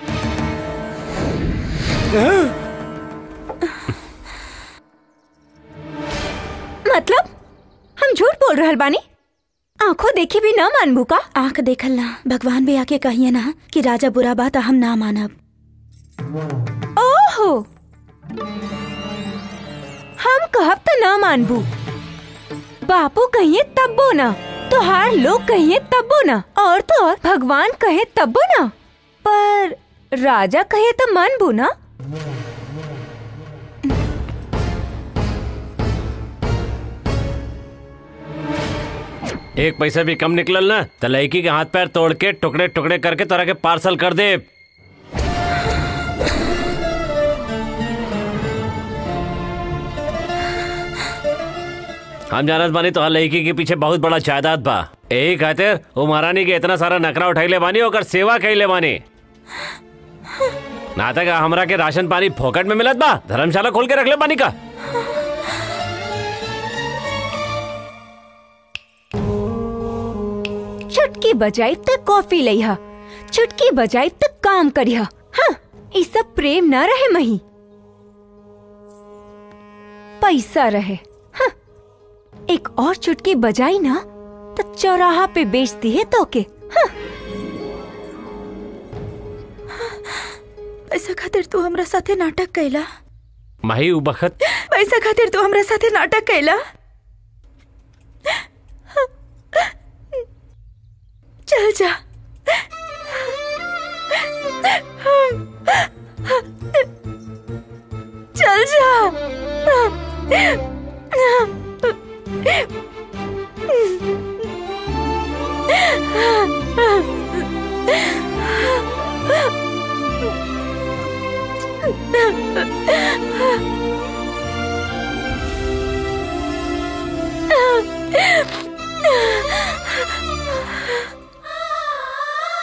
मतलब हम झूठ बोल रहल बानी आंखों देखी भी ना मानबू का आंख देखल ना भगवान भी आके कहिए ना कि राजा बुरा बात हम ना मानब ओहो हम कहब तो ना मानबू बापू कहिए तब्बो ना तोहार लोग कहिए तब्बो ना और तो और भगवान कहे तब्बो ना पर राजा कहे तो मानबू ना एक पैसा भी कम निकलल ना तो लड़की के हाथ पैर तोड़ के टुकड़े टुकड़े करके तोरा के पार्सल कर दे हम जानत बानी तो लड़की के पीछे बहुत बड़ा जायदाद बा यही खातिर वो महारानी के इतना सारा नखरा उठैले बानी ओकर सेवा कैले बानी ना तक हमरा के राशन पानी फोकट में मिलत बा धर्मशाला खोल के रख ले बानी का चुटकी बजाई तक कॉफी लइहा चुटकी बजाई तक काम करिहा हाँ ई सब प्रेम ना रहे मही पैसा रहे हाँ एक और चुटकी बजाई ना तो चौराहा पे बेचती है तो के हाँ पैसा खातिर तू हमरा साथे नाटक कैला माही उ बखत पैसा खातिर तू हमरा साथे नाटक कैला चल जा चल जा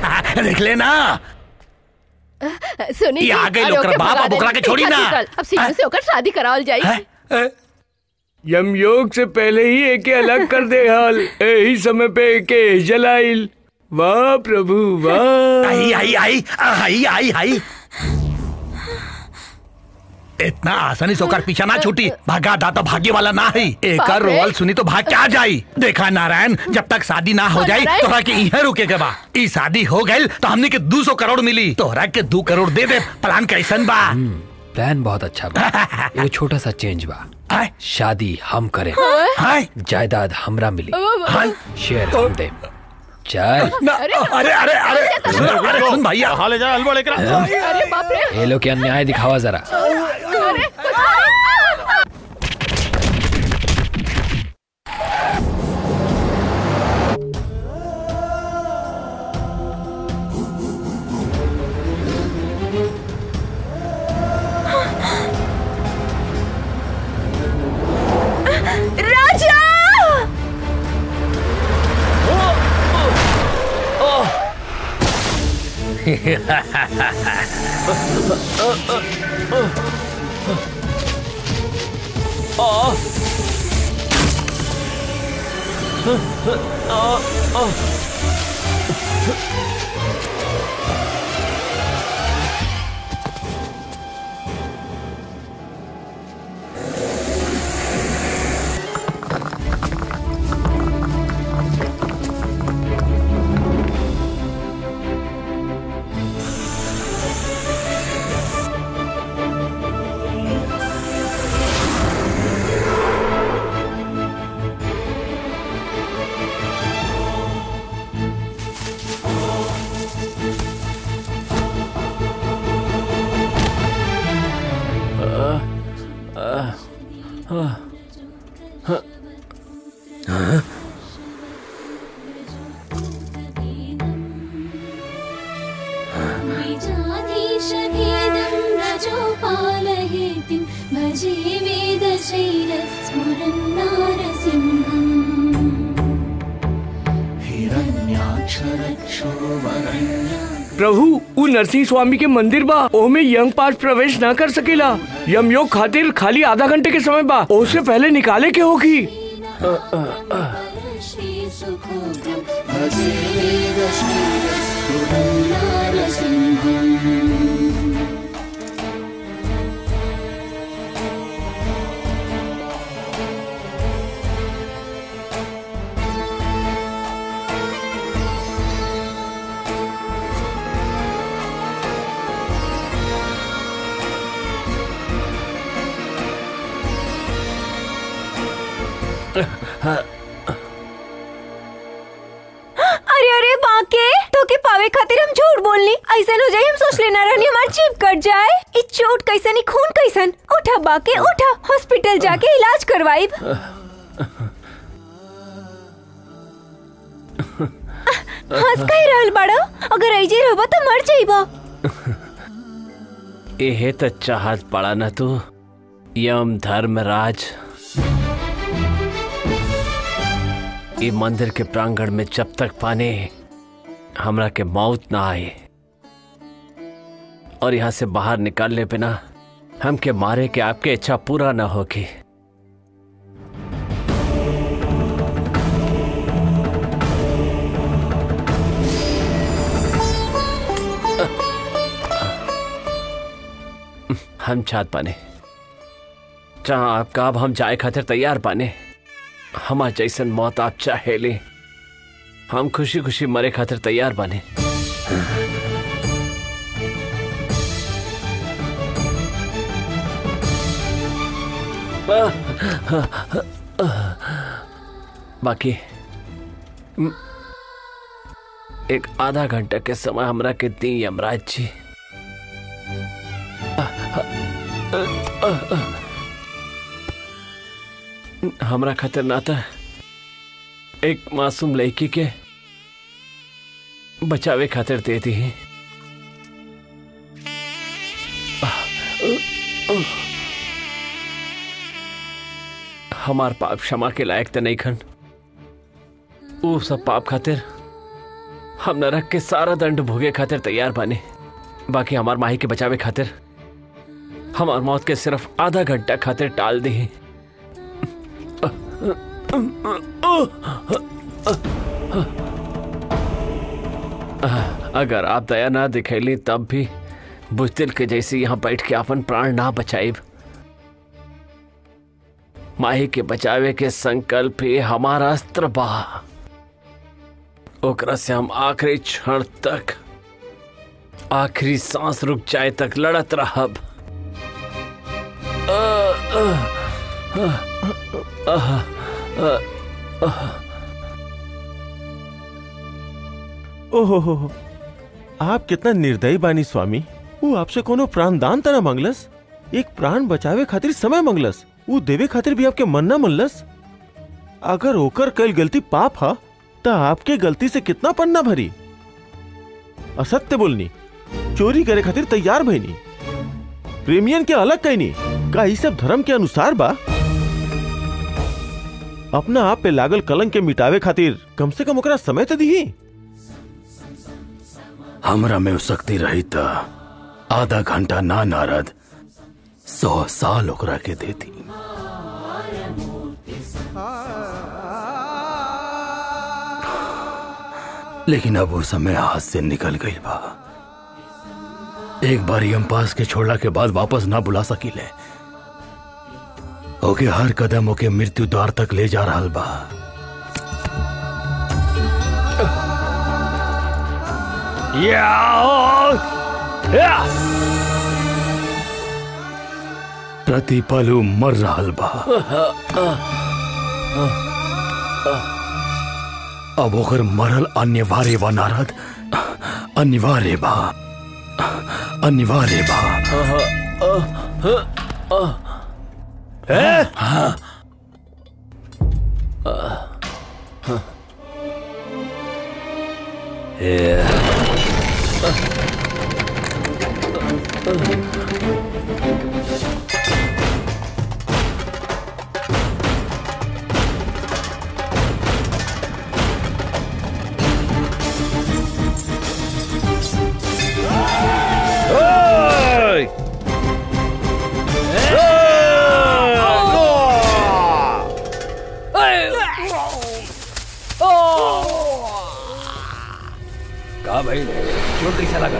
देख लेना सुनी ये जी, आ गई अरे लोकर ओके बाप, भगा अब ओकरा देनी। के छोड़ी ठीक है, ना। ठीक है। अब सीधे से होकर शादी करावल जाई यमयोग से पहले ही एके अलग कर दे हाल यही समय पे एके जलाइल वाह प्रभु वाह आई आई आई आई आई आई इतना आसानी से होकर पीछा ना छूटी भागा दाता भाग्य वाला ना है एक बाप रे। रोवल सुनी तो भाग क्या जाई देखा नारायण जब तक शादी ना हो हाँ, जाई नारायण। तोहरा के इहे रुके के बा ई शादी हो गई तो हमने के दो सौ करोड़ मिली तोहरा के दो करोड़ दे दे प्लान कैसन बा प्लान बहुत अच्छा बा एगो छोटा सा चेंज बा शादी हम करें जायदाद हमरा मिली शेयर हम दे चल अरे अरे अरे अरे अरे सुन भैया हाँ ले जा हलवा लेकर आ। अरे बाप रे ये लोग के अन्याय दिखावा जरा अरे राजा विजाधीशभेदं रजोपालहेतिं भजे वेदशैलस्फुरं नारसिंहम् प्रभु उ नरसिंह स्वामी के मंदिर बा ओमे यंग पास प्रवेश ना कर सकेला यमयोग खातिर खाली आधा घंटे के समय बा ओसे पहले निकाले के होगी श्रीसुखोदं भजे वेदशैलस्फुरं नारसिंहम् अरे अरे बाके तो के पावे खातिर हम झूठ बोलनी ऐसा हो जाए हम सोच लेना रहनी हमार जीप कट जाए ई चोट कैसन ई खून कैसन उठा बाके उठा हॉस्पिटल जाके इलाज करवाई हंस कही रहल बड़ा अगर ऐजे रहबा तो मर जाइबा एहे तो चाहत पड़ा न तू यम धर्मराज ई मंदिर के प्रांगण में जब तक पाने हमरा के मौत ना आए और यहाँ से बाहर निकालने पे ना हमके मारे के आपके इच्छा पूरा ना होगी हम चाहत पाने जहाँ आप का अब हम जाए खातिर तैयार पाने हमार जैसन मौत आप चाहे ले हम खुशी खुशी मरे खातिर तैयार बने बाकी म, एक आधा घंटा के समय हमरा के दी यमराज जी हमरा खातिर नाता एक मासूम लड़की के बचावे खातिर दे दी हमार पाप क्षमा के लायक तो नहीं खन वो सब पाप खातिर हम नरक के सारा दंड भोगे खातिर तैयार बानी बाकी हमार माही के बचावे खातिर हमार मौत के सिर्फ आधा घंटा खातिर टाल दी अगर आप दया ना दिखैली तब भी बुजदिल के जैसे यहाँ बैठ के अपन प्राण ना बचाइब माही के बचावे के संकल्प ही हमारा अस्त्र बा ओकरा से हम आखिरी क्षण तक आखिरी सांस रुक जाए तक लड़त रहब अ, अ, अ, अ, अ, अ, ओहो हो हो। आप कितना निर्दयी बानी स्वामी वो आपसे कोनो प्राणदान तना मंगलस एक प्राण बचावे खातिर समय मंगलस वो देवे खातिर भी आपके मन ना मनलस अगर ओकर कल गलती पाप हा तो आपके गलती से कितना पन्ना भरी असत्य बोलनी चोरी करे खातिर तैयार भईनी प्रेमियन के अलग कहनी का ई सब धर्म के अनुसार बा अपना आप पे लागल कलंक के मिटावे खातिर कम से कम ओकरा समय तो दी हमरा में शक्ति रही त आधा घंटा ना नारद सौ साल ओकरा के देती लेकिन अब वो समय हाथ से निकल गई बा एक बार हम पास के छोड़ला के बाद वापस ना बुला सकीले ओके हर कदम ओके मृत्यु द्वार तक ले जा रहा बा प्रति पलू मर रहल बा अब ओकर मरल अनिवार्य बा नारद अनिवार्य बा अनिवार्य बा हाँ कहा भाई चोट कैसा लगा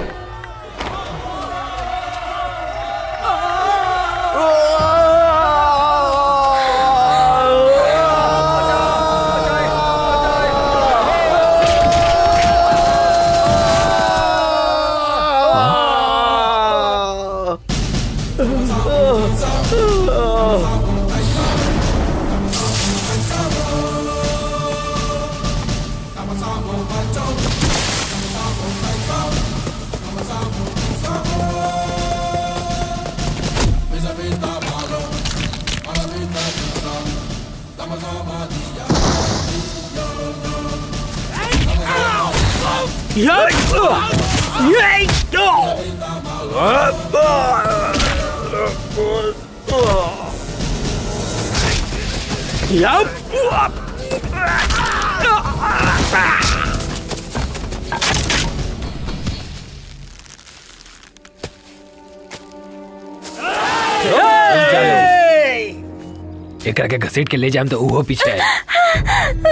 एकरा के घसीट के ले जाम तो उहो पीछे है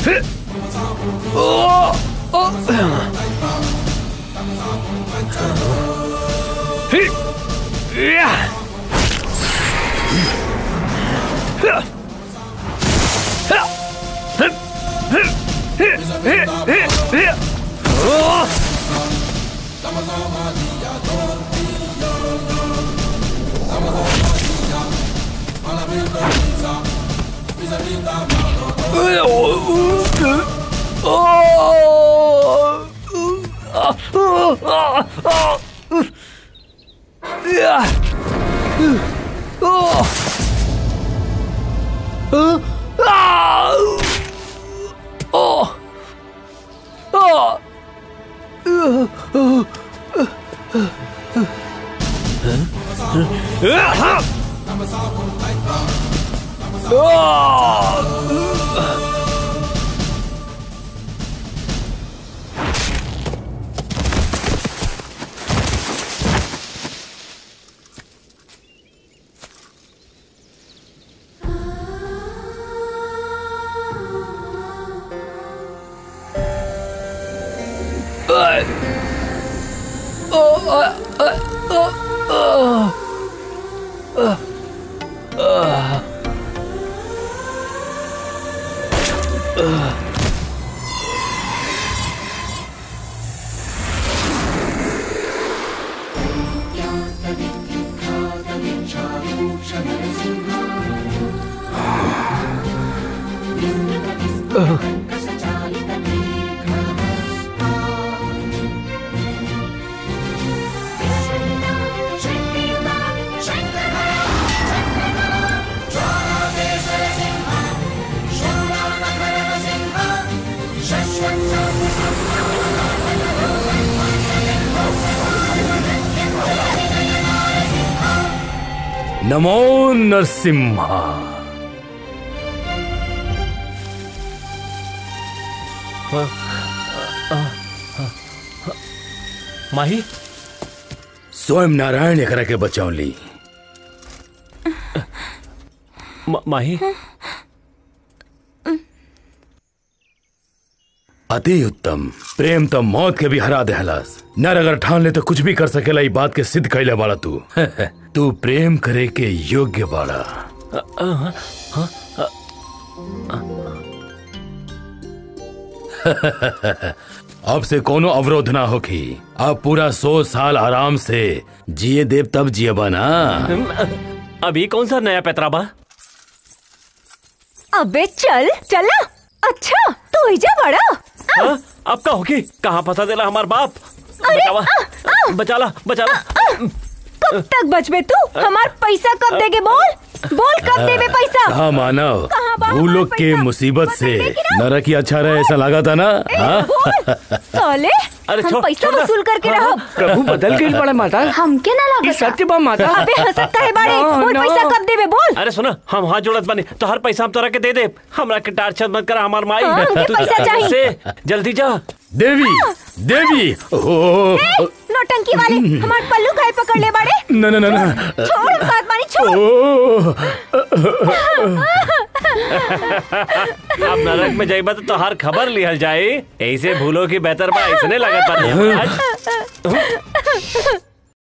नमो नरसिम्हा माही स्वयं नारायण एकरा के बचौली म- माही अति उत्तम प्रेम तो मौत के भी हरा देहलास नर अगर ठान ले तो कुछ भी कर सकेला ई बात के सिद्ध कैले वाला तू तू प्रेम करे के योग्य बाड़ा अब से कोनो अवरोध ना होखी अब पूरा सौ साल आराम से जिए देव तब जियबा ना अभी कौन सा नया पैतरा बा अबे चल चल ना अच्छा तू ही जा बड़ा हाँ? अब का होगी कहाँ फंसा देला हमार बाप अरे, बचावा बचाला बचाला कब तक बचबे तू हमार पैसा कब देगे बोल बोल कब देबे पैसा हाँ मानव कहाँ बा भूलोक के मुसीबत से नरक ही अच्छा रहे ऐसा लगा था ना हाँ? साले अरे हम छोड़- पैसा छोड़ दे। वसूल करके हाँ, रहो प्रभु बदल गई बड़ा माता हम के ना ये लागत सत्य बा माता अबे हंसत काहे बाड़े No, बोल no. पैसा कब देबे बोल अरे सुना हम हाथ जोड़त बानी तो हर पैसा हम तोरा के दे दे हमरा के टार्चर मत करा हमार माई हाँ, हमके तू पैसा चाहिए। से जल्दी जा देवी देवी ओ ए, नौटंकी वाले हमार पल्लू काहे पकड़ ले बाड़े न न न न छोड़ बात मानी छोड़ ओ अब नरक में जाइबा तो तोहार खबर लिहल जाए ऐसे भूलो की बेहतर बा ऐसने लगत बा आज